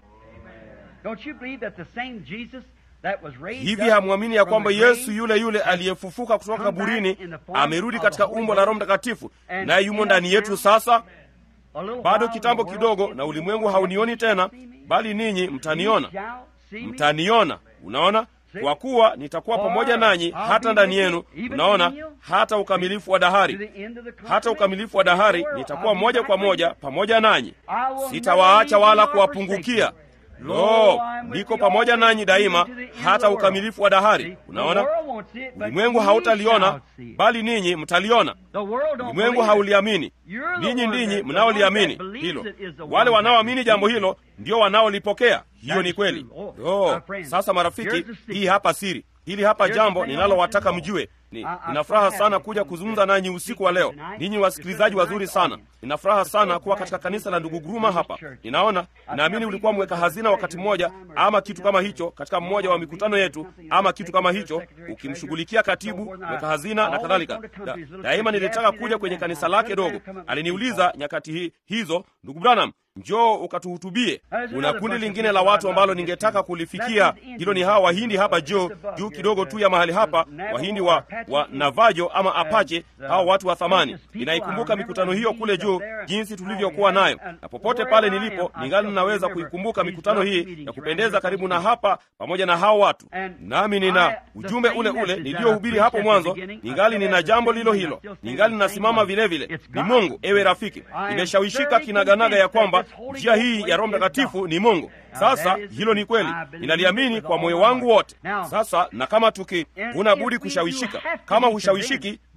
Hivi hamwamini ya kwamba Yesu yule yule aliyefufuka kutoka kaburini amerudi katika umbo la Roho Mtakatifu, naye yumo ndani yetu sasa? Bado kitambo kidogo, na ulimwengu haunioni tena, bali ninyi mtaniona, mtaniona. Unaona, kwa kuwa nitakuwa pamoja nanyi hata ndani yenu. Unaona, hata ukamilifu wa dahari, hata ukamilifu wa dahari nitakuwa moja kwa moja pamoja nanyi, sitawaacha wala kuwapungukia. Lo, niko pamoja nanyi daima hata ukamilifu wa dahari. Unaona, ulimwengu hautaliona, bali ninyi mtaliona. Ulimwengu hauliamini, ninyi ndinyi mnaoliamini hilo. Wale wanaoamini jambo hilo ndio wanaolipokea. Hiyo ni kweli. Lo, sasa marafiki, hii hapa siri, hili hapa jambo ninalowataka mjue. Ni, nina furaha sana kuja kuzungumza nanyi usiku wa leo. Ninyi wasikilizaji wazuri sana. Nina furaha sana kuwa katika kanisa la ndugu Guruma hapa. Ninaona, naamini ulikuwa mweka hazina wakati mmoja ama kitu kama hicho katika mmoja wa mikutano yetu ama kitu kama hicho, ukimshughulikia katibu, mweka hazina na kadhalika. Da, daima nilitaka kuja kwenye kanisa lake dogo. Aliniuliza nyakati hi, hizo, ndugu Branham, njoo ukatuhutubie. Kuna kundi lingine la watu ambalo ningetaka kulifikia. Hilo ni hawa Wahindi hapa juu juu kidogo tu ya mahali hapa, Wahindi wa, wa Navajo ama Apache, hawa watu wa thamani. Ninaikumbuka mikutano hiyo kule juu, jinsi tulivyokuwa nayo, na popote pale nilipo ningali ninaweza kuikumbuka mikutano hii ya kupendeza karibu na hapa, pamoja na hao watu. Nami nina ujumbe ule ule niliyohubiri hapo mwanzo, ningali nina jambo lilo hilo, ningali ninasimama vile vile. Ni Mungu, ewe rafiki, imeshawishika kinaganaga ya kwamba njia hii ya Roho Mtakatifu ni Mungu. Sasa hilo ni kweli, ninaliamini kwa moyo wangu wote. Sasa na kama tuki huna budi kushawishika, kama hushawishiki,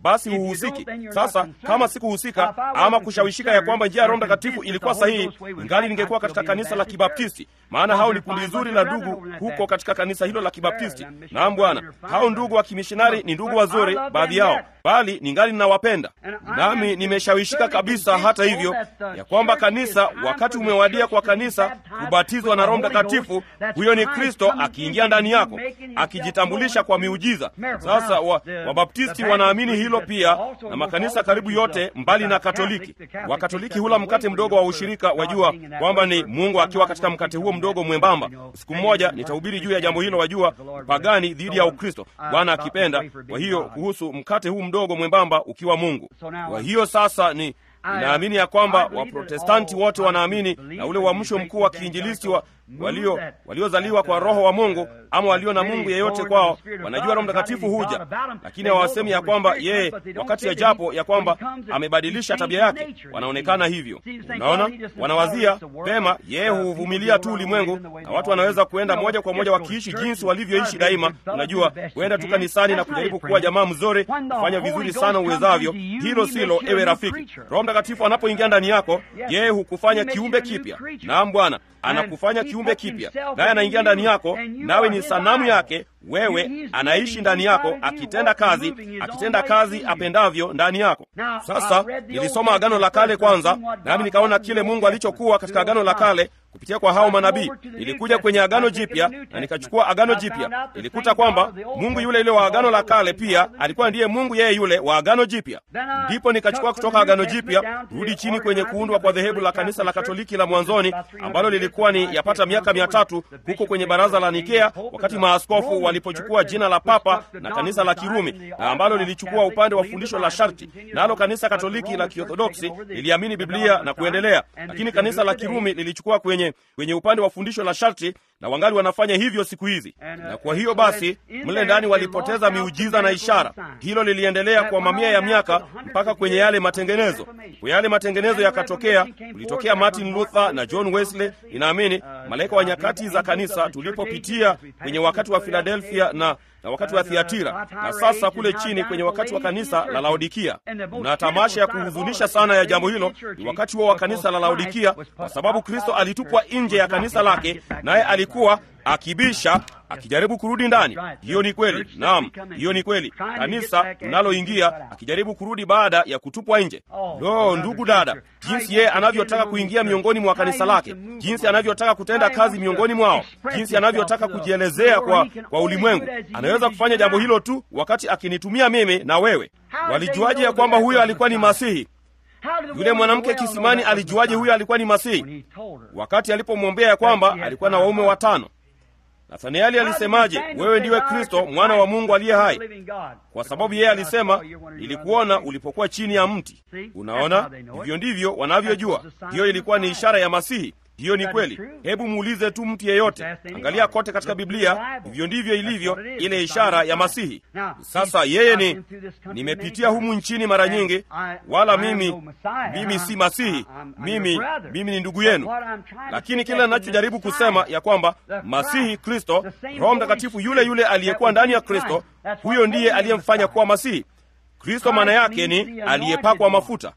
basi huhusiki. Sasa kama sikuhusika ama kushawishika ya kwamba njia ya Roho Mtakatifu ilikuwa sahihi, ingali ningekuwa katika kanisa la Kibaptisti, maana hao ni kundi zuri la ndugu huko katika kanisa hilo la Kibaptisti. Naam Bwana, hao ndugu wa kimishonari ni ndugu wazuri, baadhi yao, bali ningali ninawapenda, nami nimeshawishika kabisa, hata hivyo, ya kwamba kanisa, wakati umewadia kwa kanisa kubatizwa na Roho Mtakatifu, huyo ni Kristo akiingia ndani yako akijitambulisha kwa miujiza. Sasa Wabaptisti wa wanaamini hilo pia, na makanisa karibu yote mbali na Katoliki. Wakatoliki hula mkate mdogo wa ushirika, wajua kwamba ni Mungu akiwa katika mkate huo mdogo mwembamba. Siku moja nitahubiri juu ya jambo hilo, wajua, pagani dhidi ya Ukristo, Bwana akipenda. Kwa hiyo kuhusu mkate huu mdogo mwembamba ukiwa Mungu. Kwa hiyo sasa ni Ninaamini ya kwamba Waprotestanti wote wanaamini na ule uamsho mkuu wa kiinjilisti wa walio waliozaliwa kwa Roho wa Mungu ama walio na Mungu yeyote kwao, wanajua Roho Mtakatifu huja, lakini hawasemi ya kwamba yeye wakati ajapo ya kwamba amebadilisha tabia yake. Wanaonekana hivyo, unaona, wanawazia pema, yeye huvumilia tu ulimwengu, na watu wanaweza kuenda moja kwa moja wakiishi jinsi walivyoishi daima. Unajua, kuenda tu kanisani na kujaribu kuwa jamaa mzuri, kufanya vizuri sana uwezavyo. Hilo silo, ewe rafiki. Roho Mtakatifu anapoingia ndani yako, yeye hukufanya kiumbe kipya. Naam Bwana, anakufanya kiumbe kipya, naye anaingia ndani yako, nawe ni sanamu yake. Wewe anaishi ndani yako, akitenda kazi, akitenda kazi apendavyo ndani yako. Sasa nilisoma Agano la Kale kwanza, nami nikaona kile Mungu alichokuwa katika Agano la Kale kupitia kwa hao manabii. Nilikuja kwenye Agano Jipya na nikachukua Agano Jipya, nilikuta kwamba Mungu yule yule wa Agano la Kale pia alikuwa ndiye Mungu yeye yule wa Agano Jipya. Ndipo nikachukua kutoka Agano Jipya rudi chini kwenye kuundwa kwa dhehebu la kanisa la Katoliki la mwanzoni ambalo lilikuwa ni yapata miaka mia tatu huko kwenye baraza la Nikea, wakati maaskofu walipochukua jina la Papa na kanisa la Kirumi, na ambalo lilichukua upande wa fundisho la sharti, nalo kanisa Katoliki la Kiorthodoksi liliamini Biblia na kuendelea, lakini kanisa la Kirumi lilichukua kwenye kwenye upande wa fundisho la sharti na wangali wanafanya hivyo siku hizi. Na kwa hiyo basi, mle ndani walipoteza miujiza na ishara. Hilo liliendelea kwa mamia ya miaka mpaka kwenye yale matengenezo. Kwa yale matengenezo yakatokea, kulitokea Martin Luther na John Wesley, inaamini malaika wa nyakati za kanisa, tulipopitia kwenye wakati wa Philadelphia na na wakati wa Thiatira na sasa kule chini kwenye wakati wa kanisa la Laodikia. Na tamasha ya kuhuzunisha sana ya jambo hilo ni wakati huo wa kanisa la Laodikia, kwa sababu Kristo alitupwa nje ya kanisa lake, naye alikuwa akibisha akijaribu kurudi ndani. Hiyo ni kweli, naam, hiyo ni kweli. Kanisa linaloingia akijaribu kurudi baada ya kutupwa nje. Lo, ndugu dada, jinsi yeye anavyotaka kuingia miongoni mwa kanisa lake, jinsi anavyotaka kutenda kazi miongoni mwao, jinsi anavyotaka kujielezea kwa, kwa ulimwengu. Anaweza kufanya jambo hilo tu wakati akinitumia mimi na wewe. Walijuaje ya kwamba huyo alikuwa ni Masihi? Yule mwanamke kisimani alijuaje huyo alikuwa ni Masihi? Wakati alipomwombea ya kwamba alikuwa na waume watano. Nathanieli alisemaje, wewe ndiwe Kristo mwana wa Mungu aliye hai? Kwa sababu yeye alisema, nilikuona ulipokuwa chini ya mti. Unaona, hivyo ndivyo wanavyojua. Hiyo ilikuwa ni ishara ya Masihi. Hiyo ni kweli. Hebu muulize tu mtu yeyote, angalia kote katika Biblia, hivyo ndivyo ilivyo ile ishara ya Masihi. Sasa yeye ni, nimepitia humu nchini mara nyingi, wala mimi mimi si Masihi, mimi mimi ni ndugu yenu, lakini kile ninachojaribu kusema ya kwamba Masihi Kristo, Roho Mtakatifu yule yule aliyekuwa ndani ya Kristo, huyo ndiye aliyemfanya kuwa Masihi. Kristo maana yake ni aliyepakwa mafuta.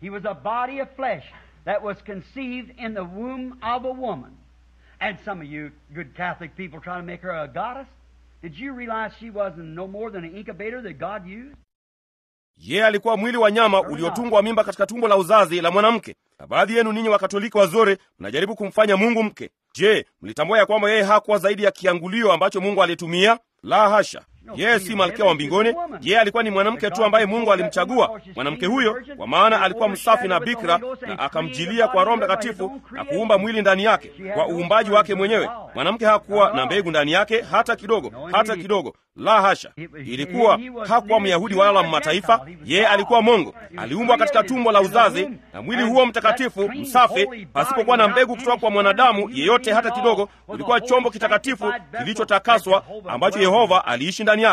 that was conceived in the womb of a woman. And some of you good Catholic people trying to make her a goddess. Did you realize she wasn't no more than an incubator that God used? Yeye alikuwa mwili wa nyama uliotungwa mimba katika tumbo la uzazi la mwanamke. Na baadhi yenu ninyi Wakatoliki wazuri mnajaribu kumfanya Mungu mke. Je, mlitambua ya kwamba yeye hakuwa zaidi ya kiangulio ambacho Mungu alitumia? La hasha! Yeye si malkia wa mbinguni. Yeye alikuwa ni mwanamke tu ambaye Mungu alimchagua, mwanamke huyo, kwa maana alikuwa msafi na bikira, na akamjilia kwa Roho Mtakatifu na kuumba mwili ndani yake kwa uumbaji wake mwenyewe. Mwanamke hakuwa na mbegu ndani yake hata kidogo, hata kidogo. La hasha! Ilikuwa hakuwa Myahudi wala Mmataifa. Yeye alikuwa Mungu, aliumbwa katika tumbo la uzazi na mwili huo mtakatifu msafi, pasipokuwa na mbegu kutoka kwa mwanadamu yeyote hata kidogo. Ulikuwa chombo kitakatifu kilichotakaswa ambacho Yehova aliishi ndani yake.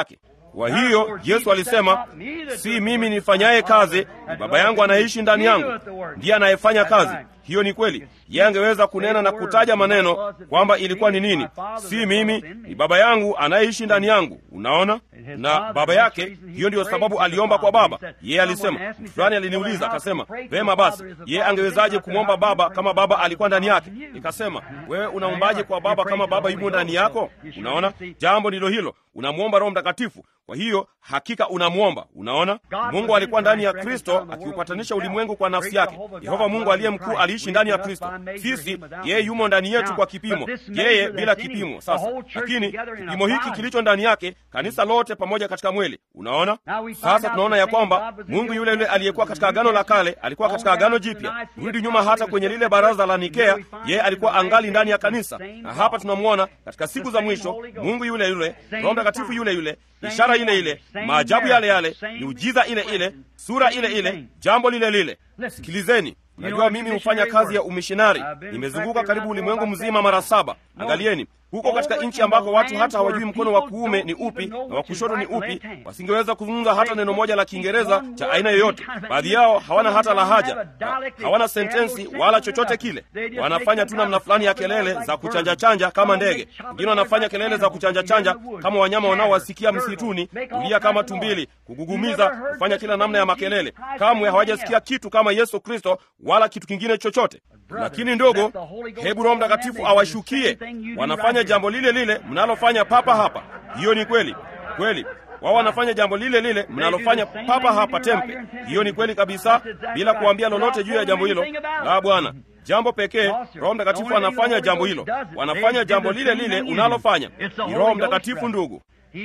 Kwa hiyo Yesu alisema, si mimi nifanyaye kazi, ni Baba yangu anaishi ndani yangu, ndiye anayefanya kazi. Hiyo ni kweli. Yeye angeweza kunena na kutaja maneno kwamba ilikuwa ni nini. Si mimi, ni Baba yangu anayeishi ndani yangu. Unaona, na baba yake. Hiyo ndiyo sababu aliomba kwa Baba. Yeye alisema, mtu fulani aliniuliza akasema, vema basi, yeye angewezaje kumwomba Baba kama Baba alikuwa ndani yake? Nikasema, wewe unaombaje kwa Baba kama Baba yumo ndani yako? Unaona, jambo ndilo hilo, unamwomba Roho Mtakatifu. Kwa hiyo hakika unamwomba. Unaona, Mungu alikuwa ndani ya Kristo akiupatanisha ulimwengu kwa nafsi yake. Yehova Mungu aliye mkuu aliishi ndani ya Kristo. Sisi yeye yumo ndani yetu kwa kipimo, yeye bila kipimo. Sasa lakini kipimo hiki kilicho ndani yake, kanisa lote pamoja katika mwili. Unaona, sasa tunaona ya kwamba Mungu yule yule aliyekuwa katika agano la kale alikuwa katika agano jipya. Rudi nyuma hata kwenye lile baraza la Nikea, yeye alikuwa angali ndani ya kanisa, na hapa tunamwona katika siku za mwisho, Mungu yule yule, Roho Mtakatifu yule yule ishara ile ile, maajabu yale yale, miujiza ile ile, sura ile ile, jambo lile lile. Sikilizeni, najua mimi hufanya kazi ya umishinari. Nimezunguka karibu ulimwengu mzima mara saba. Angalieni huko katika nchi ambako watu hata hawajui mkono wa kuume ni upi na wa kushoto ni upi, wasingeweza kuzungumza hata neno moja la Kiingereza cha aina yoyote. Baadhi yao hawana hata lahaja, hawana sentensi wala chochote kile. Wanafanya tu namna fulani ya kelele za kuchanja chanja kama ndege. Wengine wanafanya kelele za kuchanja chanja kama wanyama wanaowasikia msituni, kulia kama tumbili, kugugumiza, kufanya kila namna ya makelele. Kamwe hawajasikia kitu kama Yesu Kristo wala kitu kingine chochote. Lakini ndogo, hebu Roho Mtakatifu awashukie, wanafanya jambo lile lile mnalofanya papa hapa. Hiyo ni kweli kweli, wao wanafanya jambo lile lile mnalofanya papa hapa Tempe. Hiyo ni kweli kabisa, bila kuambia lolote juu ya jambo hilo. La, Bwana, jambo pekee Roho Mtakatifu anafanya jambo hilo, wanafanya jambo lile lile unalofanya. Ni Roho Mtakatifu, ndugu.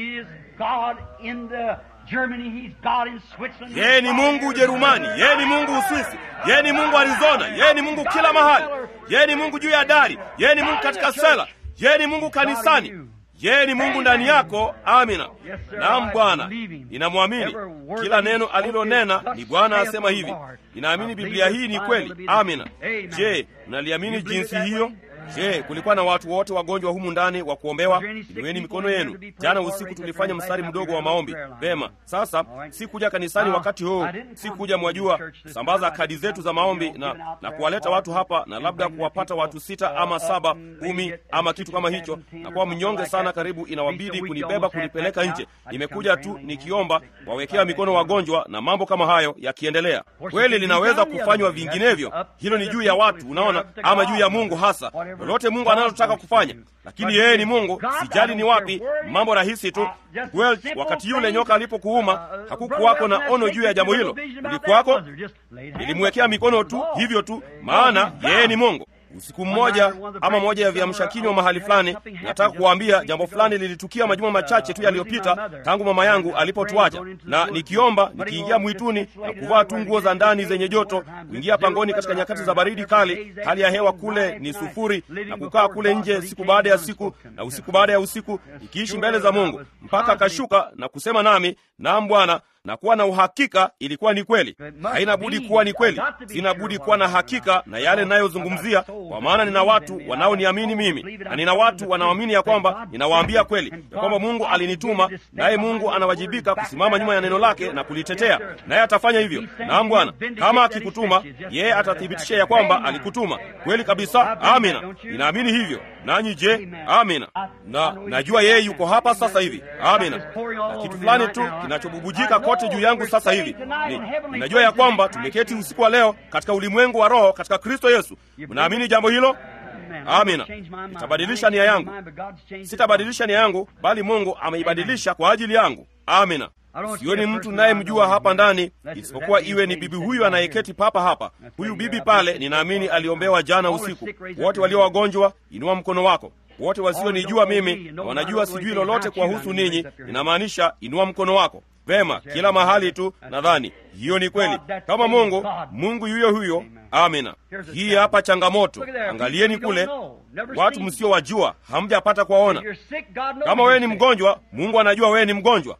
Yeye ni Mungu Ujerumani, yeye ni Mungu Uswisi, yeye ni Mungu Arizona, yeye ni Mungu kila mahali, yeye ni Mungu juu ya dari, yeye ni Mungu katika sela, yeye ni Mungu kanisani, yeye ni Mungu ndani yako. Amina. Naam Bwana, ninamwamini kila neno alilonena. Ni Bwana asema hivi. Ninaamini Biblia hii ni kweli. Amina. Je, mnaliamini jinsi hiyo? Je, kulikuwa na watu wote wagonjwa humu ndani wa kuombewa? Inueni mikono yenu. Jana usiku tulifanya mstari mdogo wa maombi. Vema, sasa si kuja kanisani wakati huu, si kuja mwajua, sambaza kadi zetu za maombi na, na kuwaleta watu hapa na labda kuwapata watu sita ama saba kumi ama kitu kama hicho, na kuwa mnyonge sana, karibu inawabidi kunibeba kunipeleka nje. Nimekuja tu nikiomba wawekea mikono wagonjwa na mambo kama hayo yakiendelea. Kweli linaweza kufanywa vinginevyo, hilo ni juu ya watu, unaona, ama juu ya Mungu hasa lolote Mungu analotaka kufanya, lakini yeye ni Mungu. Sijali ni wapi, mambo rahisi tu. Well, wakati yule nyoka alipokuuma hakukuwako na ono juu ya jambo hilo, ulikuwako, nilimwekea mikono tu hivyo tu, maana yeye ni Mungu. Usiku mmoja ama moja ya viamsha kinywa mahali fulani, nataka kuwaambia jambo fulani lilitukia majuma machache tu yaliyopita tangu mama yangu alipotuacha, na nikiomba, nikiingia mwituni na kuvaa tu nguo za ndani zenye joto, kuingia pangoni katika nyakati za baridi kali, hali ya hewa kule ni sufuri, na kukaa kule nje siku baada ya siku na usiku baada ya usiku, nikiishi mbele za Mungu mpaka akashuka na kusema nami, naam Bwana na kuwa na uhakika ilikuwa ni kweli. Haina budi kuwa ni kweli, sina budi kuwa na hakika na yale ninayozungumzia, kwa maana nina watu wanaoniamini mimi na nina watu wanaoamini ya kwamba ninawaambia kweli, ya kwamba Mungu alinituma, naye Mungu anawajibika kusimama nyuma ya neno lake na kulitetea, naye atafanya hivyo. Naam Bwana, kama akikutuma yeye atathibitisha ya kwamba alikutuma kweli kabisa. Amina, ninaamini hivyo. Nanyi je? Amina. Na najua yeye yuko hapa sasa hivi. Amina. Na kitu fulani tu kinachobubujika kote juu yangu sasa hivi ni ninajua ya kwamba tumeketi usiku wa leo katika ulimwengu wa roho katika Kristo Yesu. Mnaamini jambo hilo? Amina. Nitabadilisha nia yangu, sitabadilisha nia yangu, bali Mungu ameibadilisha kwa ajili yangu. Amina. Sioni mtu nayemjua hapa ndani isipokuwa iwe ni bibi huyu anayeketi papa hapa. Huyu bibi pale, ninaamini aliombewa jana usiku. Wote walio wagonjwa, inua mkono wako. Wote wasionijua mimi na wanajua sijui lolote kuwahusu ninyi, ninamaanisha inua mkono wako. Vema, kila mahali tu. Nadhani hiyo ni kweli, kama Mungu Mungu yuyo huyo. Amina. Hii hapa changamoto, angalieni kule, watu msiowajua, hamjapata kuwaona. Kama wewe ni mgonjwa, Mungu anajua wewe ni mgonjwa.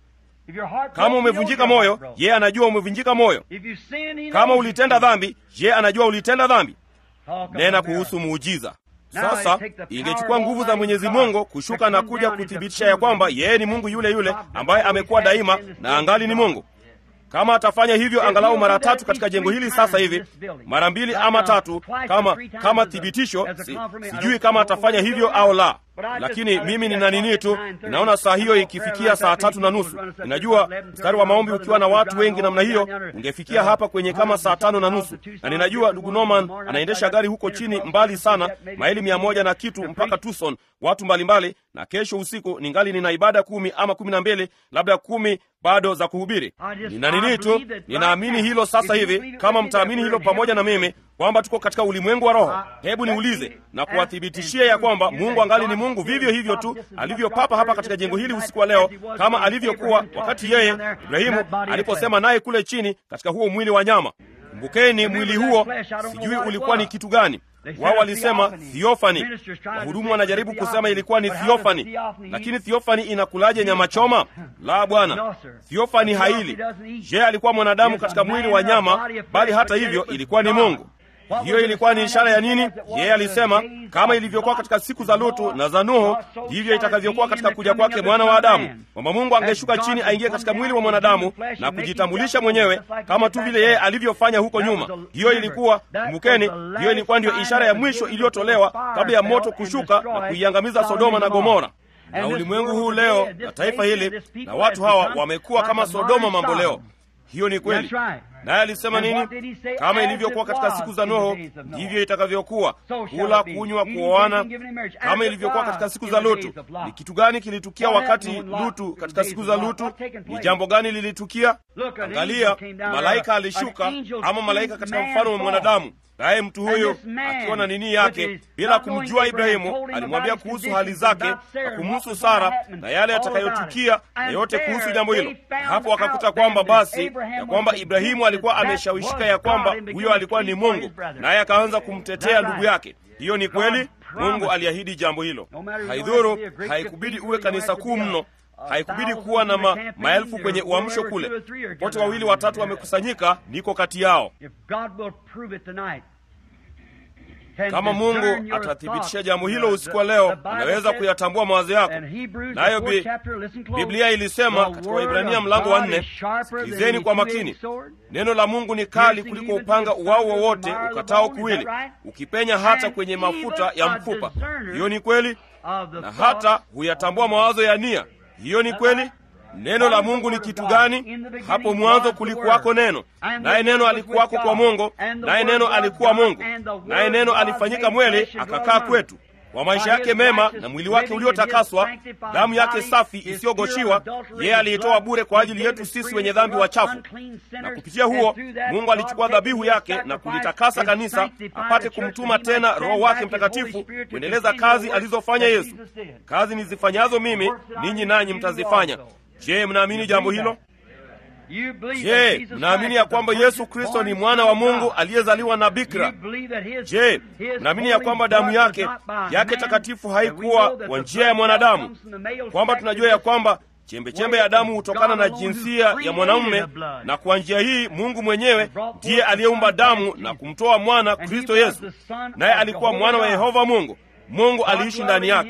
Kama umevunjika moyo, yeye anajua umevunjika moyo. Kama ulitenda dhambi, yeye anajua ulitenda dhambi. Nena kuhusu muujiza. Sasa ingechukua nguvu za Mwenyezi Mungu kushuka na kuja kuthibitisha ya kwamba yeye ni Mungu yule yule ambaye amekuwa daima na angali ni Mungu. Kama atafanya hivyo angalau mara tatu katika jengo hili sasa hivi, mara mbili ama tatu, kama kama thibitisho, si, sijui kama atafanya hivyo au la, lakini mimi nina nini tu, ninaona saa hiyo ikifikia saa tatu na nusu. Ninajua mstari wa maombi ukiwa na watu wengi namna hiyo ungefikia hapa kwenye kama saa tano na nusu, na ninajua ndugu Norman anaendesha gari huko chini mbali sana, maili mia moja na kitu mpaka Tucson, watu mbalimbali mbali, na kesho usiku ningali nina ibada kumi ama kumi na mbili labda kumi bado za kuhubiri. Nina nini tu, ninaamini hilo sasa hivi. Kama mtaamini hilo pamoja na mimi kwamba tuko katika ulimwengu wa roho, hebu niulize na kuwathibitishia ya kwamba Mungu angali ni Mungu vivyo hivyo tu alivyopapa hapa katika jengo hili usiku wa leo, kama alivyokuwa wakati yeye Ibrahimu aliposema naye kule chini katika huo mwili wa nyama. Kumbukeni, mwili huo sijui ulikuwa ni kitu gani. Wao walisema thiofani. Wahudumu wanajaribu kusema ilikuwa ni thiofani, lakini thiofani inakulaje nyama choma? La, bwana, thiofani haili. Je, alikuwa mwanadamu katika mwili wa nyama, bali hata hivyo ilikuwa ni Mungu. Hiyo ilikuwa ni ishara ya nini? Yeye alisema kama ilivyokuwa katika siku za Lutu na za Nuhu, ndivyo itakavyokuwa katika kuja kwake mwana wa Adamu, kwamba Mungu angeshuka chini aingie katika mwili wa mwanadamu na kujitambulisha mwenyewe kama tu vile yeye alivyofanya huko nyuma. Hiyo ilikuwa kumbukeni, hiyo ilikuwa ndiyo ishara ya mwisho iliyotolewa kabla ya moto kushuka na kuiangamiza Sodoma na Gomora. Na ulimwengu huu leo na taifa hili na watu hawa wamekuwa kama Sodoma mambo leo. Hiyo ni kweli. Naye alisema nini? Kama ilivyokuwa katika siku za Noho, ndivyo itakavyokuwa, kula, kunywa, kuoana, kama ilivyokuwa katika siku za Lutu. Ni kitu gani kilitukia wakati Lutu, katika siku za Lutu? Ni jambo gani lilitukia? Angalia, malaika alishuka, ama malaika katika mfano wa mwanadamu naye mtu huyo akiwa na nini yake, bila kumjua Ibrahimu, alimwambia kuhusu hali zake na kumhusu Sara na yale yatakayotukia na yote kuhusu jambo hilo. Hapo wakakuta kwamba basi ya kwamba Ibrahimu alikuwa ameshawishika ya kwamba huyo alikuwa ni Mungu, naye akaanza kumtetea ndugu yake. Hiyo ni kweli. Mungu aliahidi jambo hilo. Haidhuru, haikubidi uwe kanisa kuu mno haikubidi kuwa na ma, maelfu kwenye uamsho kule. Wote wawili watatu wamekusanyika, niko kati yao. Kama Mungu atathibitisha jambo hilo usiku wa leo, unaweza kuyatambua mawazo yako. Nayo bi, Biblia ilisema katika Waibrania mlango wa nne, sikilizeni kwa makini, neno la Mungu ni kali kuliko upanga uwao wowote ukatao kuwili, ukipenya hata kwenye mafuta ya mfupa. Hiyo ni kweli, na hata huyatambua mawazo ya nia hiyo ni kweli. Neno la Mungu ni kitu gani? Hapo mwanzo kulikuwako neno, naye neno alikuwako kwa Mungu, naye neno alikuwa Mungu, naye neno alifanyika mwili akakaa kwetu. Kwa maisha yake mema na mwili wake uliotakaswa, damu yake safi isiyogoshiwa, yeye aliitoa bure kwa ajili yetu sisi wenye dhambi wachafu, na kupitia huo Mungu alichukua dhabihu yake na kulitakasa kanisa, apate kumtuma tena Roho wake Mtakatifu kuendeleza kazi alizofanya Yesu. Kazi nizifanyazo mimi, ninyi nanyi mtazifanya. Je, mnaamini jambo hilo? Je, mnaamini ya kwamba Yesu Kristo ni mwana wa Mungu aliyezaliwa na bikira? Je, mnaamini ya kwamba damu yake yake takatifu haikuwa kwa njia ya mwanadamu, kwamba tunajua ya kwamba chembechembe ya damu hutokana na jinsia ya mwanamume, na kwa njia hii Mungu mwenyewe ndiye aliyeumba damu na kumtoa mwana Kristo Yesu, naye alikuwa mwana wa Yehova Mungu. Mungu aliishi ndani yake,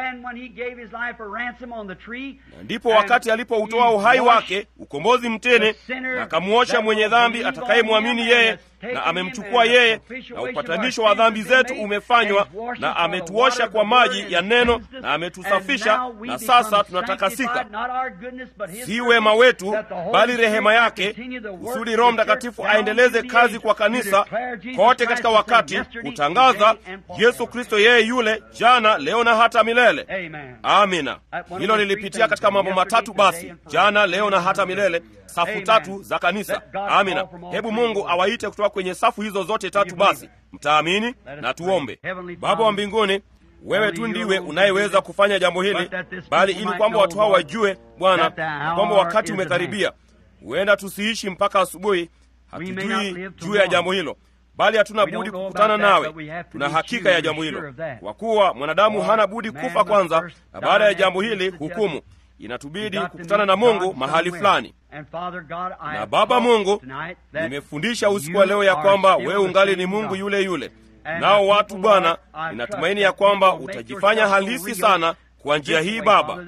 na ndipo wakati alipoutoa uhai wake ukombozi mtene, na akamuosha mwenye dhambi atakayemwamini yeye, na amemchukua yeye, na upatanisho wa dhambi zetu umefanywa, na ametuosha kwa maji ya neno, na ametusafisha, na sasa tunatakasika, si wema wetu, bali rehema yake, kusudi Roho Mtakatifu aendeleze kazi kwa kanisa kote katika wakati, kutangaza Yesu Kristo yeye yule jana, leo na hata milele. Amina. Hilo lilipitia katika mambo matatu basi, jana, leo na hata milele, safu tatu za kanisa. Amina. Hebu Mungu awaite kutoka kwenye safu hizo zote tatu. Basi mtaamini na tuombe. Baba wa mbinguni, wewe tu ndiwe unayeweza kufanya jambo hili, bali ili kwamba watu hao wajue, Bwana, kwamba wakati umekaribia. Huenda tusiishi mpaka asubuhi, hatujui juu ya jambo hilo bali hatuna budi kukutana nawe. Tuna hakika ya jambo hilo, kwa kuwa mwanadamu hana budi kufa kwanza, na baada ya jambo hili hukumu. Inatubidi kukutana na Mungu mahali fulani. Na Baba Mungu, nimefundisha usiku wa leo ya kwamba wewe ungali ni Mungu yule yule, nao watu Bwana, ninatumaini ya kwamba utajifanya halisi sana kwa njia hii Baba.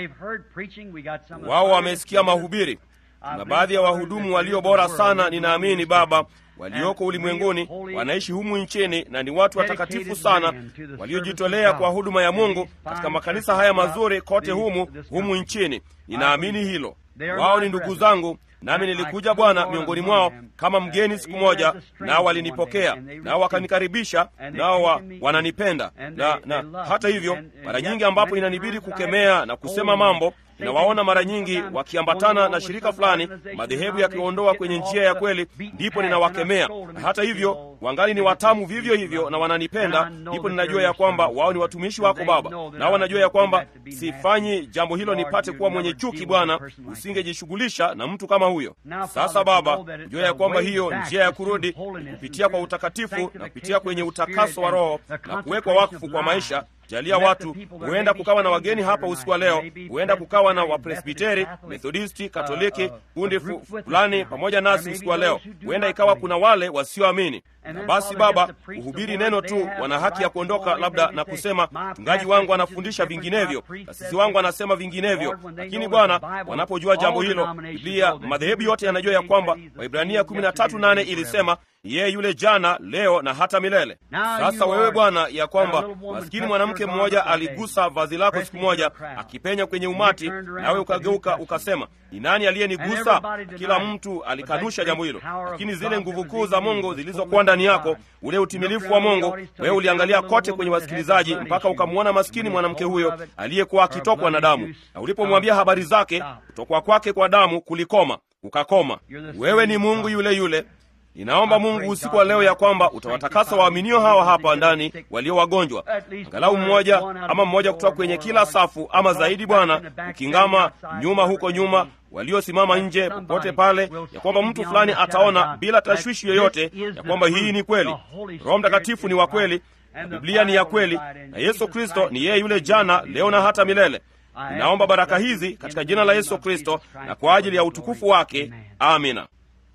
Wao wamesikia mahubiri. Tuna baadhi ya wahudumu walio bora sana, ninaamini Baba, walioko ulimwenguni wanaishi humu nchini na ni watu watakatifu sana waliojitolea kwa huduma ya Mungu katika makanisa haya mazuri kote humu humu nchini. Ninaamini hilo. Wao ni ndugu zangu, nami nilikuja Bwana miongoni mwao kama mgeni siku moja, nao walinipokea, nao wakanikaribisha, nao wa, wananipenda na, na hata hivyo, mara nyingi ambapo inanibidi kukemea na kusema mambo ninawaona mara nyingi wakiambatana na shirika fulani, madhehebu yakiondoa kwenye njia ya kweli, ndipo ninawakemea. Na hata hivyo wangali ni watamu vivyo hivyo na wananipenda, ndipo ninajua ya kwamba wao ni watumishi wako Baba, nao wanajua ya kwamba sifanyi jambo hilo nipate kuwa mwenye chuki. Bwana, usingejishughulisha na mtu kama huyo. Sasa Baba, ujua ya kwamba hiyo njia ya kurudi kupitia kwa utakatifu na kupitia kwenye utakaso wa Roho na kuwekwa wakfu kwa maisha Jalia watu, huenda kukawa na wageni hapa usiku wa leo, huenda kukawa na Wapresbiteri, Methodisti, Katoliki, kundi fulani pamoja nasi usiku wa leo. Huenda ikawa kuna wale wasioamini. Na basi Baba, kuhubiri neno tu, wana haki ya kuondoka labda na kusema, mchungaji wangu anafundisha vinginevyo, kasisi wangu anasema vinginevyo. Lakini Bwana, wanapojua jambo hilo, Biblia, madhehebu yote yanajua ya kwamba Waibrania kumi na tatu nane ilisema yeye yule jana, leo na hata milele. Sasa wewe Bwana, ya kwamba maskini mwanamke mmoja aligusa vazi lako siku moja, akipenya kwenye umati, nawe ukageuka ukasema, ni nani aliyenigusa? Kila mtu alikanusha jambo hilo, lakini zile nguvu kuu za Mungu zilizokuwa ndani yako, ule utimilifu wa Mungu, wewe uliangalia kote kwenye wasikilizaji mpaka ukamwona maskini mwanamke huyo aliyekuwa akitokwa na damu, na ulipomwambia habari zake, kutokwa kwake kwa damu kulikoma, ukakoma. Wewe ni Mungu yule yule. Ninaomba Mungu usiku wa leo ya kwamba utawatakasa waaminio hawa hapa ndani walio wagonjwa, angalau mmoja ama mmoja kutoka kwenye kila safu ama zaidi, Bwana, ukingama nyuma huko nyuma, waliosimama nje popote pale, ya kwamba mtu fulani ataona bila tashwishi yoyote ya kwamba hii ni kweli. Roho Mtakatifu ni wa kweli na Biblia ni ya kweli, na Yesu Kristo ni yeye yule jana, leo na hata milele. Ninaomba baraka hizi katika jina la Yesu Kristo na kwa ajili ya utukufu wake, amina.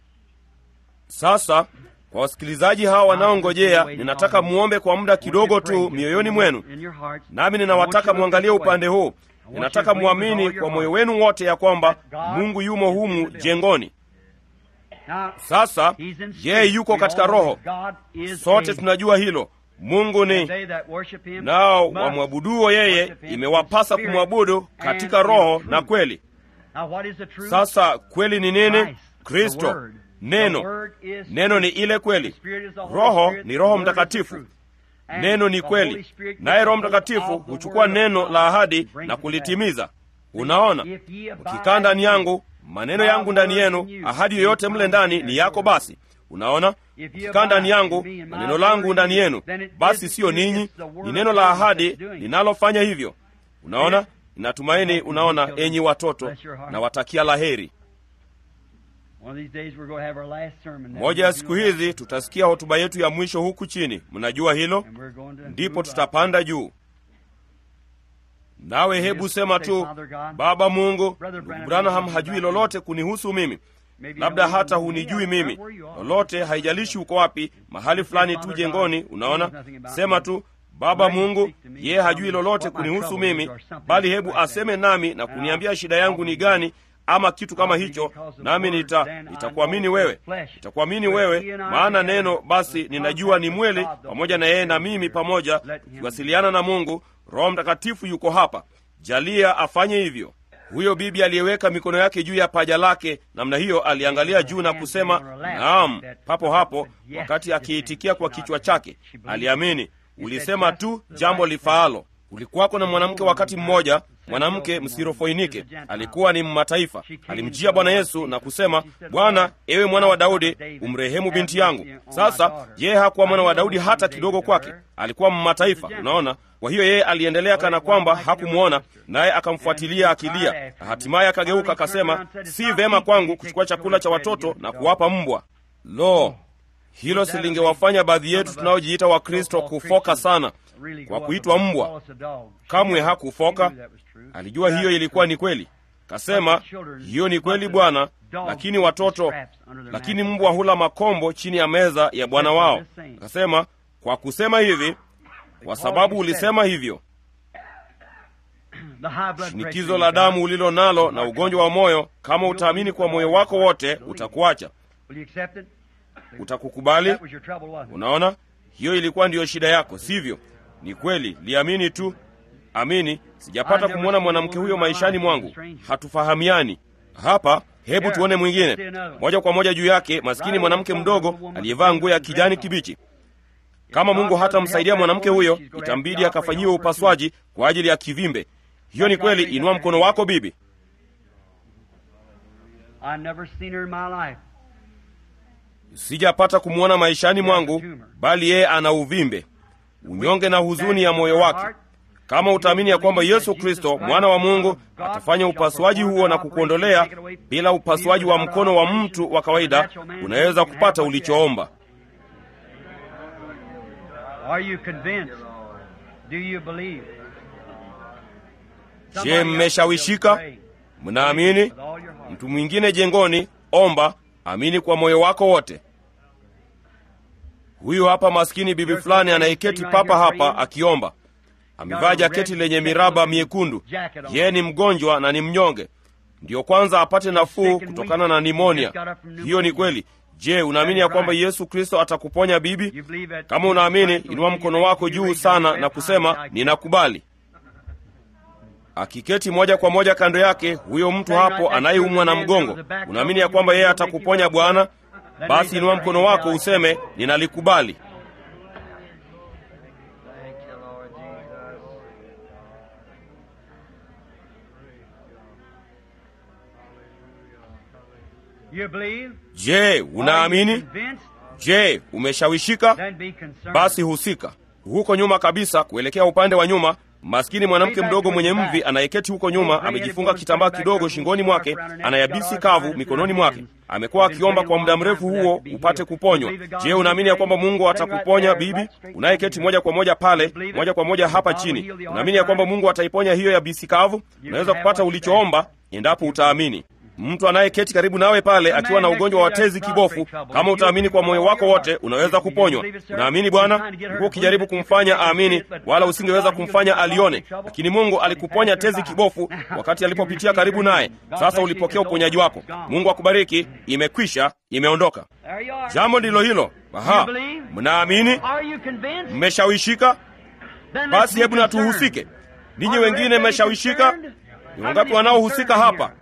Sasa kwa wasikilizaji hawa wanaongojea, ninataka muombe kwa muda kidogo tu mioyoni mwenu, nami ninawataka mwangalie upande huu. Ninataka mwamini kwa moyo wenu wote ya kwamba Mungu yumo humu jengoni. Sasa yeye yuko katika Roho, sote tunajua hilo. Mungu ni nao wamwabuduo yeye, imewapasa kumwabudu katika roho na kweli. Sasa kweli ni nini? Kristo Neno, neno ni ile kweli. Roho ni Roho Mtakatifu. Neno ni kweli, naye Roho Mtakatifu huchukua neno la ahadi na kulitimiza. Unaona, ukikaa ndani yangu, maneno yangu ndani yenu, ahadi yoyote mle ndani ni yako. Basi unaona, ukikaa ndani yangu na neno langu ndani yenu, basi siyo ninyi, ni neno la ahadi linalofanya hivyo. Unaona, ninatumaini. Unaona, enyi watoto, na watakia laheri. Moja ya siku hizi tutasikia hotuba yetu ya mwisho huku chini. Mnajua hilo, ndipo tutapanda juu. Nawe hebu sema tu, Baba Mungu, ndugu Branham hajui lolote kunihusu mimi, labda hata hunijui mimi lolote, haijalishi uko wapi, mahali fulani tu jengoni. Unaona, sema tu Baba Mungu, yeye hajui lolote kunihusu mimi, bali hebu aseme nami na kuniambia shida yangu ni gani ama kitu kama hicho, nami nita nitakuamini wewe, nitakuamini wewe, maana neno basi ninajua ni mweli, pamoja na yeye na mimi pamoja tukiwasiliana na Mungu. Roho Mtakatifu yuko hapa, jalia afanye hivyo. Huyo bibi aliyeweka mikono yake juu ya paja lake namna hiyo aliangalia juu na kusema naam, papo hapo, wakati akiitikia kwa kichwa chake aliamini. Ulisema tu jambo lifaalo. Kulikuwako na mwanamke wakati mmoja, mwanamke Msirofoinike, alikuwa ni mmataifa. Alimjia Bwana Yesu na kusema, Bwana, ewe mwana wa Daudi, umrehemu binti yangu. Sasa yeye hakuwa mwana wa Daudi hata kidogo, kwake alikuwa mmataifa. Unaona, kwa hiyo yeye aliendelea kana kwamba hakumwona, naye akamfuatilia akilia, na hatimaye akageuka akasema, si vema kwangu kuchukua chakula cha watoto na kuwapa mbwa. Lo, hilo silingewafanya baadhi yetu tunaojiita Wakristo kufoka sana kwa kuitwa mbwa. Kamwe hakufoka, alijua hiyo ilikuwa ni kweli. Kasema, hiyo ni kweli Bwana, lakini watoto, lakini mbwa hula makombo chini ya meza ya bwana wao. Akasema, kwa kusema hivi kwa sababu ulisema hivyo The high blood shinikizo pressure la you got, damu ulilo nalo na ugonjwa wa moyo kama utaamini kwa moyo wako wote utakuacha Will you accept it? utakukubali That was your trouble, wasn't it? unaona hiyo ilikuwa ndiyo shida yako sivyo ni kweli liamini tu amini sijapata kumwona mwanamke huyo maishani mwangu hatufahamiani hapa hebu tuone mwingine moja kwa moja juu yake maskini mwanamke mdogo aliyevaa nguo ya kijani kibichi kama mungu hatamsaidia mwanamke huyo itambidi akafanyiwe upasuaji kwa ajili ya kivimbe hiyo ni kweli inua mkono wako bibi I never seen her in my life. sijapata kumwona maishani mwangu bali yeye ana uvimbe unyonge na huzuni ya moyo wake kama utaamini ya kwamba yesu kristo mwana wa mungu atafanya upasuaji huo na kukuondolea bila upasuaji wa mkono wa mtu wa kawaida unaweza kupata ulichoomba Are you convinced? Do you believe? je Somebody else mmeshawishika pray. mnaamini With all your heart. mtu mwingine jengoni omba amini kwa moyo wako wote huyu hapa maskini bibi fulani anayeketi papa hapa akiomba amevaa jaketi lenye miraba miekundu yeye ni mgonjwa na ni mnyonge ndiyo kwanza apate nafuu kutokana na nimonia hiyo ni kweli je unaamini ya kwamba yesu kristo atakuponya bibi You believe that- kama unaamini inua mkono wako juu sana na kusema ninakubali akiketi moja kwa moja kando yake huyo mtu hapo anayeumwa na mgongo unaamini ya kwamba yeye atakuponya bwana basi inua mkono wako useme ninalikubali Thank you, Lord Jesus. You believe? je Are you unaamini convinced? je umeshawishika Then be concerned. basi husika huko nyuma kabisa kuelekea upande wa nyuma maskini mwanamke mdogo mwenye mvi anayeketi huko nyuma amejifunga kitambaa kidogo shingoni mwake anayabisi kavu mikononi mwake amekuwa akiomba kwa muda mrefu huo upate kuponywa je unaamini ya kwamba mungu atakuponya bibi unayeketi moja kwa moja pale moja kwa moja hapa chini unaamini ya kwamba mungu ataiponya hiyo ya bisi kavu unaweza kupata ulichoomba endapo utaamini mtu anayeketi karibu nawe pale akiwa na ugonjwa wa tezi kibofu kama utaamini kwa moyo wako wote unaweza kuponywa unaamini bwana ulikuwa ukijaribu kumfanya aamini wala usingeweza kumfanya alione lakini mungu alikuponya tezi kibofu wakati alipopitia karibu naye sasa ulipokea uponyaji wako mungu akubariki imekwisha imeondoka There you are. jambo ndilo hilo aha mnaamini Are you convinced? mmeshawishika Then let's basi be hebu na concerned. tuhusike ninyi Are wengine everybody mmeshawishika concerned? ni How wangapi many wanaohusika concerned hapa here?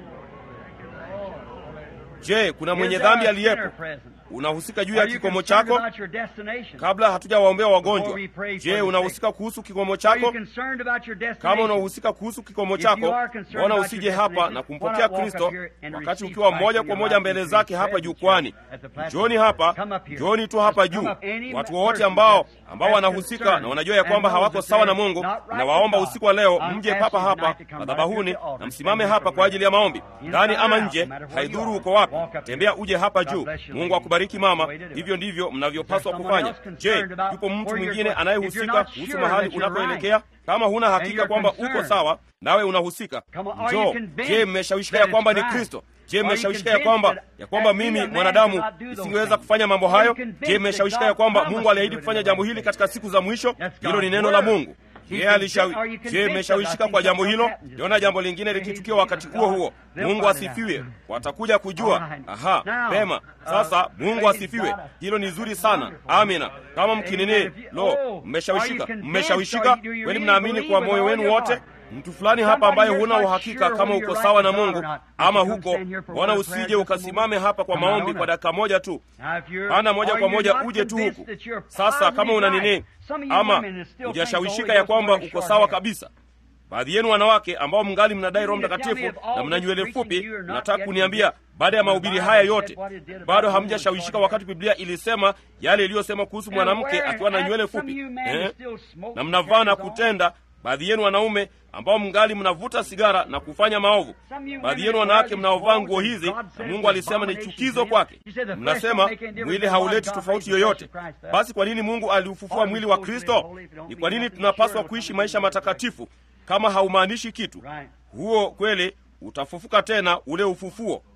je kuna mwenye Is there dhambi a aliyepo sinner present? unahusika juu ya Are you kikomo concerned chako about your destination? kabla hatujawaombea wagonjwa Before we pray for je the unahusika kuhusu kikomo Are you chako concerned about your kama destination? unahusika kuhusu kikomo If chako you are concerned mbona about usije your hapa destination, na why kumpokea not walk kristo up here and wakati receive ukiwa Christ moja in kwa your moja life mbele into zake His hapa presence jukwani at the platform? njoni hapa Come up here. njoni tu hapa Just come juu up. Any watu person wowote ambao that's- ambao that's wanahusika concerned na wanajua ya kwamba and knows hawako that sawa na they're mungu not right nawaomba with God. usiku wa leo I'm mje asking papa you hapa tonight to come right madhabahuni to the altar. na msimame hapa kwa ajili ya maombi ndani ama nje haidhuru uko wapi tembea uje hapa juu mungu akubariki mama hivyo ndivyo mnavyopaswa kufanya je yupo mtu mwingine anayehusika kuhusu mahali unapoelekea kama huna hakika kwamba uko sawa nawe unahusika njoo je mmeshawishika ya kwamba ni kristo je mmeshawishika ya kwamba ya kwamba mimi mwanadamu isingeweza kufanya mambo hayo je mmeshawishika ya kwamba mungu aliahidi kufanya jambo hili katika siku za mwisho hilo ni neno la mungu yeye alishawi je mmeshawishika kwa jambo hilo liona jambo lingine likitukia wakati huo huo mungu asifiwe watakuja kujua aha pema sasa mungu asifiwe hilo ni zuri sana amina kama mkinini lo mmeshawishika mmeshawishika kweli mnaamini kwa moyo wenu wote mtu fulani hapa ambaye huna uhakika kama uko sawa na mungu ama huko wana usije ukasimame hapa kwa maombi kwa dakika moja tu ana moja kwa moja uje tu huku sasa kama una nini ama hujashawishika ya kwamba uko sawa kabisa baadhi yenu wanawake ambao mngali mnadai roho mtakatifu na mna nywele fupi nataka kuniambia baada ya mahubiri haya yote bado hamjashawishika wakati biblia ilisema yale iliyosema kuhusu mwanamke akiwa na nywele fupi eh? na mnavaa na kutenda baadhi yenu wanaume ambao mngali mnavuta sigara na kufanya maovu baadhi yenu wanawake mnaovaa nguo hizi na mungu alisema ni chukizo kwake mnasema mwili hauleti tofauti yoyote basi kwa nini mungu aliufufua mwili wa kristo ni kwa nini tunapaswa kuishi maisha matakatifu kama haumaanishi kitu huo kweli utafufuka tena ule ufufuo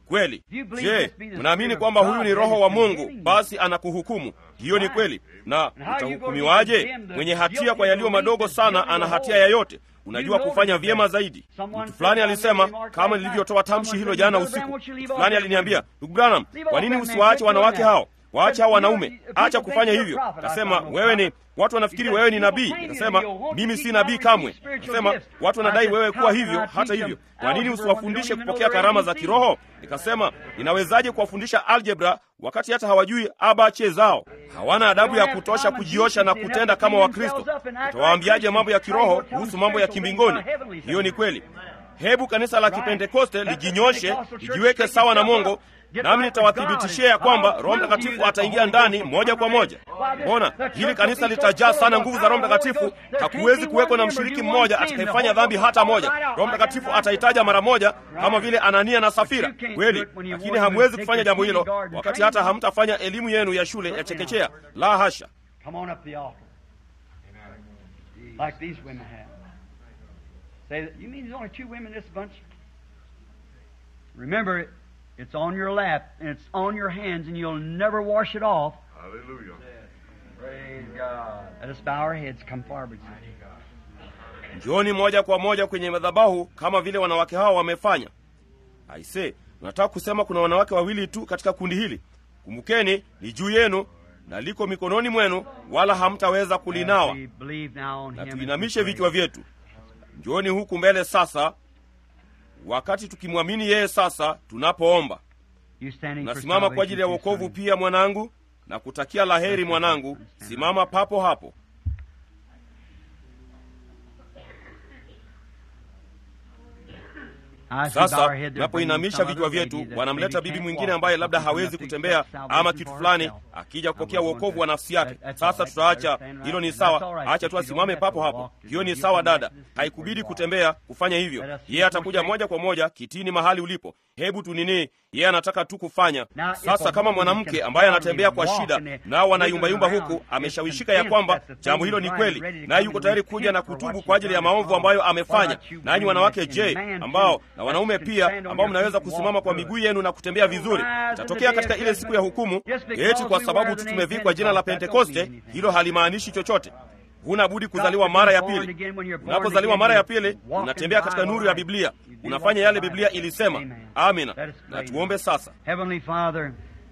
kweli je mnaamini kwamba huyu ni roho wa mungu basi anakuhukumu hiyo ni kweli na utahukumiwaje mwenye hatia kwa yaliyo madogo sana ana hatia ya yote unajua kufanya vyema zaidi mtu fulani alisema kama nilivyotoa tamshi hilo jana usiku mtu fulani aliniambia ndugu branham kwa nini usiwaache wanawake hao waache hao wanaume acha kufanya hivyo kasema wewe ni watu wanafikiri wewe ni nabii nikasema mimi si nabii kamwe nikasema watu wanadai wewe kuwa hivyo hata hivyo kwa nini usiwafundishe kupokea karama za kiroho nikasema ninawezaje kuwafundisha algebra wakati hata hawajui abache zao hawana adabu ya kutosha kujiosha na kutenda kama wakristo utawaambiaje mambo ya kiroho kuhusu mambo ya kimbingoni hiyo ni kweli hebu kanisa la kipentekoste lijinyoshe lijiweke sawa na mongo nami nitawathibitishia ya kwamba roho mtakatifu ataingia ndani moja kwa moja mbona hili kanisa litajaa sana nguvu za roho mtakatifu hakuwezi kuwekwa na mshiriki mmoja atakayefanya dhambi hata moja roho mtakatifu ataitaja mara moja kama vile anania na safira kweli lakini hamwezi kufanya jambo hilo wakati hata hamtafanya elimu yenu ya shule ya chekechea la hasha Come on up the altar. Like these women have. Say, that, you mean there's only two women in this bunch? Remember, it's on your lap and it's on your hands, and you'll never wash it off. Hallelujah. Praise God. Let us bow our heads, come forward. njooni moja kwa moja kwenye madhabahu kama vile wanawake hao wamefanya aise unataka kusema kuna wanawake wawili tu katika kundi hili kumbukeni ni juu yenu na liko mikononi mwenu wala hamtaweza kulinawa We believe now on na Him. tuinamishe vichwa vyetu njooni huku mbele sasa wakati tukimwamini yeye sasa tunapoomba You standing for nasimama kwa ajili ya salvation, wokovu son. pia mwanangu na kutakia laheri mwanangu simama papo hapo As we bow our sasa head, they're tunapoinamisha bringing vichwa some other vyetu lady that wanamleta maybe bibi can't mwingine walk, ambaye but labda she's hawezi enough to kutembea accept ama salvation kitu for fulani herself. akija And kupokea we're going uokovu to- wa nafsi yake that- that's sasa all right. tutaacha Understand hilo ni right? That's all sawa right. acha You tu don't asimame have to papo hapo walk. hiyo ni You sawa come dada back to this haikubidi where you are. kutembea kufanya hivyo Let us yeye atakuja forsake. moja kwa moja kitini mahali ulipo hebu tunini yeye anataka tu kufanya Now, if sasa a kama woman mwanamke can ambaye hardly anatembea kwa walk shida and they- nao wanayumbayumba around, huku it's ameshawishika ya convinced kwamba that the thing jambo hilo is ni right, kweli ready to naye come yuko and tayari kuja na repent for kutubu what kwa she's ajili ya done maovu wrong. ambayo What amefanya about you nanyi women wanawake that je can man ambao too, na wanaume that can pia stand on ambao your mnaweza feet and kusimama walk kwa through it. miguu yenu na kutembea vizuri Rise in the itatokea day katika of ile siku ya judgment. hukumu Just because eti kwa we sababu wear tu the tumevikwa name jina la Pentecost, that don't pentekoste mean anything. hilo halimaanishi chochote huna budi kuzaliwa mara ya pili unapozaliwa mara ya pili unatembea katika nuru ya biblia unafanya yale biblia ilisema amina na tuombe sasa Heavenly Father,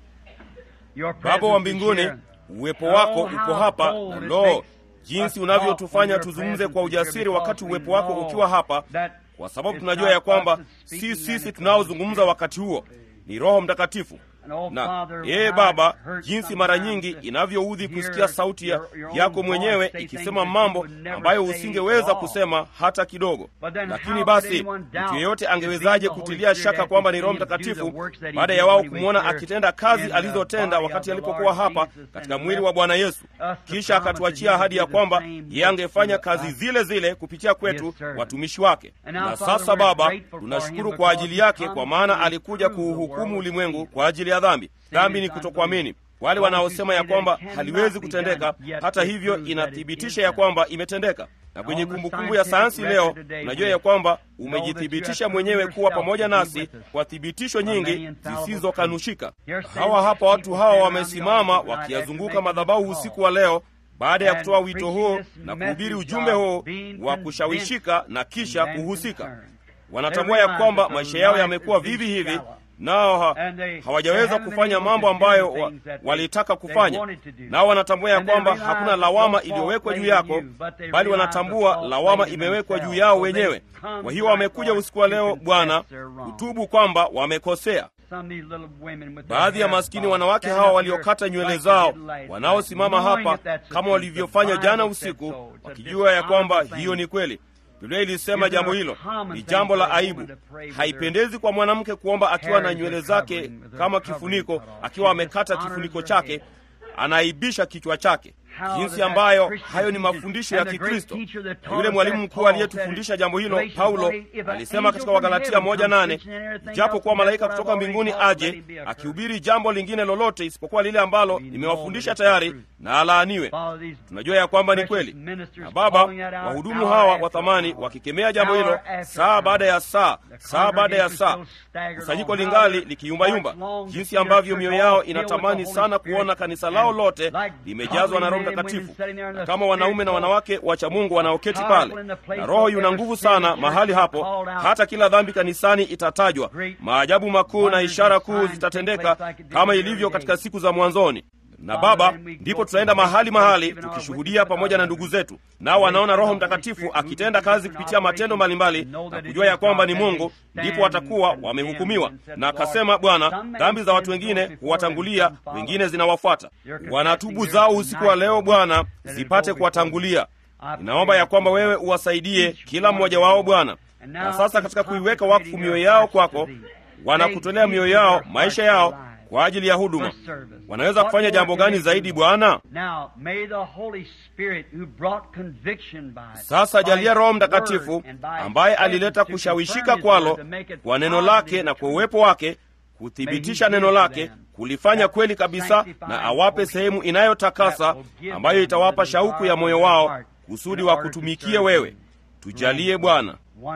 your baba wa presence is mbinguni here. uwepo wako Oh, uko how hapa bold it lo makes jinsi us unavyotufanya talk when tuzungumze your kwa presence is ujasiri here wakati because uwepo we wako know ukiwa hapa that kwa sababu it's tunajua not ya kwamba us that's si speaking, sisi that it's tunaozungumza wakati huo ni roho mtakatifu And, oh, na Father, ee how baba it hurts jinsi mara sometimes nyingi to inavyoudhi hear kusikia sauti ya, your- your own yako voice mwenyewe say ikisema things that you mambo would never ambayo say usingeweza at all. kusema hata kidogo But then lakini how basi could anyone doubt mtu yeyote if angewezaje being the Holy kutilia Spirit shaka had kwamba to ni roho see him do the mtakatifu works that he baada did ya wao when he was kumwona here akitenda kazi in the alizotenda body wakati of the alipokuwa Lord hapa Jesus and katika left mwili wa bwana yesu us the kisha promise akatuachia that he ahadi ya would do the kwamba same yeye angefanya works kazi through us. zile zile kupitia kwetu Yes, sir. watumishi wake And now, na Father, sasa we're baba grateful for tunashukuru him kwa because ajili he yake comes kwa maana to alikuja prove the kuuhukumu world ulimwengu sin. kwa ajili ya dhambi dhambi ni is kutokuamini wale Those who wanaosema say ya that kwamba it cannot haliwezi be kutendeka done, yet hata it hivyo proves that it inathibitisha is ya done. kwamba imetendeka na kwenye on the kumbukumbu ya scientific sayansi leo record today, unajua we ya kwamba know that you umejithibitisha have mwenyewe proved kuwa yourself pamoja to be nasi with us kwa thibitisho for many nyingi infallible zisizokanushika Here stand hawa hapa watu people hawa stand around the wamesimama altar tonight wakiyazunguka after making madhabahu this usiku call. wa leo baada ya And kutoa wito preaching huu this na kuhubiri message ujumbe of huu being wa kushawishika na kisha and then kuhusika concerned. wanatambua They ya realize kwamba that the maisha yao life yamekuwa is being vivi hivi shallow. nao ha, And they- they hawajaweza haven't been kufanya able to mambo do ambayo the wa, things that they- walitaka they kufanya wanted to do. nao wanatambua ya And they kwamba realize hakuna that lawama no fault iliyowekwa juu laid on yako you, but they bali realize wanatambua the fault lawama laid in imewekwa juu themselves. yao So they wenyewe come kwa hiyo tonight, wamekuja Lord, usiku wa to leo confess bwana their wrong. kutubu kwamba wamekosea Some of these little women with their baadhi ya hair maskini bobbed, wanawake stand hawa up waliokata here nywele like zao they did last wanaosimama night, knowing hapa that that's the kama truth. walivyofanya The jana Bible said usiku so. It's a wakijua ya kwamba dishonorable hiyo thing. ni kweli biblia ilisema Is it jambo a hilo common ni thing jambo la for a woman aibu to pray with haipendezi kwa mwanamke kuomba akiwa na hairs nywele are zake covering, with her kama covering kifuniko cut off. akiwa She amekata dishonors kifuniko her chake head. anaaibisha kichwa chake jinsi ambayo hayo ni mafundisho ya Kikristo. Na yule mwalimu mkuu aliyetufundisha jambo hilo, Paulo, alisema katika Wagalatia moja nane japo kuwa malaika kutoka mbinguni aje akihubiri jambo lingine lolote isipokuwa lile ambalo nimewafundisha tayari, na alaaniwe. Tunajua ya kwamba ni kweli, na Baba, wahudumu hawa wa thamani wakikemea jambo hilo saa baada ya saa, saa baada ya saa, kusanyiko lingali likiyumbayumba, jinsi ambavyo mioyo yao inatamani sana kuona kanisa lao lote limejazwa na Roho Mtakatifu, na kama wanaume na wanawake wacha Mungu wanaoketi pale, na Roho yuna nguvu sana mahali hapo, hata kila dhambi kanisani itatajwa, maajabu makuu na ishara kuu zitatendeka kama ilivyo katika siku za mwanzoni na Baba, ndipo tutaenda mahali mahali tukishuhudia pamoja na ndugu zetu, nao wanaona Roho Mtakatifu akitenda kazi kupitia matendo mbalimbali na kujua ya kwamba ni Mungu, ndipo watakuwa wamehukumiwa. Na akasema Bwana, dhambi za watu wengine huwatangulia, wengine zinawafuata. Wanatubu zao usiku wa leo, Bwana, zipate kuwatangulia. Ninaomba ya kwamba wewe uwasaidie kila mmoja wao Bwana. Na sasa katika kuiweka wakfu mioyo yao kwako, wanakutolea mioyo yao, maisha yao kwa ajili ya huduma. Wanaweza kufanya jambo gani zaidi Bwana? Sasa jalia Roho Mtakatifu ambaye alileta kushawishika kwalo kwa neno lake na kwa uwepo wake kuthibitisha neno lake kulifanya kweli kabisa, na awape sehemu inayotakasa ambayo itawapa shauku ya moyo wao kusudi wa kutumikie wewe. Tujalie Bwana.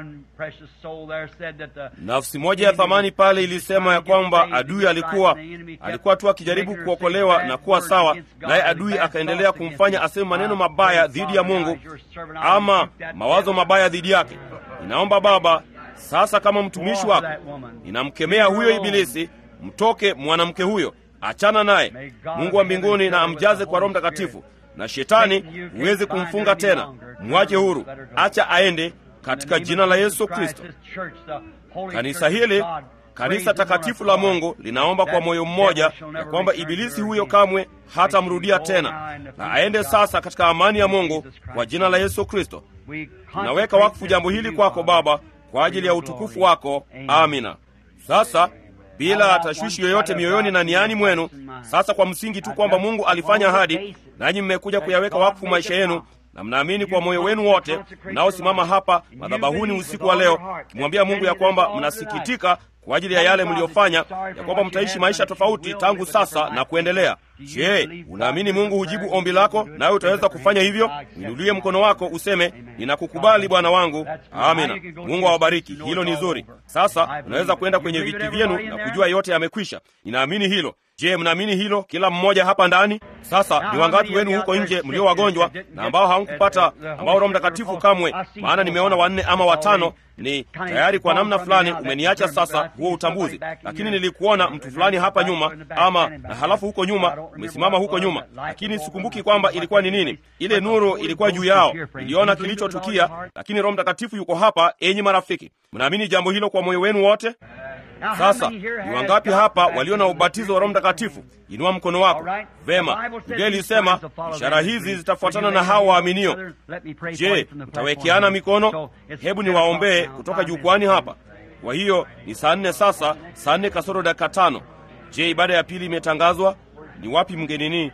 Nafsi moja ya thamani pale ilisema ya kwamba adui alikuwa alikuwa tu akijaribu kuokolewa na kuwa sawa, naye adui akaendelea kumfanya aseme maneno mabaya dhidi ya Mungu ama mawazo mabaya dhidi yake. Ninaomba Baba, sasa kama mtumishi wako ninamkemea huyo Ibilisi, mtoke mwanamke huyo, achana naye. Mungu wa mbinguni na amjaze kwa Roho Mtakatifu, na shetani huwezi kumfunga tena, mwache huru, acha aende katika jina la Yesu Kristo. Kanisa hili, kanisa takatifu la Mungu, linaomba kwa moyo mmoja ya kwamba ibilisi huyo kamwe hatamrudia tena, na aende sasa katika amani ya Mungu kwa jina la Yesu Kristo. Tunaweka wakfu jambo hili kwako Baba, kwa ajili ya utukufu wako. Amina. Sasa bila tashwishi yoyote mioyoni na niani mwenu, sasa kwa msingi tu kwamba Mungu alifanya ahadi, nanyi mmekuja kuyaweka wakfu maisha yenu na mnaamini kwa moyo wenu wote, mnaosimama hapa madhabahuni usiku wa leo, kimwambia Mungu ya kwamba mnasikitika kwa ajili ya yale mliyofanya, ya kwamba mtaishi maisha tofauti tangu sasa na kuendelea. Je, unaamini Mungu hujibu ombi lako, nawe utaweza kufanya hivyo? Inulie mkono wako useme, ninakukubali Bwana wangu. Amina. Mungu awabariki. Hilo ni zuri. Sasa unaweza kwenda kwenye viti vyenu na kujua yote yamekwisha. Ninaamini hilo. Je, mnaamini hilo kila mmoja hapa ndani? Sasa ni wangapi wenu huko nje mlio wagonjwa na ambao hamkupata ambao Roho Mtakatifu kamwe? Maana nimeona wanne ama watano ni tayari kwa namna fulani umeniacha sasa huo utambuzi, lakini nilikuona mtu fulani hapa nyuma, ama na halafu huko nyuma umesimama huko nyuma, lakini sikumbuki kwamba ilikuwa ni nini. Ile nuru ilikuwa juu yao, niliona kilichotukia, lakini Roho Mtakatifu yuko hapa. Enyi marafiki, mnaamini jambo hilo kwa moyo wenu wote? Sasa ni wangapi hapa walio na ubatizo wa Roho Mtakatifu? Inua mkono wako. Vema, Biblia ilisema ishara hizi zitafuatana na hao waaminio. Je, mtawekeana mikono? Hebu niwaombee kutoka jukwani hapa. Kwa hiyo ni saa nne sasa, saa nne kasoro dakika tano. Je, ibada ya pili imetangazwa? Ni wapi mgenini?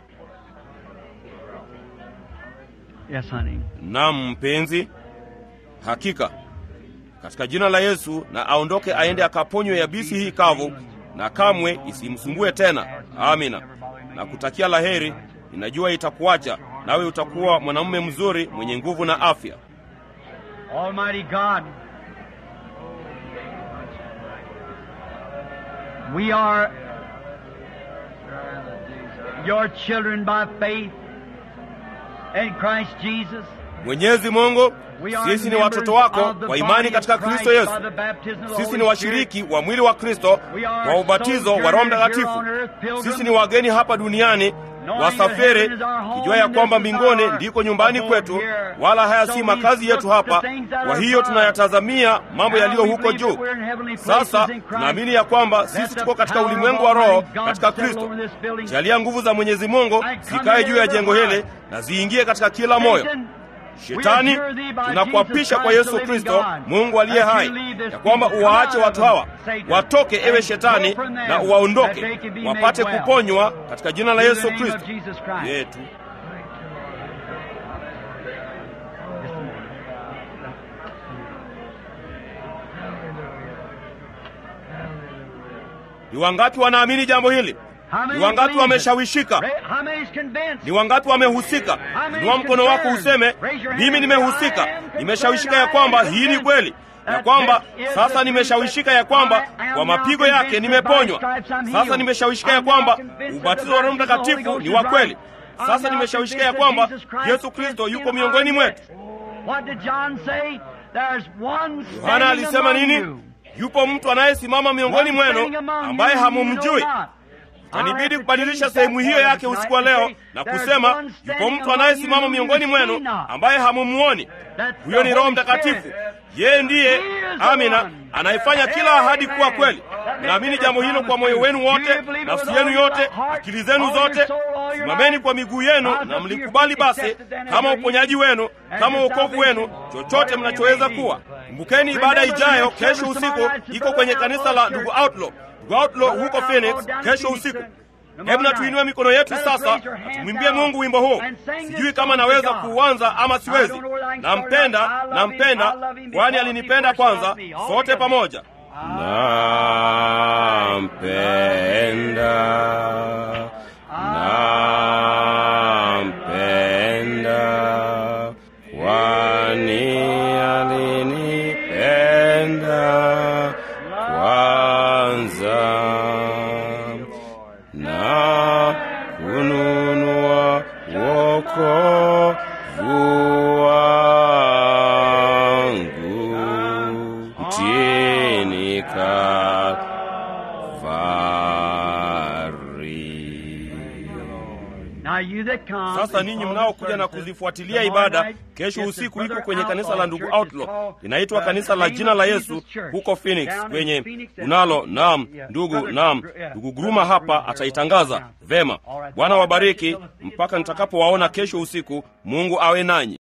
Yes, honey. Naam mpenzi, hakika katika jina la Yesu, na aondoke aende akaponywe yabisi hii kavu, na kamwe isimsumbue tena. Amina. Na kutakia laheri. Ninajua itakuacha nawe, utakuwa mwanamume mzuri mwenye nguvu na afya. Almighty God, we are your children by faith in Christ Jesus. Mwenyezi Mungu, We are sisi ni watoto wako kwa imani katika Kristo Yesu. Sisi ni washiriki wa mwili wa Kristo kwa ubatizo wa Roho Mtakatifu. Sisi ni wageni hapa duniani, wasafiri, kijua ya kwamba mbinguni ndiko nyumbani kwetu, wala haya si makazi yetu hapa. Kwa hiyo tunayatazamia mambo yaliyo huko juu. Sasa tunaamini ya kwamba sisi tuko katika ulimwengu wa roho katika Kristo. Jalia nguvu za Mwenyezi Mungu zikae juu ya jengo hili na ziingie katika kila moyo. Shetani, tunakuapisha kwa Yesu Kristo, Mungu aliye hai, ya kwamba uwaache watu hawa watoke, ewe Shetani, na uwaondoke wapate kuponywa katika jina la Yesu Kristo yetu. Ni wangapi wanaamini jambo hili? Ni wangapi wameshawishika? Ni wangapi wamehusika? Inua mkono wako useme, mimi nimehusika, nimeshawishika ya kwamba hii ni kweli, ya kwamba sasa nimeshawishika ya kwamba kwa mapigo yake nimeponywa. Sasa nimeshawishika ya kwamba ubatizo wa Roho Mtakatifu ni wa kweli. Sasa nimeshawishika ya kwamba Yesu Kristo yuko miongoni mwetu. Yohana alisema nini? Yupo mtu anayesimama miongoni mwenu ambaye hamumjui. Itanibidi kubadilisha sehemu hiyo yake usiku wa leo na kusema yupo mtu anayesimama miongoni mwenu ambaye hamumuoni. Huyo ni Roho Mtakatifu. Yeye ndiye, amina, anayefanya kila ahadi kuwa kweli. Naamini jambo hilo kwa moyo wenu wote, nafsi yenu yote, akili zenu zote. Simameni kwa miguu yenu na mlikubali basi, kama uponyaji wenu, kama wokovu wenu, chochote mnachoweza kuwa. Kumbukeni, ibada ijayo kesho usiku iko kwenye kanisa la ndugu Outlaw, ndugu Outlaw huko Phoenix, kesho usiku. Hebu na tuinue mikono yetu sasa, tumwimbie Mungu wimbo huu. Sijui kama naweza kuuanza ama siwezi. Nampenda, nampenda, kwani alinipenda kwanza. Sote pamoja. Nampenda, nampenda, kwani alinipenda kwanza na kununua wokovu wangu mtini Kalvari. Sasa ninyi mnaokuja na kuzifuatilia ibada, kesho usiku iko kwenye kanisa la ndugu Outlaw, linaitwa kanisa la jina la Yesu huko Phoenix kwenye unalo. Naam ndugu, naam ndugu Gruma hapa ataitangaza vema. Bwana wabariki mpaka nitakapowaona kesho usiku. Mungu awe nanyi.